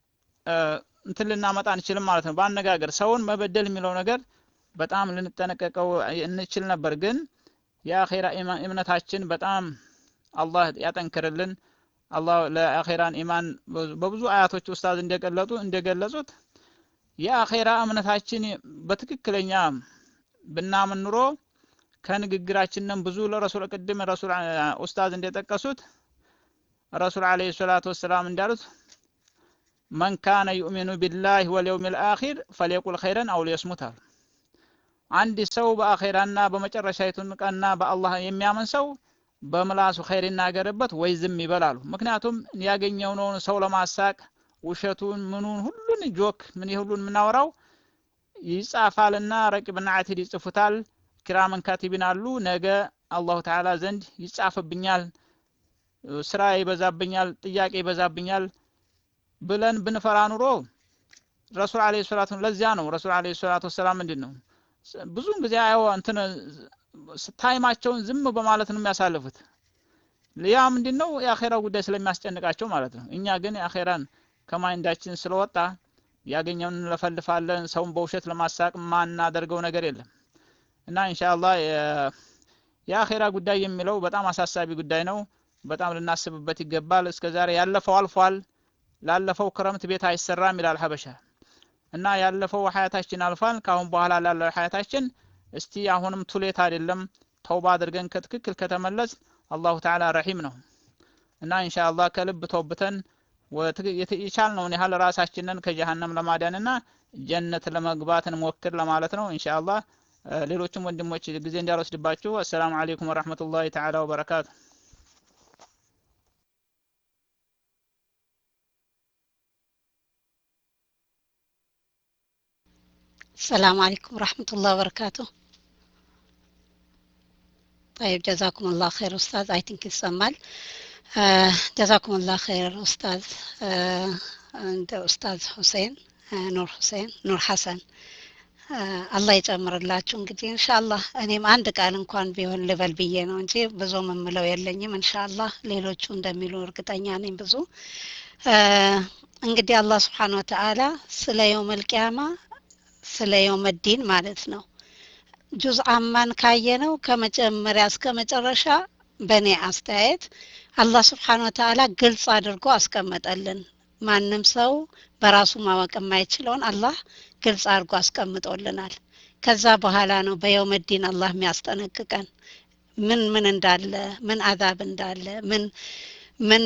እንትን ልናመጣ አንችልም ማለት ነው። በአነጋገር ሰውን መበደል የሚለው ነገር በጣም ልንጠነቀቀው እንችል ነበር። ግን የአኼራ እምነታችን በጣም አላህ ያጠንክርልን። አላህ ለአኼራን ኢማን በብዙ አያቶች ኡስታዝ እንደገለጡ እንደገለጹት የአኼራ እምነታችን በትክክለኛ ብናምን ኑሮ ከንግግራችንም ብዙ ለረሱል ቅድም ረሱል ኡስታዝ እንደጠቀሱት ረሱል አለይሂ ሰላቱ ወሰላም እንዳሉት መን ካነ ዩእሚኑ ቢላህ ወልየውም ልአኺር ፈሊየቁል ኸይረን አው ሊየስሙት አሉ። አንድ ሰው በአኼራና በመጨረሻይቱን ቀንና በአላህ የሚያምን ሰው በምላሱ ኸይር ይናገርበት ወይ ዝም ይበላሉ። ምክንያቱም ያገኘውን ሰው ለማሳቅ ውሸቱን ምኑን ሁሉን ጆክ ምን ሁሉን የምናወራው ይጻፋልና ረቂብና አቲድ ይጽፉታል። ኪራመን ካቲቢን አሉ። ነገ አላሁ ተዓላ ዘንድ ይጻፍብኛል፣ ስራ ይበዛብኛል፣ ጥያቄ ይበዛብኛል ብለን ብንፈራ ኑሮ ረሱል አለይሂ ሰላቱ ለዚያ ነው ረሱል አለይሂ ሰላቱ ወሰላም ምንድን ነው ብዙውን ጊዜ አዮ እንትን ታይማቸውን ዝም በማለት ነው የሚያሳልፉት። ያ ምንድን ነው የአኼራው ጉዳይ ስለሚያስጨንቃቸው ማለት ነው። እኛ ግን የአኼራን ከማይንዳችን ስለወጣ ያገኘውን እንለፈልፋለን። ሰውን በውሸት ለማሳቅ ማናደርገው ነገር የለም እና ኢንሻአላህ የአኼራ ጉዳይ የሚለው በጣም አሳሳቢ ጉዳይ ነው። በጣም ልናስብበት ይገባል። እስከ ዛሬ ያለፈው አልፏል። ላለፈው ክረምት ቤት አይሰራም ይላል ሀበሻ እና ያለፈው ሀያታችን አልፏል። ከአሁን በኋላ ላለው ሀያታችን እስቲ አሁንም ቱሌት አይደለም ተውባ አድርገን ከትክክል ከተመለስ አላሁ ተዓላ ረሂም ነው እና ኢንሻአላህ ከልብ ተውብተን የቻልነውን ያህል ራሳችንን ከጀሃነም ለማዳንና ጀነት ለመግባት እንሞክር ለማለት ነው ኢንሻአላህ። ሌሎችም ወንድሞች ጊዜ እንዳልወስድባችሁ። አሰላሙ አለይኩም ወረህመቱላሂ ተዓላ ወበረካቱ። السلام عليكم ورحمة الله وبركاته طيب جزاكم الله خير أستاذ I think ይሰማል جزاكم الله خير أستاذ እንደ ኡስታዝ ሁሴን ኑር ሁሴን ኑር ሐሰን አላህ ይጨምርላችሁ። እንግዲህ ኢንሻአላህ እኔም አንድ ቃል እንኳን ቢሆን ልበል ብዬ ነው እንጂ ብዙ የምለው የለኝም። ኢንሻአላህ ሌሎቹ እንደሚሉ እርግጠኛ ነኝ ብዙ እንግዲህ አላህ ስብሓን ወተዓላ ስለ የውመል ቂያማ ስለ የውመዲን ማለት ነው ጁዝ አማን ካየነው ከመጀመሪያ እስከ መጨረሻ በእኔ አስተያየት አላህ ስብሓን ወተዓላ ግልጽ አድርጎ አስቀመጠልን። ማንም ሰው በራሱ ማወቅ የማይችለውን አላህ ግልጽ አድርጎ አስቀምጦልናል። ከዛ በኋላ ነው በየውመዲን አላህ የሚያስጠነቅቀን ምን ምን እንዳለ ምን አዛብ እንዳለ ምን ምን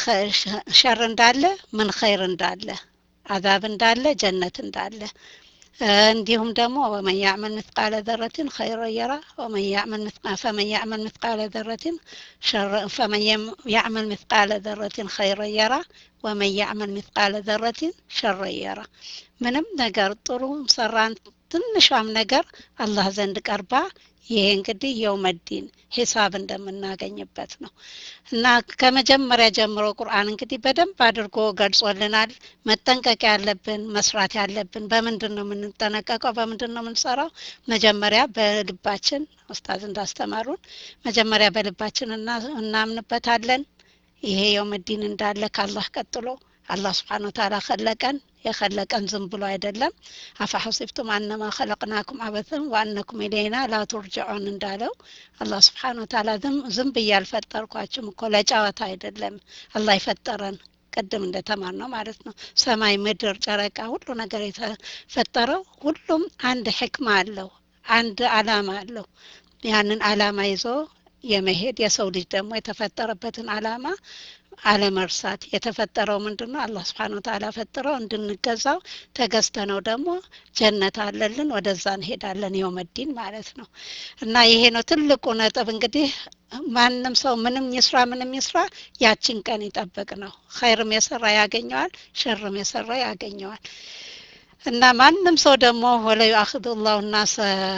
ሸር እንዳለ ምን ኸይር እንዳለ አዛብ እንዳለ ጀነት እንዳለ እንዲሁም ደግሞ ወመን ያዕመል ምትቃለ ዘረትን ኸይረ የራ ወመን ያዕመል ፈመን ያዕመል ምትቃለ ዘረትን ፈመን ያዕመል ምትቃለ ዘረትን ኸይረ የራ ወመን ያዕመል ምትቃለ ዘረትን ሸረ የራ ምንም ነገር ጥሩ ሰራን ትንሿም ነገር አላህ ዘንድ ቀርባ ይሄ እንግዲህ የውመዲን ሂሳብ እንደምናገኝበት ነው እና ከመጀመሪያ ጀምሮ ቁርአን እንግዲህ በደንብ አድርጎ ገልጾልናል። መጠንቀቅ ያለብን መስራት ያለብን በምንድን ነው የምንጠነቀቀው? በምንድን ነው የምንሰራው? መጀመሪያ በልባችን ኡስታዝ እንዳስተማሩን መጀመሪያ በልባችን እናምንበታለን። ይሄ የውመዲን እንዳለ ካላህ ቀጥሎ አላህ ስብሓን ወተዓላ ከለቀን የከለቀን ዝም ብሎ አይደለም። አፈ ሐሲብቱም አነማ ኸለቅናኩም አበተን ወአነኩም ኢለይና ላ ቱርጅዑን እንዳለው አላህ ስብሓን ወተዓላ ዝም ብዬ አልፈጠርኳችሁም እኮ ለጨዋታ አይደለም አላህ የፈጠረን ቅድም እንደተማር ነው ማለት ነው። ሰማይ፣ ምድር፣ ጨረቃ ሁሉ ነገር የተፈጠረው ሁሉም አንድ ሕክማ አለው፣ አንድ አላማ አለው። ያንን አላማ ይዞ የመሄድ የሰው ልጅ ደግሞ የተፈጠረበትን አላማ አለመርሳት የተፈጠረው ምንድን ነው? አላህ ስብሓን ወተዓላ ፈጥረው እንድንገዛው ተገዝተነው ደግሞ ጀነት አለልን ወደዛ እንሄዳለን የውመዲን ማለት ነው። እና ይሄ ነው ትልቁ ነጥብ። እንግዲህ ማንም ሰው ምንም ይስራ ምንም ይስራ ያችን ቀን ይጠብቅ ነው። ኸይርም የሰራ ያገኘዋል፣ ሸርም የሰራ ያገኘዋል። እና ማንም ሰው ደግሞ ወለዩ አክዱ ላሁ ናሰ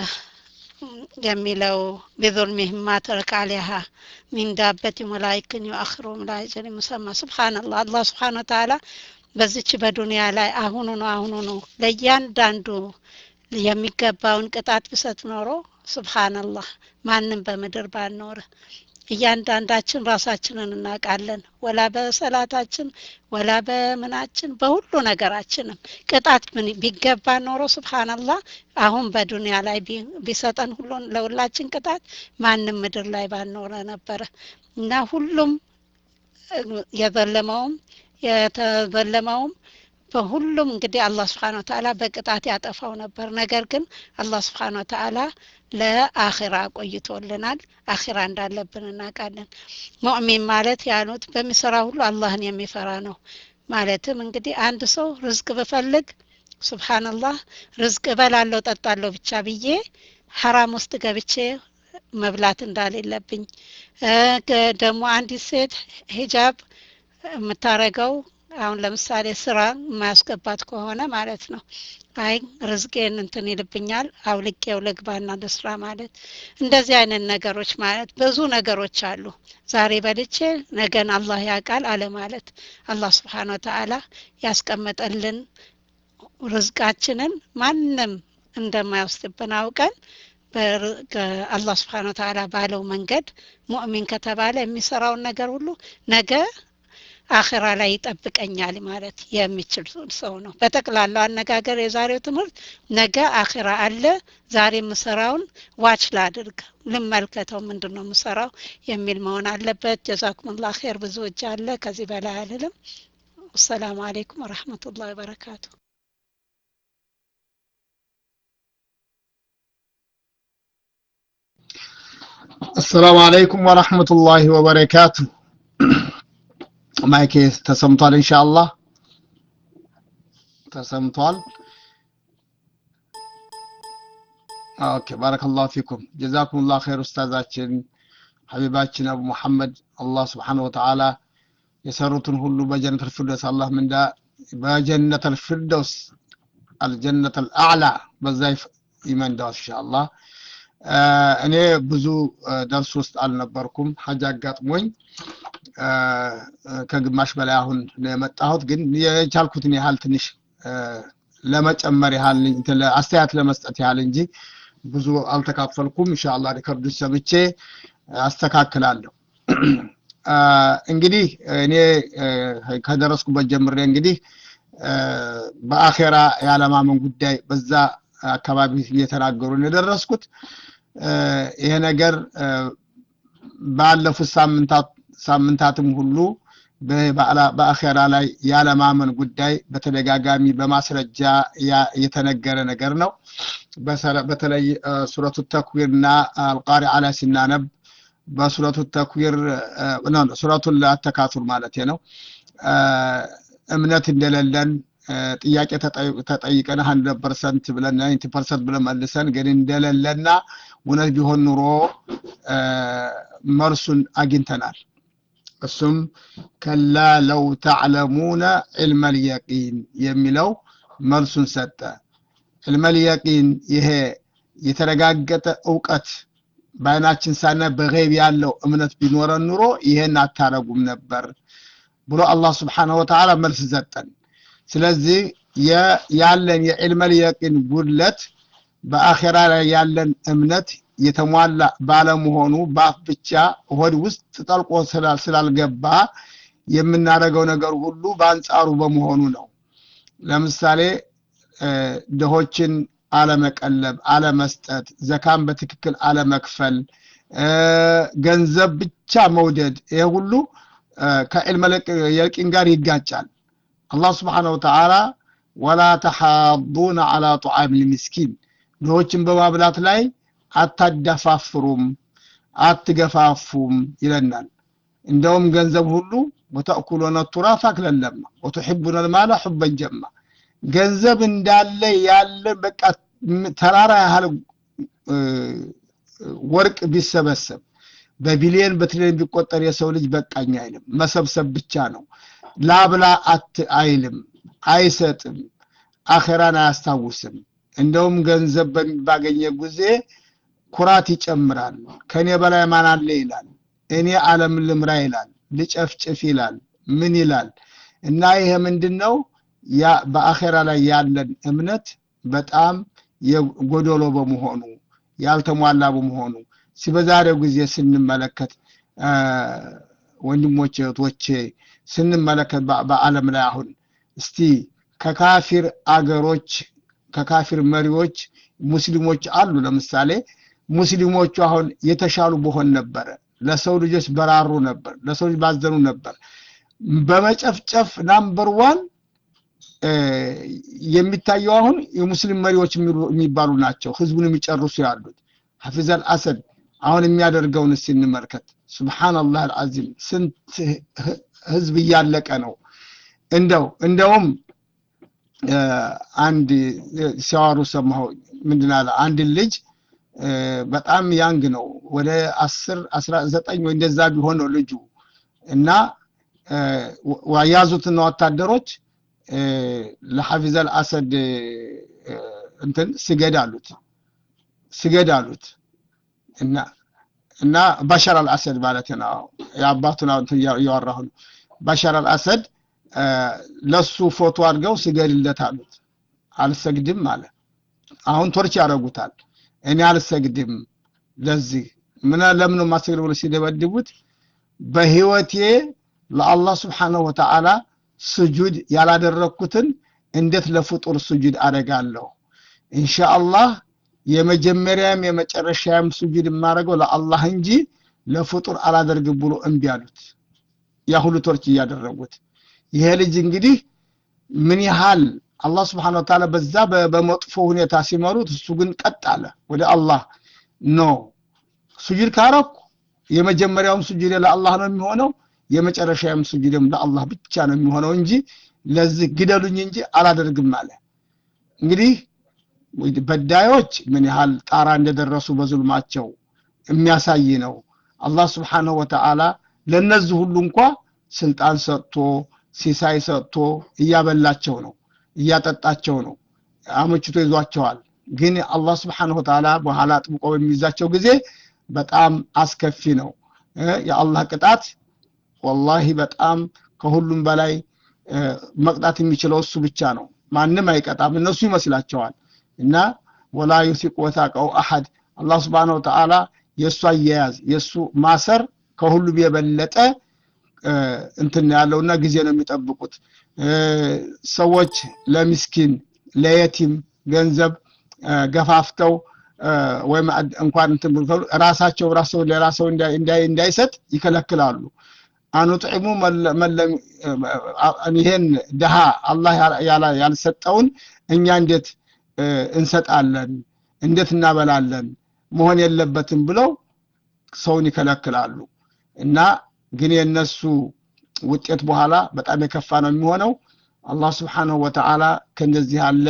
የሚለው ቢዙልሚህም ማ ተረከ አለይሃ ሚን ዳበትን ወላይክን ዩአኽሩም ላ አጀሊ ሙሰማ ስብሓንላህ አላህ ስብሓን ወተዓላ በዚች በዱንያ ላይ አሁኑ ነው አሁኑ ነው ለእያንዳንዱ የሚገባውን ቅጣት ብሰጥ ኖሮ ስብሓንላህ ማንም በምድር ባልኖረ እያንዳንዳችን ራሳችንን እናውቃለን ወላ በሰላታችን ወላ በምናችን በሁሉ ነገራችንም ቅጣት ምን ቢገባ ኖሮ ስብሓንላህ አሁን በዱንያ ላይ ቢ- ቢሰጠን ሁሉን ለሁላችን ቅጣት ማንም ምድር ላይ ባልኖረ ነበረ እና ሁሉም የዘለመውም የተዘለመውም በሁሉም እንግዲህ አላህ ስብሓን ወተአላ በቅጣት ያጠፋው ነበር ነገር ግን አላህ ስብሓን ወተአላ ለአኺራ ቆይቶልናል አኺራ እንዳለብን እናውቃለን ሙእሚን ማለት ያሉት በሚሰራ ሁሉ አላህን የሚፈራ ነው ማለትም እንግዲህ አንድ ሰው ርዝቅ ብፈልግ ስብሓንላህ ርዝቅ እበላለሁ ጠጣለሁ ብቻ ብዬ ሐራም ውስጥ ገብቼ መብላት እንዳሌለብኝ እ ገ- ደግሞ አንዲት ሴት ሂጃብ የምታረገው አሁን ለምሳሌ ስራ የማያስገባት ከሆነ ማለት ነው አይ ርዝቄን እንትን ይልብኛል አውልቄው ልግባና ልስራ ማለት እንደዚህ አይነት ነገሮች ማለት ብዙ ነገሮች አሉ ዛሬ በልቼ ነገን አላህ ያውቃል አለ ማለት አላህ ስብሓን ወተአላ ያስቀመጠልን ርዝቃችንን ማንም እንደማይወስድብን አውቀን በር- ከ- አላህ ስብሓን ወተአላ ባለው መንገድ ሙእሚን ከተባለ የሚሰራውን ነገር ሁሉ ነገ አኺራ ላይ ይጠብቀኛል ማለት የሚችል ሰው ነው በጠቅላላው አነጋገር የዛሬው ትምህርት ነገ አኺራ አለ ዛሬ የምሰራውን ዋች ላድርግ ልመልከተው ምንድን ነው የምሰራው የሚል መሆን አለበት ጀዛኩምላ ኸይር ብዙ እጅ አለ ከዚህ በላይ አልልም አሰላሙ አሌይኩም ወረህመቱላህ ወበረካቱ አሰላሙ አለይኩም ወረሕመቱላሂ ወበረካቱ ማይኬ ተሰምቷል ኢንሻአላህ ተሰምቷል ኦኬ ባረከላሁ ፊኩም ጀዛኩሙላህ ኸይር ኡስታዛችን ሐቢባችን አቡ መሐመድ አላህ ስብሓነሁ ወተዓላ የሰሩትን ሁሉ በጀነት አልፊርደውስ አላህ ምንዳ በጀነት አልፊርደውስ አልጀነት አልአዕላ በዛ ይፍ- ይመንዳው ኢንሻአላህ አ፣ እኔ ብዙ አ፣ ደርስ ውስጥ አልነበርኩም ሀጅ አጋጥሞኝ አ፣ አ፣ ከግማሽ በላይ አሁን ነው የመጣሁት ግን የቻልኩትን ያህል ትንሽ አ፣ ለመጨመር ያህል እንትን ለ- አስተያየት ለመስጠት ያህል እንጂ ብዙ አልተካፈልኩም ኢንሻአላህ ሪከርዱን ሰምቼ አስተካክላለሁ አ፣ እንግዲህ እኔ አ፣ ከደረስኩበት ጀምሬ እንግዲህ አ፣ በአኼራ ያለማመን ጉዳይ በዛ አካባቢ እየተናገሩ ነው የደረስኩት አ፣ ይሄ ነገር አ፣ ባለፉት ሳምንታት ሳምንታትም ሁሉ በ- በአላ- በአኼራ ላይ ያለማመን ጉዳይ በተደጋጋሚ በማስረጃ ያ- የተነገረ ነገር ነው በሰረ- በተለይ አ፣ ሱረቱ ተክዊርና አልቃሪዓ ላይ ሲናነብ በሱረቱ ተክዊር አ፣ ኖ፣ ኖ፣ ሱረቱን አተካቱር ማለት ነው አ፣ እምነት እንደሌለን አ፣ ጥያቄ ተጠይ- ተጠይቀን ሀንድረድ ፐርሰንት ብለን ናይንቲ ፐርሰንት ብለን መልሰን ግን እንደሌለና እውነት ቢሆን ኑሮ አ፣ መልሱን አግኝተናል እሱም ከላ ለው ተዕለሙነ ዕልመ ልየቂን የሚለው መልሱን ሰጠ ዕልመ ልየቂን ይሄ የተረጋገጠ እውቀት በአይናችን ሳናይ በገይብ ያለው እምነት ቢኖረን ኑሮ ይሄን አታረጉም ነበር ብሎ አላህ ስብሓንሁ ወተዓላ መልስ ሰጠን ስለዚህ የ- ያለን የዕልመ ልየቂን ጉድለት በአኼራ ላይ ያለን እምነት የተሟላ ባለመሆኑ በአፍ ብቻ ሆድ ውስጥ ጠልቆ ስላል- ስላልገባ የምናደርገው ነገር ሁሉ በአንጻሩ በመሆኑ ነው ለምሳሌ እ፣ ድሆችን አለመቀለብ አለመስጠት ዘካን በትክክል አለመክፈል እ፣ ገንዘብ ብቻ መውደድ ይሄ ሁሉ እ፣ ከዕልመ የቂን ጋር ይጋጫል አላህ ስብሓነሁ ወተዓላ ወላ ተሓዱነ አላ ጡዓም ልምስኪን ድሆችን በማብላት ላይ አታዳፋፍሩም አትገፋፉም ይለናል እንደውም ገንዘብ ሁሉ ወተእኩሉነ ቱራፍ አክለን ለማ ወቱሕቡነ ልማለ ሑበን ጀማ ገንዘብ እንዳለ ያለ በቃ ም- ተራራ ያህል እ፣ ወርቅ ቢሰበሰብ በቢሊየን በትሪሊየን ቢቆጠር የሰው ልጅ በቃኝ አይልም መሰብሰብ ብቻ ነው ላብላ አት አይልም አይሰጥም አኼራን አያስታውስም እንደውም ገንዘብ በሚ- ባገኘ ጊዜ ኩራት ይጨምራል ከኔ በላይ ማን አለ ይላል እኔ ዓለም ልምራ ይላል ልጨፍጭፍ ይላል ምን ይላል እና ይሄ ምንድን ነው ያ በአኼራ ላይ ያለን እምነት በጣም የጎደሎ በመሆኑ ያልተሟላ በመሆኑ በዛሬው ጊዜ ስንመለከት ወንድሞቼ እህቶቼ ስንመለከት በአለም ላይ አሁን እስቲ ከካፊር አገሮች ከካፊር መሪዎች ሙስሊሞች አሉ ለምሳሌ ሙስሊሞቹ አሁን የተሻሉ በሆን ነበረ ለሰው ልጆች በራሩ ነበር ለሰው ልጅ ባዘኑ ነበር በመጨፍጨፍ ናምበር ዋን የሚታየው አሁን የሙስሊም መሪዎች የሚባሉ ናቸው ህዝቡን የሚጨርሱ ያሉት ሐፊዝ አልአሰድ አሁን የሚያደርገውን ስንመልከት ስብሓንላህ አልዓዚም ስንት ህዝብ እያለቀ ነው እንደው እንደውም አንድ ሲያዋሩ ሰማሁ ምንድን አለ አንድ ልጅ በጣም ያንግ ነው ወደ አስር አስራ ዘጠኝ ወይ እንደዛ ቢሆን ነው ልጁ እና ያዙትና ወታደሮች ለሐፊዝ አልአሰድ እንትን ስገድ አሉት ስገድ አሉት እና እና ባሻር አልአሰድ ማለት ነው የአባቱን እያወራሁ ነው ባሻር አልአሰድ ለሱ ፎቶ አድርገው ስገድለት አሉት አልሰግድም አለ አሁን ቶርች ያደረጉታል እኔ አልሰግድም ለዚህ ምን ለምን ማሰግድ ብሎ ሲደበድቡት በህይወቴ ለአላህ ስብሓንሁ ወተዓላ ስጁድ ያላደረግኩትን እንዴት ለፍጡር ስጁድ አደርጋለሁ ኢንሻአላህ የመጀመሪያም የመጨረሻም ስጁድ የማደርገው ለአላህ እንጂ ለፍጡር አላደርግም ብሎ እምቢ አሉት ያ ሁሉ ቶርች እያደረጉት ይሄ ልጅ እንግዲህ ምን ያህል አላህ ስብሓን ወተዓላ በዛ በመጥፎ ሁኔታ ሲመሩት እሱ ግን ቀጥ አለ ወደ አላህ ኖ ስጁድ ካረኩ የመጀመሪያውም ስጁድ ለአላህ ነው የሚሆነው የመጨረሻውም ስጁድም ለአላህ ብቻ ነው የሚሆነው እንጂ ለዚህ ግደሉኝ እንጂ አላደርግም አለ እንግዲህ በዳዮች ምን ያህል ጣራ እንደደረሱ በዙልማቸው የሚያሳይ ነው አላህ ስብሓንሁ ወተዓላ ለነዚህ ሁሉ እንኳ ስልጣን ሰጥቶ ሲሳይ ሰጥቶ እያበላቸው ነው እያጠጣቸው ነው አመችቶ ይዟቸዋል ግን አላህ ስብሓንሁ ወተዓላ በኋላ ጥብቆ በሚይዛቸው ጊዜ በጣም አስከፊ ነው የአላህ ቅጣት ወላሂ በጣም ከሁሉም በላይ መቅጣት የሚችለው እሱ ብቻ ነው ማንም አይቀጣም እነሱ ይመስላቸዋል እና ወላ ዩሲቅ ወታቀው አሐድ አላህ ስብሓን ወተዓላ የእሱ አያያዝ የእሱ ማሰር ከሁሉም የበለጠ እንትን ያለውና ጊዜ ነው የሚጠብቁት ሰዎች ለሚስኪን ለየቲም ገንዘብ ገፋፍተው ወይም እንኳን እንትን ራሳቸው ራሰው ሌላ ሰው እንዳይሰጥ ይከለክላሉ አኑጥዕሙ ይሄን ድሃ አላህ ያልሰጠውን እኛ እንዴት እንሰጣለን እንዴት እናበላለን መሆን የለበትም ብለው ሰውን ይከለክላሉ እና ግን የነሱ ውጤት በኋላ በጣም የከፋ ነው የሚሆነው አላህ ስብሓንሁ ወተዓላ ከእንደዚህ ያለ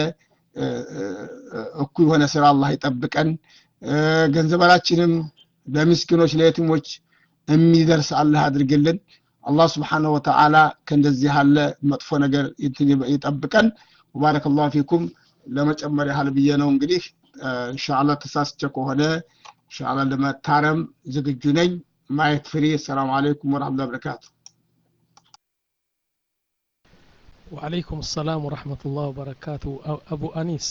እኩ የሆነ ስራ አላህ ይጠብቀን ገንዘባችንም ለምስኪኖች ለየቲሞች የሚደርስ አላህ አድርግልን አላህ ስብሓንሁ ወተዓላ ከእንደዚህ ያለ መጥፎ ነገር ይጠብቀን ወባረከ ላሁ ፊኩም ለመጨመር ያህል ብዬ ነው እንግዲህ እንሻላ ተሳስቸ ከሆነ እንሻላ ለመታረም ዝግጁ ነኝ ማየት ፍሪ ሰላም አለይኩም ወረሕመቱላሂ ወበረካቱ ወአለይኩም ሰላም ወረሕመቱላህ ወበረካቱ አቡ አኒስ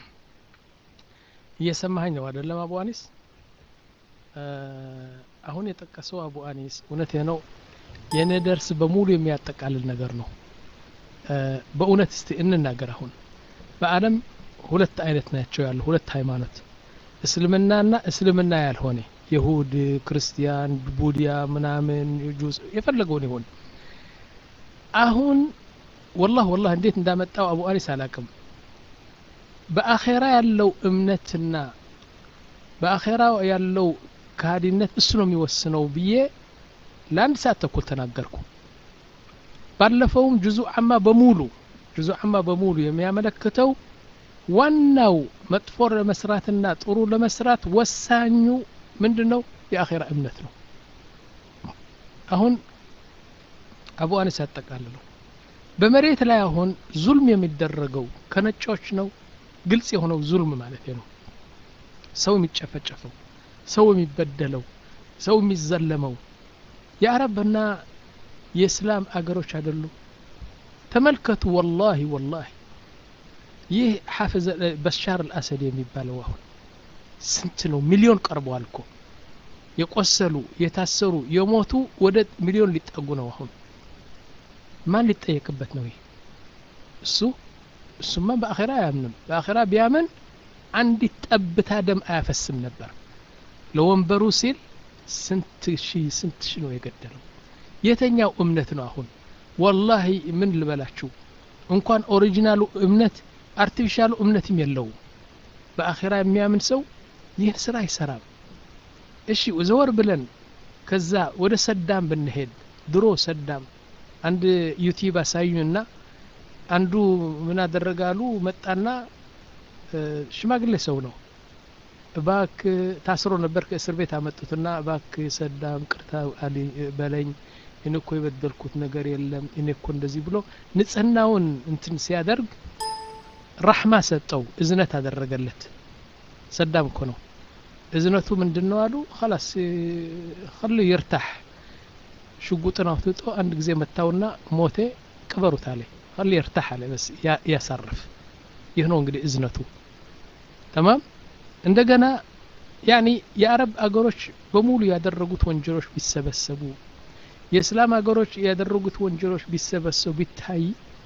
እየሰማኸኝ ነው አይደለም አቡ አኒስ አሁን የጠቀሰው አቡ አኒስ እውነቴ ነው የእኔ ደርስ በሙሉ የሚያጠቃልል ነገር ነው በእውነት እስቲ እንናገር አሁን በአለም ሁለት አይነት ናቸው ያሉ ሁለት ሃይማኖት እስልምናና እስልምና ያልሆነ የሁድ ክርስቲያን ቡዲያ ምናምን ጁስ የፈለገውን ይሆን አሁን ወላህ ወላህ እንዴት እንዳመጣው አቡ አኒስ አላቅም በአኼራ ያለው እምነትና በአኼራ ያለው ከሃዲነት እሱ ነው የሚወስነው ብዬ ለአንድ ሰዓት ተኩል ተናገርኩ ባለፈውም ጁዙ አማ በሙሉ ጁዙ አማ በሙሉ የሚያመለክተው ዋናው መጥፎ ለመስራትና ጥሩ ለመስራት ወሳኙ ምንድን ነው የአኼራ እምነት ነው አሁን አቡ አኒስ ያጠቃልለው በመሬት ላይ አሁን ዙልም የሚደረገው ከነጮች ነው ግልጽ የሆነው ዙልም ማለት ነው ሰው የሚጨፈጨፈው ሰው የሚበደለው ሰው የሚዘለመው የአረብና የእስላም አገሮች አይደሉም ተመልከቱ ወላሂ ወላሂ ይህ ሐፍዝ በሻር አልአሰድ የሚባለው አሁን ስንት ነው ሚሊዮን ቀርበዋል እኮ የቆሰሉ የታሰሩ የሞቱ ወደ ሚሊዮን ሊጠጉ ነው አሁን ማን ሊጠየቅበት ነው ይህ እሱ እሱማ በአኼራ አያምንም በአኼራ ቢያምን አንዲት ጠብታ ደም አያፈስም ነበር ለወንበሩ ሲል ስንት ሺ ስንት ሺ ነው የገደለው የተኛው እምነት ነው አሁን ወላሂ ምን ልበላችሁ እንኳን ኦሪጂናሉ እምነት አርቲፊሻሉ እምነትም የለውም በአኼራ የሚያምን ሰው ይህን ስራ አይሰራም እሺ ዘወር ብለን ከዛ ወደ ሰዳም ብንሄድ ድሮ ሰዳም አንድ ዩቲዩብ አሳዩኝና አንዱ ምን አደረጋሉ መጣና ሽማግሌ ሰው ነው እባክ ታስሮ ነበር ከእስር ቤት አመጡትና እባክ ሰዳም ቅርታ በለኝ እኔ እኮ የበደልኩት ነገር የለም እኔ እኮ እንደዚህ ብሎ ንጽህናውን እንትን ሲያደርግ ራሕማ ሰጠው እዝነት አደረገለት ሰዳም እኮ ነው እዝነቱ ምንድን ነው አሉ ላስ ከሉ ይርታሕ ሽጉጥን አውጥቶ አንድ ጊዜ መታውና ሞቴ ቅበሩት አለ ከሉ ይርታሕ አለ በስ ያሳርፍ ይህ ነው እንግዲህ እዝነቱ ተማም እንደገና ያኒ የአረብ አገሮች በሙሉ ያደረጉት ወንጀሎች ቢሰበሰቡ የእስላም ሀገሮች ያደረጉት ወንጀሎች ቢሰበሰቡ ቢታይ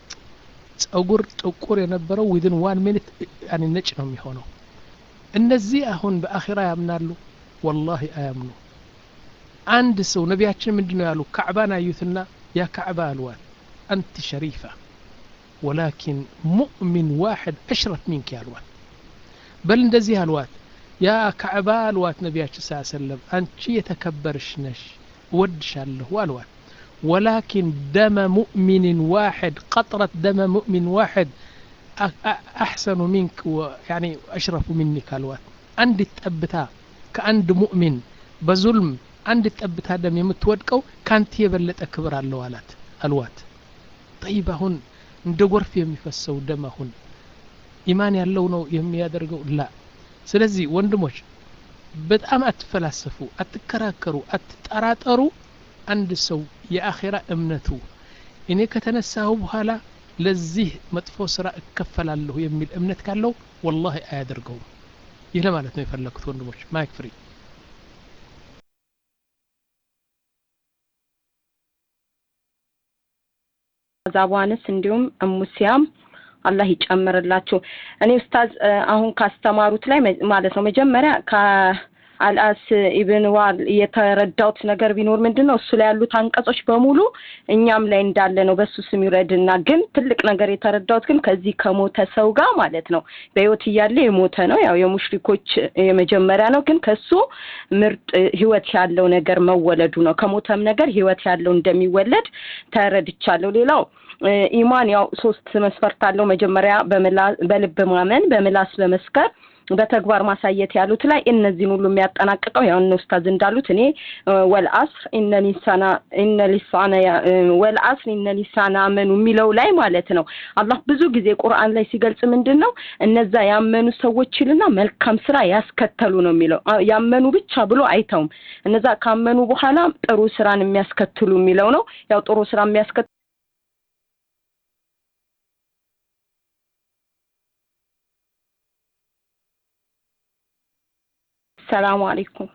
ጸጉር ጥቁር የነበረው ዊድን ዋን ሚኒት ነጭ ነው የሚሆነው እነዚህ አሁን በአኺራ ያምናሉ ወላሂ አያምኑ አንድ ሰው ነቢያችን ምንድን ነው ያሉ ካዕባን አዩትና ያ ካዕባ አልዋት አንቲ ሸሪፋ ወላኪን ሙእሚን ዋሕድ አሽረፍ ሚንክ ያልዋት በል እንደዚህ አልዋት ያ ካዕባ አልዋት ነቢያችን ስ ሰለም አንቺ የተከበርሽ ነሽ እወድሻለሁ አልዋት ወላኪን ደመ ሙእሚን ዋሕድ ቀጥረት ደመ ሙእሚን ዋሕድ አሕሰኑ ሚንክ ያኒ አሽረፉ ሚኒክ አልዋት አንዲት ጠብታ ከአንድ ሙእሚን በዙልም አንድ ጠብታ ደም የምትወድቀው ካንተ የበለጠ ክብር አለው አላት አልዋት ጠይብ አሁን እንደ ጎርፍ የሚፈሰው ደም አሁን ኢማን ያለው ነው የሚያደርገው ላ ስለዚህ ወንድሞች በጣም አትፈላሰፉ አትከራከሩ አትጠራጠሩ አንድ ሰው የአኼራ እምነቱ እኔ ከተነሳሁ በኋላ ለዚህ መጥፎ ስራ እከፈላለሁ የሚል እምነት ካለው ወላሂ አያደርገውም ይህ ለማለት ነው የፈለግኩት ወንድሞች ማይክ ፍሪ ዛቧንስ እንዲሁም እሙሲያም አላህ ይጨምርላችሁ እኔ ኡስታዝ አሁን ካስተማሩት ላይ ማለት ነው መጀመሪያ አልአስ ኢብን ዋል የተረዳውት ነገር ቢኖር ምንድን ነው እሱ ላይ ያሉት አንቀጾች በሙሉ እኛም ላይ እንዳለ ነው በሱ ስም ይውረድና ግን ትልቅ ነገር የተረዳውት ግን ከዚህ ከሞተ ሰው ጋር ማለት ነው በህይወት እያለ የሞተ ነው ያው የሙሽሪኮች የመጀመሪያ ነው ግን ከሱ ምርጥ ህይወት ያለው ነገር መወለዱ ነው ከሞተም ነገር ህይወት ያለው እንደሚወለድ ተረድቻለሁ ሌላው ኢማን ያው ሶስት መስፈርት አለው መጀመሪያ በልብ ማመን በምላስ በመስከር በተግባር ማሳየት ያሉት ላይ እነዚህን ሁሉ የሚያጠናቅቀው ያው እነ ኡስታዝ እንዳሉት እኔ ወልአስር ኢነ ሊሳና ኢነ ሊሳና ወልአስር ኢነ ሊሳና አመኑ የሚለው ላይ ማለት ነው አላህ ብዙ ጊዜ ቁርአን ላይ ሲገልጽ ምንድን ነው እነዛ ያመኑ ሰዎች ይልና መልካም ስራ ያስከተሉ ነው የሚለው ያመኑ ብቻ ብሎ አይተውም እነዛ ካመኑ በኋላ ጥሩ ስራን የሚያስከትሉ የሚለው ነው ያው ጥሩ ስራ የሚያስከትሉ ሰላሙ አለይኩም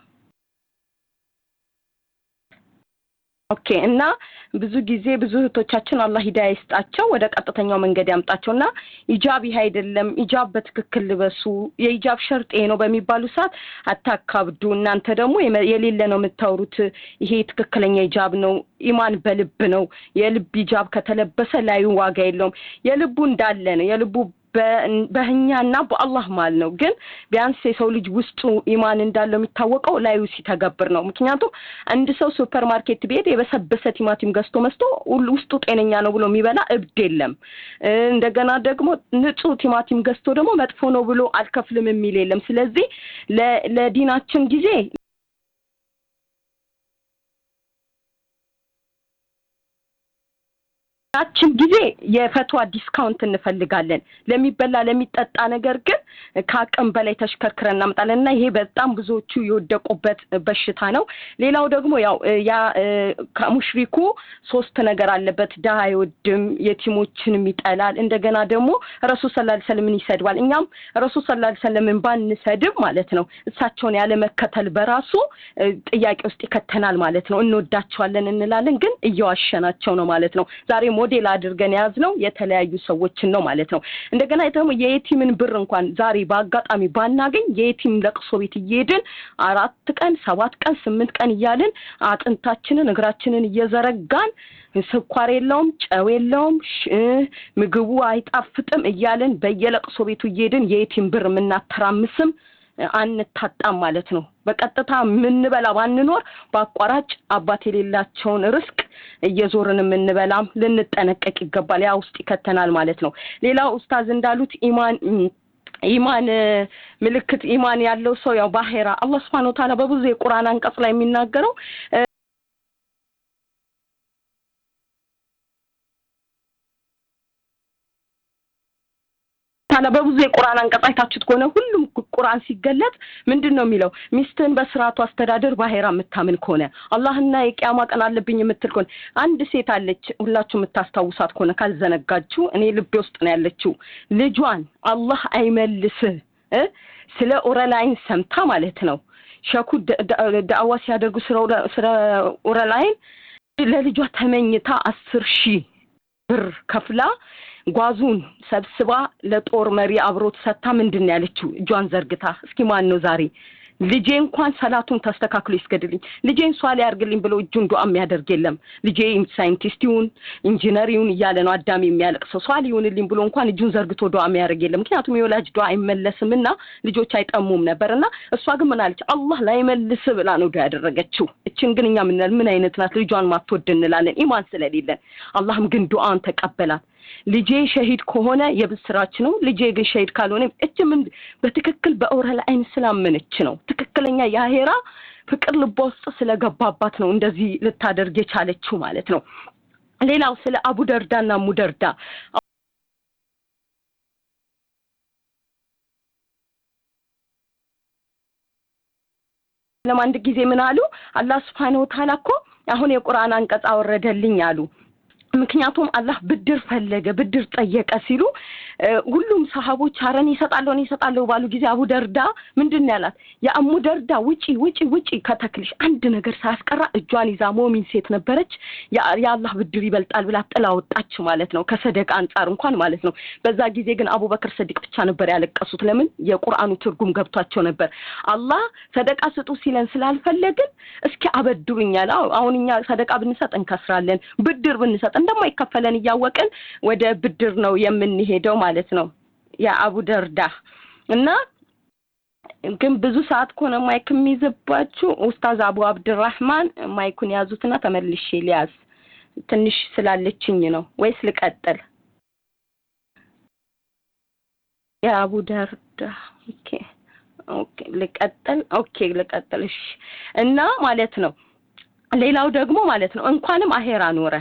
ኦኬ እና ብዙ ጊዜ ብዙ እህቶቻችን አላህ ሂዳያ ይስጣቸው ወደ ቀጥተኛው መንገድ ያምጣቸው እና ኢጃብ ይህ አይደለም ኢጃብ በትክክል ልበሱ የኢጃብ ሸርጥ ይሄ ነው በሚባሉ ሰዓት አታካብዱ እናንተ ደግሞ የሌለ ነው የምታወሩት ይሄ ትክክለኛ ኢጃብ ነው ኢማን በልብ ነው የልብ ኢጃብ ከተለበሰ ላዩ ዋጋ የለውም የልቡ እንዳለ ነው የልቡ በእኛና በአላህ ማል ነው ግን ቢያንስ የሰው ልጅ ውስጡ ኢማን እንዳለው የሚታወቀው ላዩ ሲተገብር ነው ምክንያቱም አንድ ሰው ሱፐር ማርኬት ቤት የበሰበሰ ቲማቲም ገዝቶ መስቶ ውስጡ ጤነኛ ነው ብሎ የሚበላ እብድ የለም እንደገና ደግሞ ንጹህ ቲማቲም ገዝቶ ደግሞ መጥፎ ነው ብሎ አልከፍልም የሚል የለም ስለዚህ ለዲናችን ጊዜ ያችን ጊዜ የፈትዋ ዲስካውንት እንፈልጋለን። ለሚበላ ለሚጠጣ ነገር ግን ከአቅም በላይ ተሽከርክረን እናመጣለን እና ይሄ በጣም ብዙዎቹ የወደቁበት በሽታ ነው። ሌላው ደግሞ ያው ያ ከሙሽሪኩ ሶስት ነገር አለበት። ድሀ አይወድም፣ የቲሞችንም ይጠላል። እንደገና ደግሞ ረሱል ሰለላሁ ዐለይሂ ወሰለምን ይሰድባል። እኛም ረሱል ሰለላሁ ዐለይሂ ወሰለምን ባንሰድብ ማለት ነው እሳቸውን ያለ መከተል በራሱ ጥያቄ ውስጥ ይከተናል ማለት ነው። እንወዳቸዋለን እንላለን፣ ግን እየዋሸናቸው ነው ማለት ነው። ዛሬ ሞዴል አድርገን የያዝነው የተለያዩ ሰዎችን ነው ማለት ነው። እንደገና ደግሞ የየቲምን ብር እንኳን ዛሬ በአጋጣሚ ባናገኝ የየቲም ለቅሶ ቤት እየሄድን አራት ቀን ሰባት ቀን ስምንት ቀን እያልን አጥንታችንን እግራችንን እየዘረጋን ስኳር የለውም፣ ጨው የለውም፣ ምግቡ አይጣፍጥም እያልን በየለቅሶ ቤቱ እየሄድን የየቲም ብር የምናተራምስም አንታጣም ማለት ነው። በቀጥታ የምንበላ ባንኖር በአቋራጭ አባት የሌላቸውን ርስቅ እየዞርን የምንበላም ልንጠነቀቅ ይገባል። ያ ውስጥ ይከተናል ማለት ነው። ሌላው ኡስታዝ እንዳሉት ኢማን ኢማን ምልክት ኢማን ያለው ሰው ያው ባሄራ አላህ ስብሐነሁ ወተዓላ በብዙ የቁርአን አንቀጽ ላይ የሚናገረው ታላ በብዙ የቁርአን አንቀጽ አይታችሁት ከሆነ ሁሉም ቁርአን ሲገለጥ ምንድን ነው የሚለው? ሚስትህን በስርዓቱ አስተዳደር ባሄራ የምታምን ከሆነ አላህና የቂያማ ቀን አለብኝ የምትል ከሆነ አንድ ሴት አለች፣ ሁላችሁ የምታስታውሳት ከሆነ ካልዘነጋችሁ፣ እኔ ልቤ ውስጥ ነው ያለችው። ልጇን አላህ አይመልስህ ስለ ኦረላይን ሰምታ ማለት ነው ሸኩ ዳዕዋ ሲያደርጉ ስለ ኦረላይን ለልጇ ተመኝታ አስር ሺህ ብር ከፍላ ጓዙን ሰብስባ ለጦር መሪ አብሮት ሰታ ምንድን ነው ያለችው? እጇን ዘርግታ እስኪ ማን ነው ዛሬ ልጄ እንኳን ሰላቱን ተስተካክሎ ይስገድልኝ፣ ልጄን ሷሊ ያርግልኝ ብሎ እጁን ዱዓ የሚያደርግ የለም። ልጄ ሳይንቲስት ይሁን ኢንጂነር ይሁን እያለ ነው አዳም የሚያለቅሰው። ሷሊ ይሁንልኝ ብሎ እንኳን እጁን ዘርግቶ ዱዓ የሚያደርግ የለም። ምክንያቱም የወላጅ ዱዓ አይመለስም እና ልጆች አይጠሙም ነበር እና እሷ ግን ምን አለች? አላህ ላይመልስ ብላ ነው ዱዓ ያደረገችው። እችን ግን እኛ ምን ምን አይነት ናት? ልጇን ማትወድ እንላለን ኢማን ስለሌለን። አላህም ግን ዱዓን ተቀበላት። ልጄ ሸሂድ ከሆነ የብስራች ነው። ልጄ ግን ሸሂድ ካልሆነ እች ምን በትክክል በኦረል አይን ስላመነች ነው። ትክክለኛ የአሄራ ፍቅር ልቧ ውስጥ ስለገባባት ነው እንደዚህ ልታደርግ የቻለችው ማለት ነው። ሌላው ስለ አቡ ደርዳና ሙደርዳ ለማንድ ጊዜ ምን አሉ? አላህ ስብሐነሁ ወተዓላ እኮ አሁን የቁርአን አንቀጽ አወረደልኝ አሉ። ምክንያቱም አላህ ብድር ፈለገ ብድር ጠየቀ ሲሉ ሁሉም ሰሃቦች አረን ይሰጣለሁ እኔ ይሰጣለሁ ባሉ ጊዜ አቡ ደርዳ ምንድን ነው ያላት? የአሙ ደርዳ ውጪ ውጪ ውጪ ከተክልሽ አንድ ነገር ሳያስቀራ እጇን ይዛ ሞሚን ሴት ነበረች። የአላህ ብድር ይበልጣል ብላ ጥላ ወጣች ማለት ነው። ከሰደቃ አንጻር እንኳን ማለት ነው። በዛ ጊዜ ግን አቡበክር ሰዲቅ ብቻ ነበር ያለቀሱት። ለምን? የቁርአኑ ትርጉም ገብቷቸው ነበር። አላህ ሰደቃ ስጡ ሲለን ስላልፈለግን እስኪ አበድሩኛል። አሁን እኛ ሰደቃ ብንሰጥ እንከስራለን፣ ብድር ብንሰጥ እንደማይከፈለን እያወቅን ወደ ብድር ነው የምንሄደው ማለት ነው። የአቡ ደርዳ እና ግን ብዙ ሰዓት ከሆነ ማይክ የሚይዝባችሁ ኡስታዝ አቡ አብድራህማን ማይኩን ያዙትና ተመልሼ ሊያዝ ትንሽ ስላለችኝ ነው ወይስ ልቀጥል? የአቡ ደርዳ ኦኬ ኦኬ ልቀጥል ኦኬ ልቀጥል እሺ እና ማለት ነው ሌላው ደግሞ ማለት ነው እንኳንም አሄራ ኖረ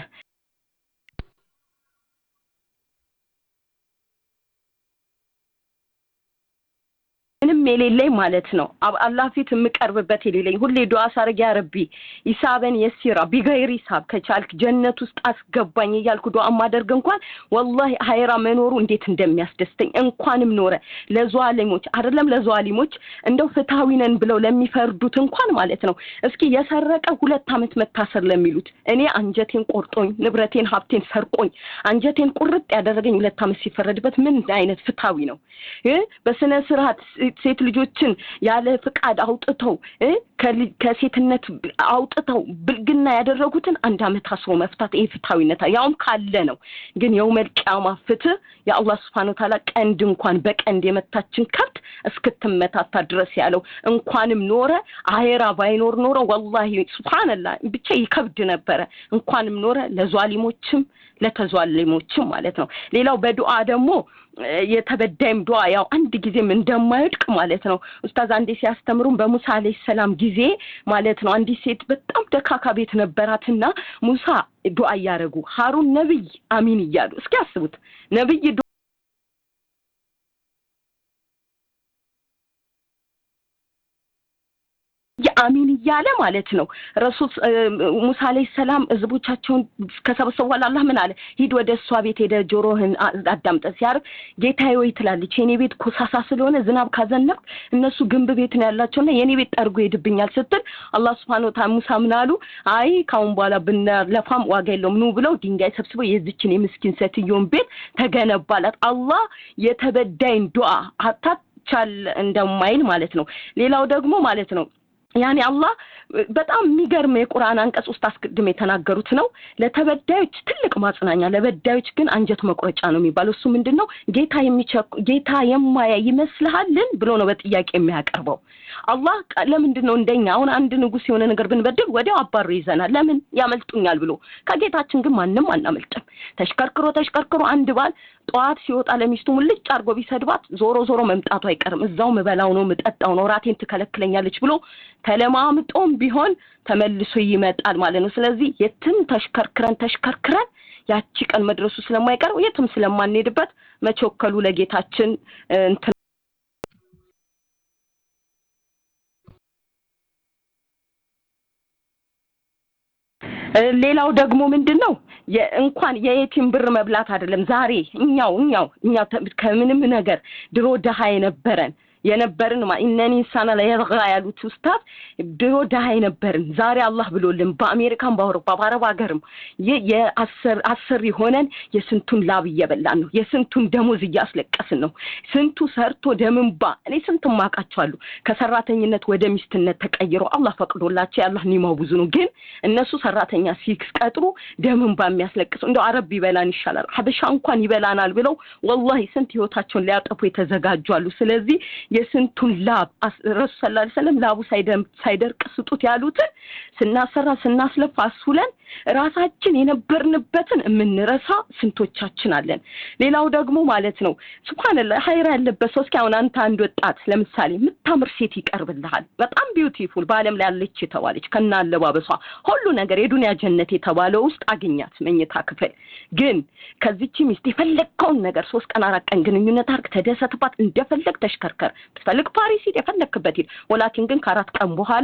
ምንም የሌለኝ ማለት ነው። አላህ ፊት የምቀርብበት የሌለኝ ሁሌ ዱዓ ሳርግ ያ ረቢ ሂሳበን የሲራ ቢገይር ሂሳብ ከቻልክ ጀነት ውስጥ አስገባኝ እያልኩ ዱዓ ማደርግ እንኳን ወላሂ ሀይራ መኖሩ እንዴት እንደሚያስደስተኝ እንኳንም ኖረ ለዘዋሊሞች አይደለም ለዘዋሊሞች እንደው ፍትሐዊ ነን ብለው ለሚፈርዱት እንኳን ማለት ነው። እስኪ የሰረቀ ሁለት ዓመት መታሰር ለሚሉት እኔ አንጀቴን ቆርጦኝ ንብረቴን ሀብቴን ሰርቆኝ አንጀቴን ቁርጥ ያደረገኝ ሁለት ዓመት ሲፈረድበት ምን አይነት ፍትሐዊ ነው? በስነ ስርዓት ሴት ልጆችን ያለ ፍቃድ አውጥተው ከሴትነት አውጥተው ብልግና ያደረጉትን አንድ አመት አስሮ መፍታት ይሄ ፍትሐዊነት ያውም ካለ ነው። ግን የውመል ቂያማ ፍትህ የአላህ ስብሐነ ወተዓላ ቀንድ እንኳን በቀንድ የመታችን ከብት እስክትመታታ ድረስ ያለው እንኳንም ኖረ አሄራ ባይኖር ኖረ ወላሂ ሱብሃንአላህ ብቻ ይከብድ ነበረ። እንኳንም ኖረ ለዟሊሞችም ለተዟሊሞችም ማለት ነው። ሌላው በዱዓ ደግሞ የተበዳይም ዱዓ ያው አንድ ጊዜም እንደማይወድቅ ማለት ማለት ነው ኡስታዝ አንዴ ሲያስተምሩን በሙሳ አለይሂ ሰላም ጊዜ ማለት ነው አንዲት ሴት በጣም ደካካ ቤት ነበራትና ሙሳ ዱዓ እያደረጉ ሀሩን ነብይ አሚን እያሉ እስኪ አስቡት ነብይ አሚን እያለ ማለት ነው ረሱል ሙሳ አለይሂ ሰላም ህዝቦቻቸውን ከሰበሰቡ በኋላ አላህ ምን አለ ሂድ ወደ እሷ ቤት ሄደ ጆሮህን አዳምጠ ሲያርግ ጌታዬ ወይ ትላለች የኔ ቤት ኮሳሳ ስለሆነ ዝናብ ካዘነብ እነሱ ግንብ ቤት ነው ያላቸውና የኔ ቤት ጠርጎ ይሄድብኛል ስትል አላህ ስብሐነ ወተዓላ ሙሳ ምን አሉ አይ ካሁን በኋላ ብንለፋም ዋጋ የለውም ኑ ብለው ድንጋይ ሰብስበው የዚችን የምስኪን ሴትዮን ቤት ተገነባላት አላህ የተበዳይን ዱዓ ሀታ ቻል እንደማይል ማለት ነው ሌላው ደግሞ ማለት ነው ያኔ አላህ በጣም የሚገርም የቁርአን አንቀጽ ውስጥ አስቀድም የተናገሩት ነው ለተበዳዮች ትልቅ ማጽናኛ ለበዳዮች ግን አንጀት መቁረጫ ነው የሚባለው እሱ ምንድን ነው ጌታ የሚቸኩ ጌታ የማያ ይመስልሃልን ብሎ ነው በጥያቄ የሚያቀርበው አላህ ለምንድን ነው እንደኛ አሁን አንድ ንጉስ የሆነ ነገር ብንበድል ወዲያው አባሮ ይዘናል ለምን ያመልጡኛል ብሎ ከጌታችን ግን ማንም አናመልጥም ተሽከርክሮ ተሽከርክሮ አንድ ባል ጠዋት ሲወጣ ለሚስቱ ሙልጭ አድርጎ ቢሰድባት ዞሮ ዞሮ መምጣቱ አይቀርም እዛው ምበላው ነው ምጠጣው ነው ራቴን ትከለክለኛለች ብሎ ተለማምጦም ቢሆን ተመልሶ ይመጣል ማለት ነው ስለዚህ የትም ተሽከርክረን ተሽከርክረን ያቺ ቀን መድረሱ ስለማይቀር የትም ስለማንሄድበት መቸከሉ ለጌታችን እንትን ሌላው ደግሞ ምንድን ነው እንኳን የየቲም ብር መብላት አይደለም ዛሬ እኛው እኛው እኛው ከምንም ነገር ድሮ ድሃ የነበረን የነበርን ኢነኒ ኢንሳና ለየርጋ ያሉት ኡስታዝ ድሮ ድሃ የነበርን ዛሬ አላህ ብሎልን በአሜሪካን በአውሮፓ በአረብ ሀገርም አሰሪ ሆነን የስንቱን ላብ እየበላን ነው የስንቱን ደሞዝ እያስለቀስን ነው ስንቱ ሰርቶ ደምንባ እኔ ስንት ማቃቸዋሉ ከሰራተኝነት ወደ ሚስትነት ተቀይሮ አላህ ፈቅዶላቸው የአላህ ኒማው ብዙ ነው ግን እነሱ ሰራተኛ ሲቀጥሩ ደምንባ የሚያስለቅሱ እንደው አረብ ቢበላን ይሻላል ሀበሻ እንኳን ይበላናል ብለው ወላሂ ስንት ህይወታቸውን ሊያጠፉ የተዘጋጁ አሉ ስለዚህ የስንቱን ላብ ረሱ ስላ ሰለም ላቡ ሳይደርቅ ስጡት ያሉትን ስናሰራ ስናስለፋ አስውለን ራሳችን የነበርንበትን የምንረሳ ስንቶቻችን አለን ሌላው ደግሞ ማለት ነው ስብሓንላ ሀይራ ያለበት ሰው እስኪ አሁን አንተ አንድ ወጣት ለምሳሌ የምታምር ሴት ይቀርብልሃል በጣም ቢዩቲፉል በአለም ላይ ያለች የተባለች ከና አለባበሷ ሁሉ ነገር የዱንያ ጀነት የተባለው ውስጥ አግኛት መኝታ ክፍል ግን ከዚች ሚስት የፈለግከውን ነገር ሶስት ቀን አራት ቀን ግንኙነት አርግ ተደሰትባት እንደፈለግ ተሽከርከር ትፈልግ ፓሪስ ሂድ የፈለግክበት ሂድ ወላኪን ግን ከአራት ቀን በኋላ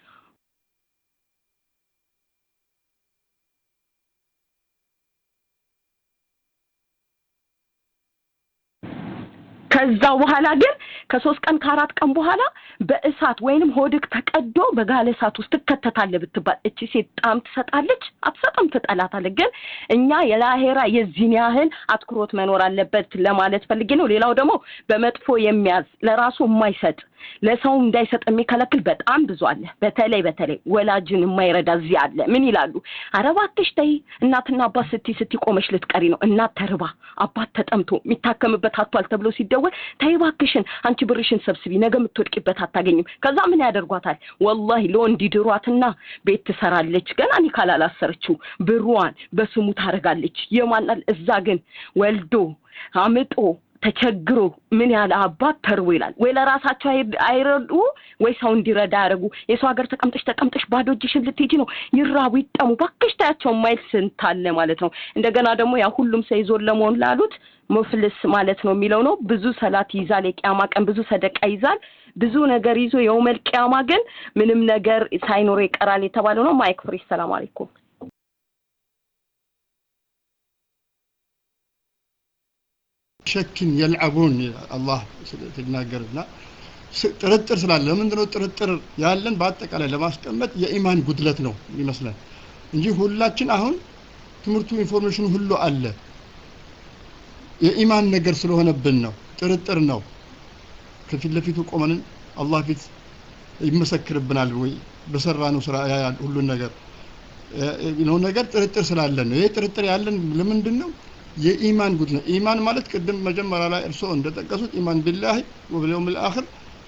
ከዛ በኋላ ግን ከሶስት ቀን ከአራት ቀን በኋላ በእሳት ወይንም ሆድክ ተቀዶ በጋለ እሳት ውስጥ ትከተታለህ ብትባል እቺ ሴት ጣም ትሰጣለች አትሰጥም ትጠላታለህ ግን እኛ የላሄራ የዚህን ያህል አትኩሮት መኖር አለበት ለማለት ፈልጌ ነው ሌላው ደግሞ በመጥፎ የሚያዝ ለራሱ የማይሰጥ ለሰው እንዳይሰጥ የሚከለክል በጣም ብዙ አለ በተለይ በተለይ ወላጅን የማይረዳ እዚህ አለ ምን ይላሉ አረባትሽ ተይ እናትና አባት ስቲ ስቲ ቆመሽ ልትቀሪ ነው እናት ተርባ አባት ተጠምቶ የሚታከምበት አቷል ተብሎ ሲደወል ተይ እባክሽን አንቺ ብርሽን ሰብስቢ ነገ የምትወድቂበት አታገኝም ከዛ ምን ያደርጓታል ወላሂ ለወንድ ድሯትና ቤት ትሰራለች ገና ኒካ ላላሰረችው ብሯን በስሙ ታደርጋለች የማናል እዛ ግን ወልዶ አምጦ ተቸግሮ ምን ያለ አባት ተርቦ ይላል ወይ ለራሳቸው አይረዱ ወይ ሰው እንዲረዳ ያደረጉ የሰው ሀገር ተቀምጠሽ ተቀምጠሽ ባዶ እጅሽን ልትሄጂ ነው ይራቡ ይጠሙ ባክሽ ታያቸው ማይል ስንት አለ ማለት ነው እንደገና ደግሞ ያ ሁሉም ሰው ይዞን ለመሆን ላሉት ሙፍልስ ማለት ነው የሚለው ነው ብዙ ሰላት ይዛል የቂያማ ቀን ብዙ ሰደቃ ይዛል ብዙ ነገር ይዞ የውመል ቂያማ ግን ምንም ነገር ሳይኖር ይቀራል የተባለው ነው ማይክ ፍሪ ሰላም አለይኩም ሸክን የልዓቡን አላህ ሲናገርና ጥርጥር ስላለ ለምንድነው ጥርጥር ያለን በአጠቃላይ ለማስቀመጥ የኢማን ጉድለት ነው ይመስላል እንጂ ሁላችን አሁን ትምህርቱ ኢንፎርሜሽኑ ሁሉ አለ የኢማን ነገር ስለሆነብን ነው ጥርጥር ነው ከፊት ለፊቱ ቆመንን አላህ ፊት ይመሰክርብናል ወይ በሰራ ነው ስራ ያያል ሁሉን ነገር ነው ነገር ጥርጥር ስላለን ነው ይሄ ጥርጥር ያለን ለምንድን ነው የኢማን ጉድ ነው ኢማን ማለት ቅድም መጀመሪያ ላይ እርስዎ እንደጠቀሱት ኢማን ቢላህ ወብልየውም ልአኽር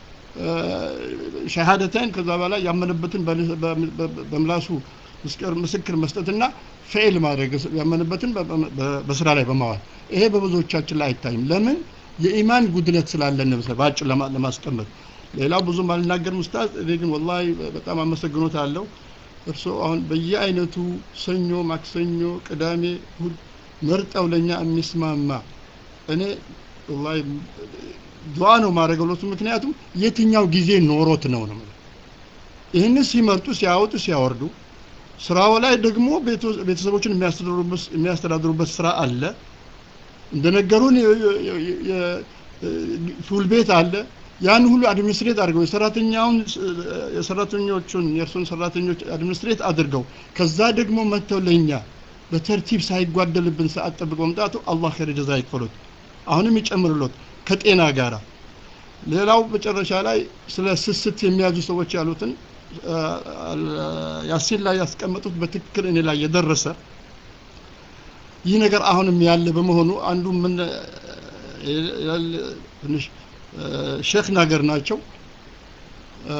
ሸሃደተን ከዛ በላይ ያመነበትን በምላሱ ምስክር መስጠትና ፌል ማድረግ ያመነበትን በስራ ላይ በማዋል ይሄ በብዙዎቻችን ላይ አይታይም ለምን የኢማን ጉድለት ስላለን ነው ባጭር ለማ- ለማስቀመጥ ሌላው ብዙም አልናገርም ኡስታዝ እኔ ግን ወላሂ በጣም አመሰግኖት አለው እርስዎ አሁን በየአይነቱ ሰኞ ማክሰኞ ቅዳሜ እሁድ መርጠው ለኛ የሚስማማ እኔ ወላሂ ዱዓ ነው ማድረገው ለሱ ምክንያቱም የትኛው ጊዜ ኖሮት ነው ነው የምለው። ይህንን ሲመርጡ ሲያወጡ ሲያወርዱ ስራው ላይ ደግሞ ቤቶ- ቤተሰቦችን የሚያስተዳድሩበት የሚያስተዳድሩበት ስራ አለ እንደነገሩን የ- የ- የ- የ- ፉል ቤት አለ ያን ሁሉ አድሚኒስትሬት አድርገው የሰራተኛውን የሰራተኞቹን የእርሱን ሰራተኞች አድሚኒስትሬት አድርገው ከዛ ደግሞ መጥተው ለኛ በተርቲብ ሳይጓደልብን ሰዓት ጠብቀው መምጣቱ አላህ ኸይር ጀዛ ይክፈሉት አሁንም ይጨምርሎት ከጤና ጋራ ሌላው መጨረሻ ላይ ስለ ስስት የሚያዙ ሰዎች ያሉትን አ- አ- ያሲን ላይ ያስቀመጡት በትክክል እኔ ላይ የደረሰ ይህ ነገር አሁንም ያለ በመሆኑ አንዱ ምን ያለ- ትንሽ አ፣ ሼክ ነገር ናቸው አ፣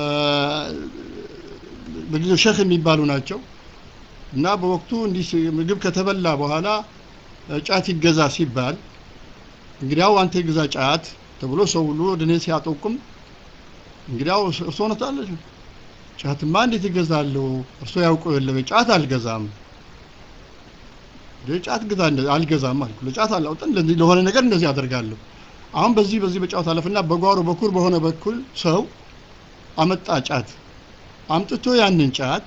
በጊዜው ሼክ የሚባሉ ናቸው እና በወቅቱ እንዲህ ሲ- ምግብ ከተበላ በኋላ አ፣ ጫት ይገዛ ሲባል እንግዲያው አንተ የግዛ ጫት ተብሎ ሰው ሁሉ ወደ እኔ ሲያጠቁም እንግዲያው እርሶ ነታለች ጫትማ እንዴት ይገዛለሁ እርሶ ያውቀው የለም ጫት አልገዛም እንደ ጫት ግዛ እንደ አልገዛም አልኩ ለጫት አላውጥም ለዚህ ለሆነ ነገር እንደዚህ አደርጋለሁ አሁን በዚህ በዚህ በጫት አለፍና በጓሮ በኩል በሆነ በኩል ሰው አመጣ ጫት አምጥቶ ያንን ጫት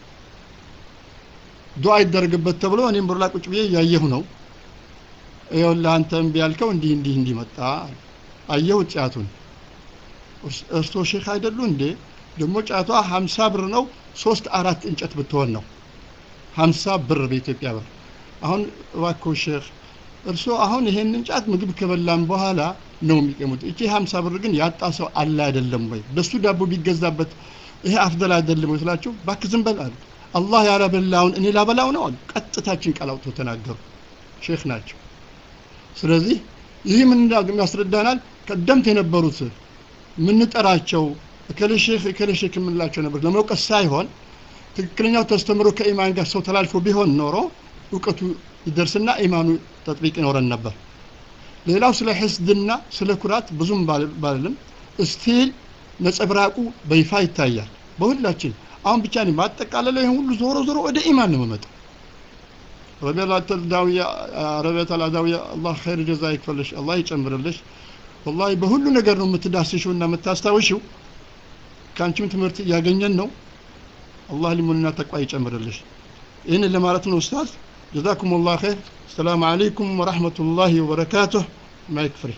ዱዓ ይደረግበት ተብሎ እኔም ብር ላይ ቁጭ ብዬ እያየሁ ነው ይኸውልህ አንተ እምቢ ያልከው እንዲህ እንዲህ እንዲህ መጣ አየሁት ጫቱን እርስ- እርሶ ሼክ አይደሉ እንዴ ደግሞ ጫቷ ሀምሳ ብር ነው ሶስት አራት እንጨት ብትሆን ነው ሀምሳ ብር በኢትዮጵያ ብር አሁን እባክዎ ሼክ እርሶ አሁን ይሄንን ጫት ምግብ ከበላን በኋላ ነው የሚቀሙት እቺ ሀምሳ ብር ግን ያጣ ሰው አለ አይደለም ወይ በሱ ዳቦ ቢገዛበት ይሄ አፍደል አይደለም ወይ ስላቸው እባክህ ዝም በል አሉ አላህ ያላበላውን እኔ ላበላው ነው አሉ ቀጥታችን ቃል አውጥተው ተናገሩ ሼክ ናቸው ስለዚህ ይህ ምን እንዳ- ያስረዳናል ቀደምት የነበሩት የምንጠራቸው እከሌ ሼክ እከሌ ሼክ የምንላቸው ነበር ለመውቀስ ሳይሆን ትክክለኛው ተስተምሮ ከኢማን ጋር ሰው ተላልፎ ቢሆን ኖሮ እውቀቱ ይደርስና ኢማኑ ተጥቢቅ ይኖረን ነበር ሌላው ስለ ሕስድና ስለ ኩራት ብዙም ባል- ባልልም ስቲል ነጸብራቁ በይፋ ይታያል በሁላችን አሁን ብቻ ነው ማጠቃለለው ይህን ሁሉ ዞሮ ዞሮ ወደ ኢማን ነው የምመጣው ረቢያት አልዳዊያ ረቢያት አልአዳዊያ አላህ ኸይር ጀዛ ይክፈልሽ አላህ ይጨምርልሽ ወላሂ በሁሉ ነገር ነው የምትዳስሽው እና የምታስታውሽው ከአንቺም ትምህርት እያገኘን ነው አላህ ሊሙንና ተቋ ይጨምርልሽ ይህን ለማለት ነው ኡስታዝ ጀዛኩም ላህ ኸይር ሰላም አለይኩም ወረሕመቱላሂ ወበረካቱህ ማይክ ፍሪ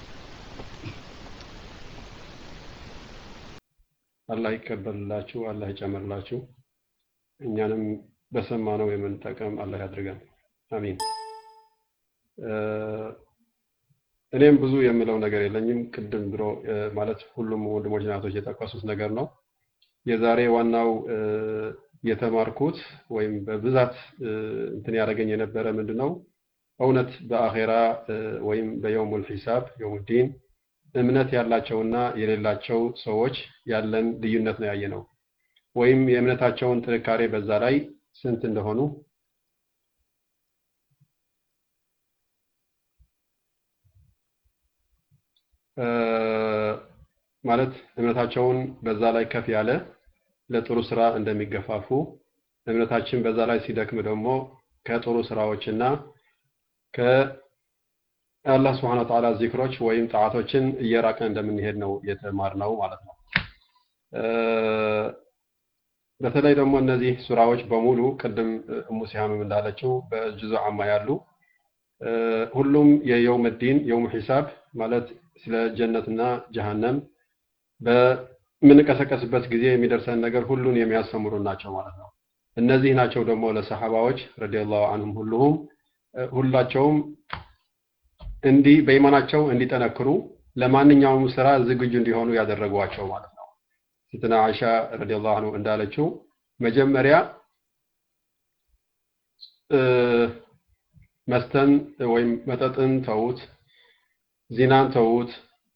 አላህ ይቀበልላችሁ፣ አላህ ይጨምርላችሁ። እኛንም በሰማነው የምንጠቀም አላህ ያድርገን። አሚን። እ፣ እኔም ብዙ የምለው ነገር የለኝም። ቅድም ድሮ እ፣ ማለት ሁሉም ወንድሞች ናቶች የጠቀሱት ነገር ነው። የዛሬ ዋናው እ፣ የተማርኩት ወይም በብዛት እ፣ እንትን ያደረገኝ የነበረ ምንድን ነው እውነት በአኼራ እ፣ ወይም በየውሙል ሒሳብ የውሙዲን እምነት ያላቸውና የሌላቸው ሰዎች ያለን ልዩነት ነው ያየ ነው። ወይም የእምነታቸውን ጥንካሬ በዛ ላይ ስንት እንደሆኑ እ፣ ማለት እምነታቸውን በዛ ላይ ከፍ ያለ ለጥሩ ስራ እንደሚገፋፉ እምነታችን በዛ ላይ ሲደክም ደግሞ ከጥሩ ስራዎችና ከአላህ ስብሐነ ወተዓላ ዚክሮች ወይም ጣዓቶችን እየራቀን እንደምንሄድ ነው የተማርነው ማለት ነው። እ፣ በተለይ ደግሞ እነዚህ ሱራዎች በሙሉ ቅድም እሙ ሲሃምም እንዳለችው በጁዙ አማ ያሉ እ፣ ሁሉም የየውም ዲን የውም ሒሳብ ማለት ስለ ጀነትና ጀሃነም በምንቀሰቀስበት ጊዜ የሚደርሰን ነገር ሁሉን የሚያስተምሩ ናቸው ማለት ነው። እነዚህ ናቸው ደግሞ ለሰሐባዎች ረዲየላሁ አንሁም ሁሉሁም እ፣ ሁላቸውም እንዲህ በኢማናቸው እንዲጠነክሩ ለማንኛውም ስራ ዝግጁ እንዲሆኑ ያደረጓቸው ማለት ነው። ሴትና አይሻ ረዲየላሁ አንሁ እንዳለችው መጀመሪያ እ፣ መስተን ወይም መጠጥን ተዉት፣ ዚናን ተዉት፣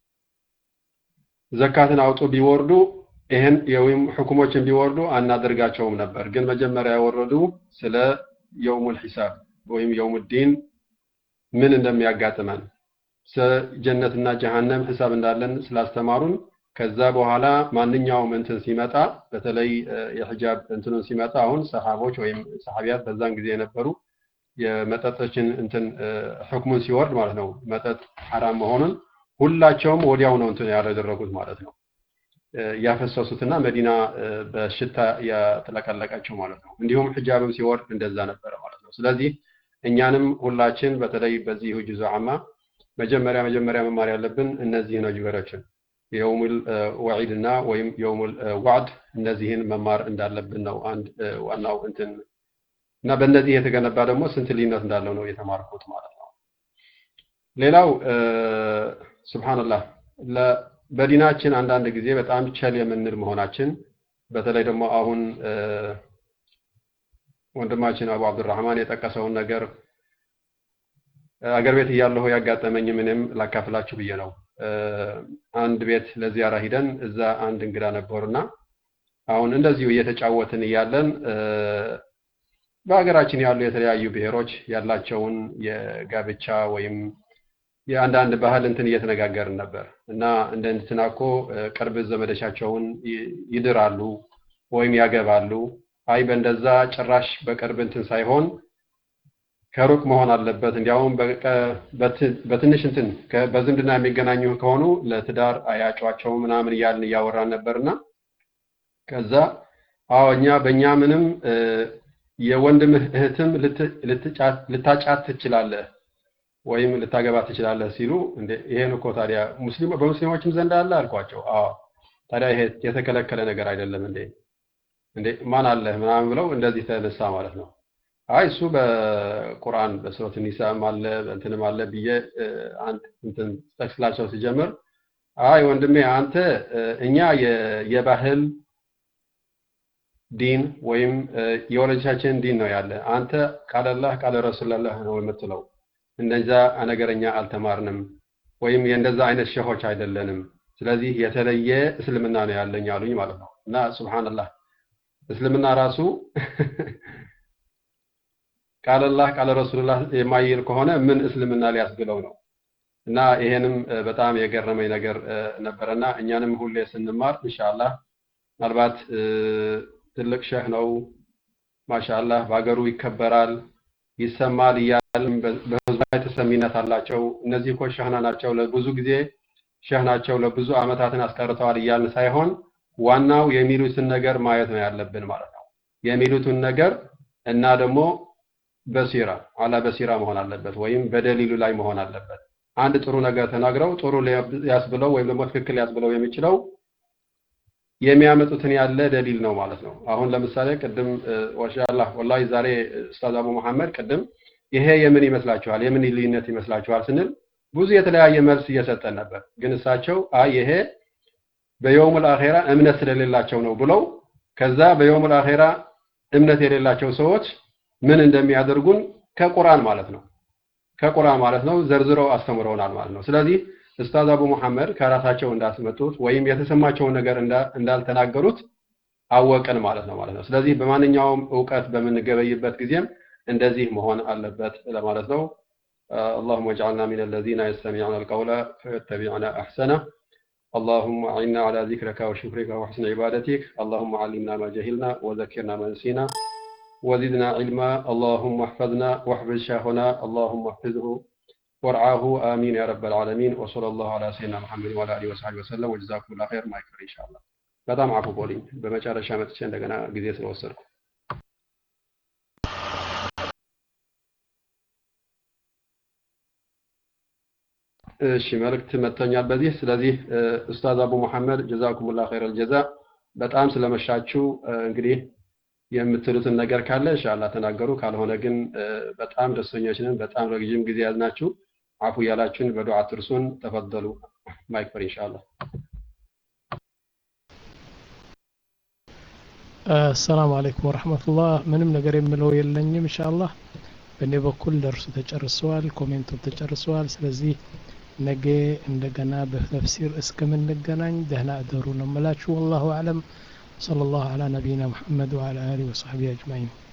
ዘካትን አውጡ ቢወርዱ ይህን የወይም ሕኩሞችን ቢወርዱ አናደርጋቸውም ነበር። ግን መጀመሪያ ያወረዱ ስለ የውሙል ሒሳብ ወይም የውሙዲን ምን እንደሚያጋጥመን ጀነትና ጀሃነም ሂሳብ እንዳለን ስላስተማሩን ከዛ በኋላ ማንኛውም እንትን ሲመጣ በተለይ የሂጃብ እንትኑን ሲመጣ አሁን ሰሃቦች ወይም ሰሃቢያት በዛን ጊዜ የነበሩ የመጠጦችን እንትን ህክሙን ሲወርድ ማለት ነው መጠጥ ሐራም መሆኑን ሁላቸውም ወዲያው ነው እንትን ያደረጉት ማለት ነው ያፈሰሱትና መዲና በሽታ ያጥለቀለቀችው ማለት ነው እንዲሁም ሂጃብም ሲወርድ እንደዛ ነበረ ማለት ነው ስለዚህ እኛንም ሁላችን በተለይ በዚህ ጁዝ አማ መጀመሪያ መጀመሪያ መማር ያለብን እነዚህ ነገሮችን የውሙል ወዒድ እና ወይም የውሙል ዋዕድ እነዚህን መማር እንዳለብን ነው አንድ ዋናው እንትን እና በእነዚህ የተገነባ ደግሞ ስንት ልዩነት እንዳለው ነው የተማርኩት ማለት ነው ሌላው ስብሓንላህ በዲናችን አንዳንድ ጊዜ በጣም ቸል የምንል መሆናችን በተለይ ደግሞ አሁን ወንድማችን አቡ አብዱራህማን የጠቀሰውን ነገር አገር ቤት እያለሁ ያጋጠመኝ ምንም ላካፍላችሁ ብዬ ነው አንድ ቤት ለዚያራ ሂደን እዛ አንድ እንግዳ ነበሩና አሁን እንደዚሁ እየተጫወትን እያለን በሀገራችን ያሉ የተለያዩ ብሔሮች ያላቸውን የጋብቻ ወይም የአንዳንድ ባህል እንትን እየተነጋገርን ነበር እና እንደ እንትና እኮ ቅርብ ዘመዶቻቸውን ይድራሉ ወይም ያገባሉ አይ በእንደዛ ጭራሽ በቅርብ እንትን ሳይሆን ከሩቅ መሆን አለበት እንዲያውም በትንሽ እንትን በዝምድና የሚገናኙ ከሆኑ ለትዳር አያጯቸው ምናምን እያልን እያወራን ነበርና ከዛ አዎ እኛ በእኛ ምንም የወንድምህ እህትም ልታጫት ትችላለህ ወይም ልታገባ ትችላለህ ሲሉ እንዴ ይሄን እኮ ታዲያ ሙስሊም በሙስሊሞችም ዘንድ አለ አልኳቸው አዎ ታዲያ ይሄ የተከለከለ ነገር አይደለም እንዴ እንዴ ማን አለ ምናምን ብለው እንደዚህ ተነሳ ማለት ነው አይ እሱ በቁርአን በሱረት ኒሳም አለ እንትንም አለ ብዬ አንድ እንትን ጠቅስላቸው ሲጀምር አይ ወንድሜ አንተ እኛ የባህል ዲን ወይም የወላጆቻችን ዲን ነው ያለ አንተ ቃለላህ ቃለ ረሱላላህ ነው የምትለው እንደዛ ነገረኛ አልተማርንም ወይም የእንደዛ አይነት ሸሆች አይደለንም ስለዚህ የተለየ እስልምና ነው ያለኝ አሉኝ ማለት ነው እና ሱብሃንአላህ እስልምና ራሱ ቃለላህ ቃለ ረሱልላህ የማይል ከሆነ ምን እስልምና ሊያስብለው ነው እና ይሄንም በጣም የገረመኝ ነገር ነበረና እኛንም ሁሌ ስንማር ኢንሻአላህ ምናልባት ትልቅ ሸህ ነው ማሻአላህ በሀገሩ ይከበራል ይሰማል እያልን በህዝቡ ላይ ተሰሚነት አላቸው እነዚህ እኮ ሸህና ናቸው ለብዙ ጊዜ ሸህ ናቸው ለብዙ አመታትን አስቀርተዋል እያልን ሳይሆን ዋናው የሚሉትን ነገር ማየት ነው ያለብን ማለት ነው የሚሉትን ነገር እና ደግሞ በሲራ አላ በሲራ መሆን አለበት ወይም በደሊሉ ላይ መሆን አለበት አንድ ጥሩ ነገር ተናግረው ጥሩ ያስብለው ወይም ደግሞ ትክክል ያስብለው የሚችለው የሚያመጡትን ያለ ደሊል ነው ማለት ነው አሁን ለምሳሌ ቅድም ወሻላህ ወላሂ ዛሬ ኡስታዝ አቡ መሐመድ ቅድም ይሄ የምን ይመስላችኋል የምን ልዩነት ይመስላችኋል ስንል ብዙ የተለያየ መልስ እየሰጠን ነበር ግን እሳቸው አይ ይሄ በየውሙል አኼራ እምነት ስለሌላቸው ነው ብለው ከዛ በየውሙል አኼራ እምነት የሌላቸው ሰዎች ምን እንደሚያደርጉን ከቁርአን ማለት ነው ከቁርአን ማለት ነው ዘርዝረው አስተምረውናል ማለት ነው ስለዚህ ኡስታዝ አቡ መሐመድ ከራሳቸው እንዳስመጡት ወይም የተሰማቸውን ነገር እንዳልተናገሩት አወቅን ማለት ነው ማለት ነው ስለዚህ በማንኛውም እውቀት በምንገበይበት ጊዜም እንደዚህ መሆን አለበት ለማለት ነው اللهم اجعلنا من الذين يستمعون القول فيتبعون احسنه اللهم اعنا على ذكرك وشكرك وحسن عبادتك اللهم علمنا ما جهلنا وذكرنا ما نسينا وزدنا علما اللهم احفظنا واحفظ شيخنا اللهم احفظه وارعاه امين يا رب العالمين وصلى الله على سيدنا محمد وعلى اله وصحبه وسلم وجزاكم الله خير ما يكفر ان شاء الله በጣም አፉ ቦልኝ በመጨረሻ መጥቼ እንደገና ጊዜ ስለወሰድኩ እሺ መልእክት መጥተኛል በዚህ ስለዚህ ኡስታዝ አቡ መሐመድ ጀዛኩሙላህ ኸይረል ጀዛ በጣም ስለመሻችሁ እንግዲህ የምትሉትን ነገር ካለ ኢንሻአላህ ተናገሩ ካልሆነ ግን በጣም ደስተኞች ነን በጣም ረጅም ጊዜ ያዝናችሁ አፉ ያላችሁን በዱዓ ትርሱን ተፈደሉ ማይክፈር ኢንሻአላህ አሰላሙ አለይኩም ወረህመቱላህ ምንም ነገር የምለው የለኝም ኢንሻአላህ በእኔ በኩል ደርሱ ተጨርሰዋል ኮሜንቱም ተጨርሰዋል ስለዚህ ነገ እንደገና በተፍሲር እስከምንገናኝ ደህና እደሩ ነው የምላችሁ ወላሁ አለም صلى الله على نبينا محمد وعلى آله وصحبه أجمعين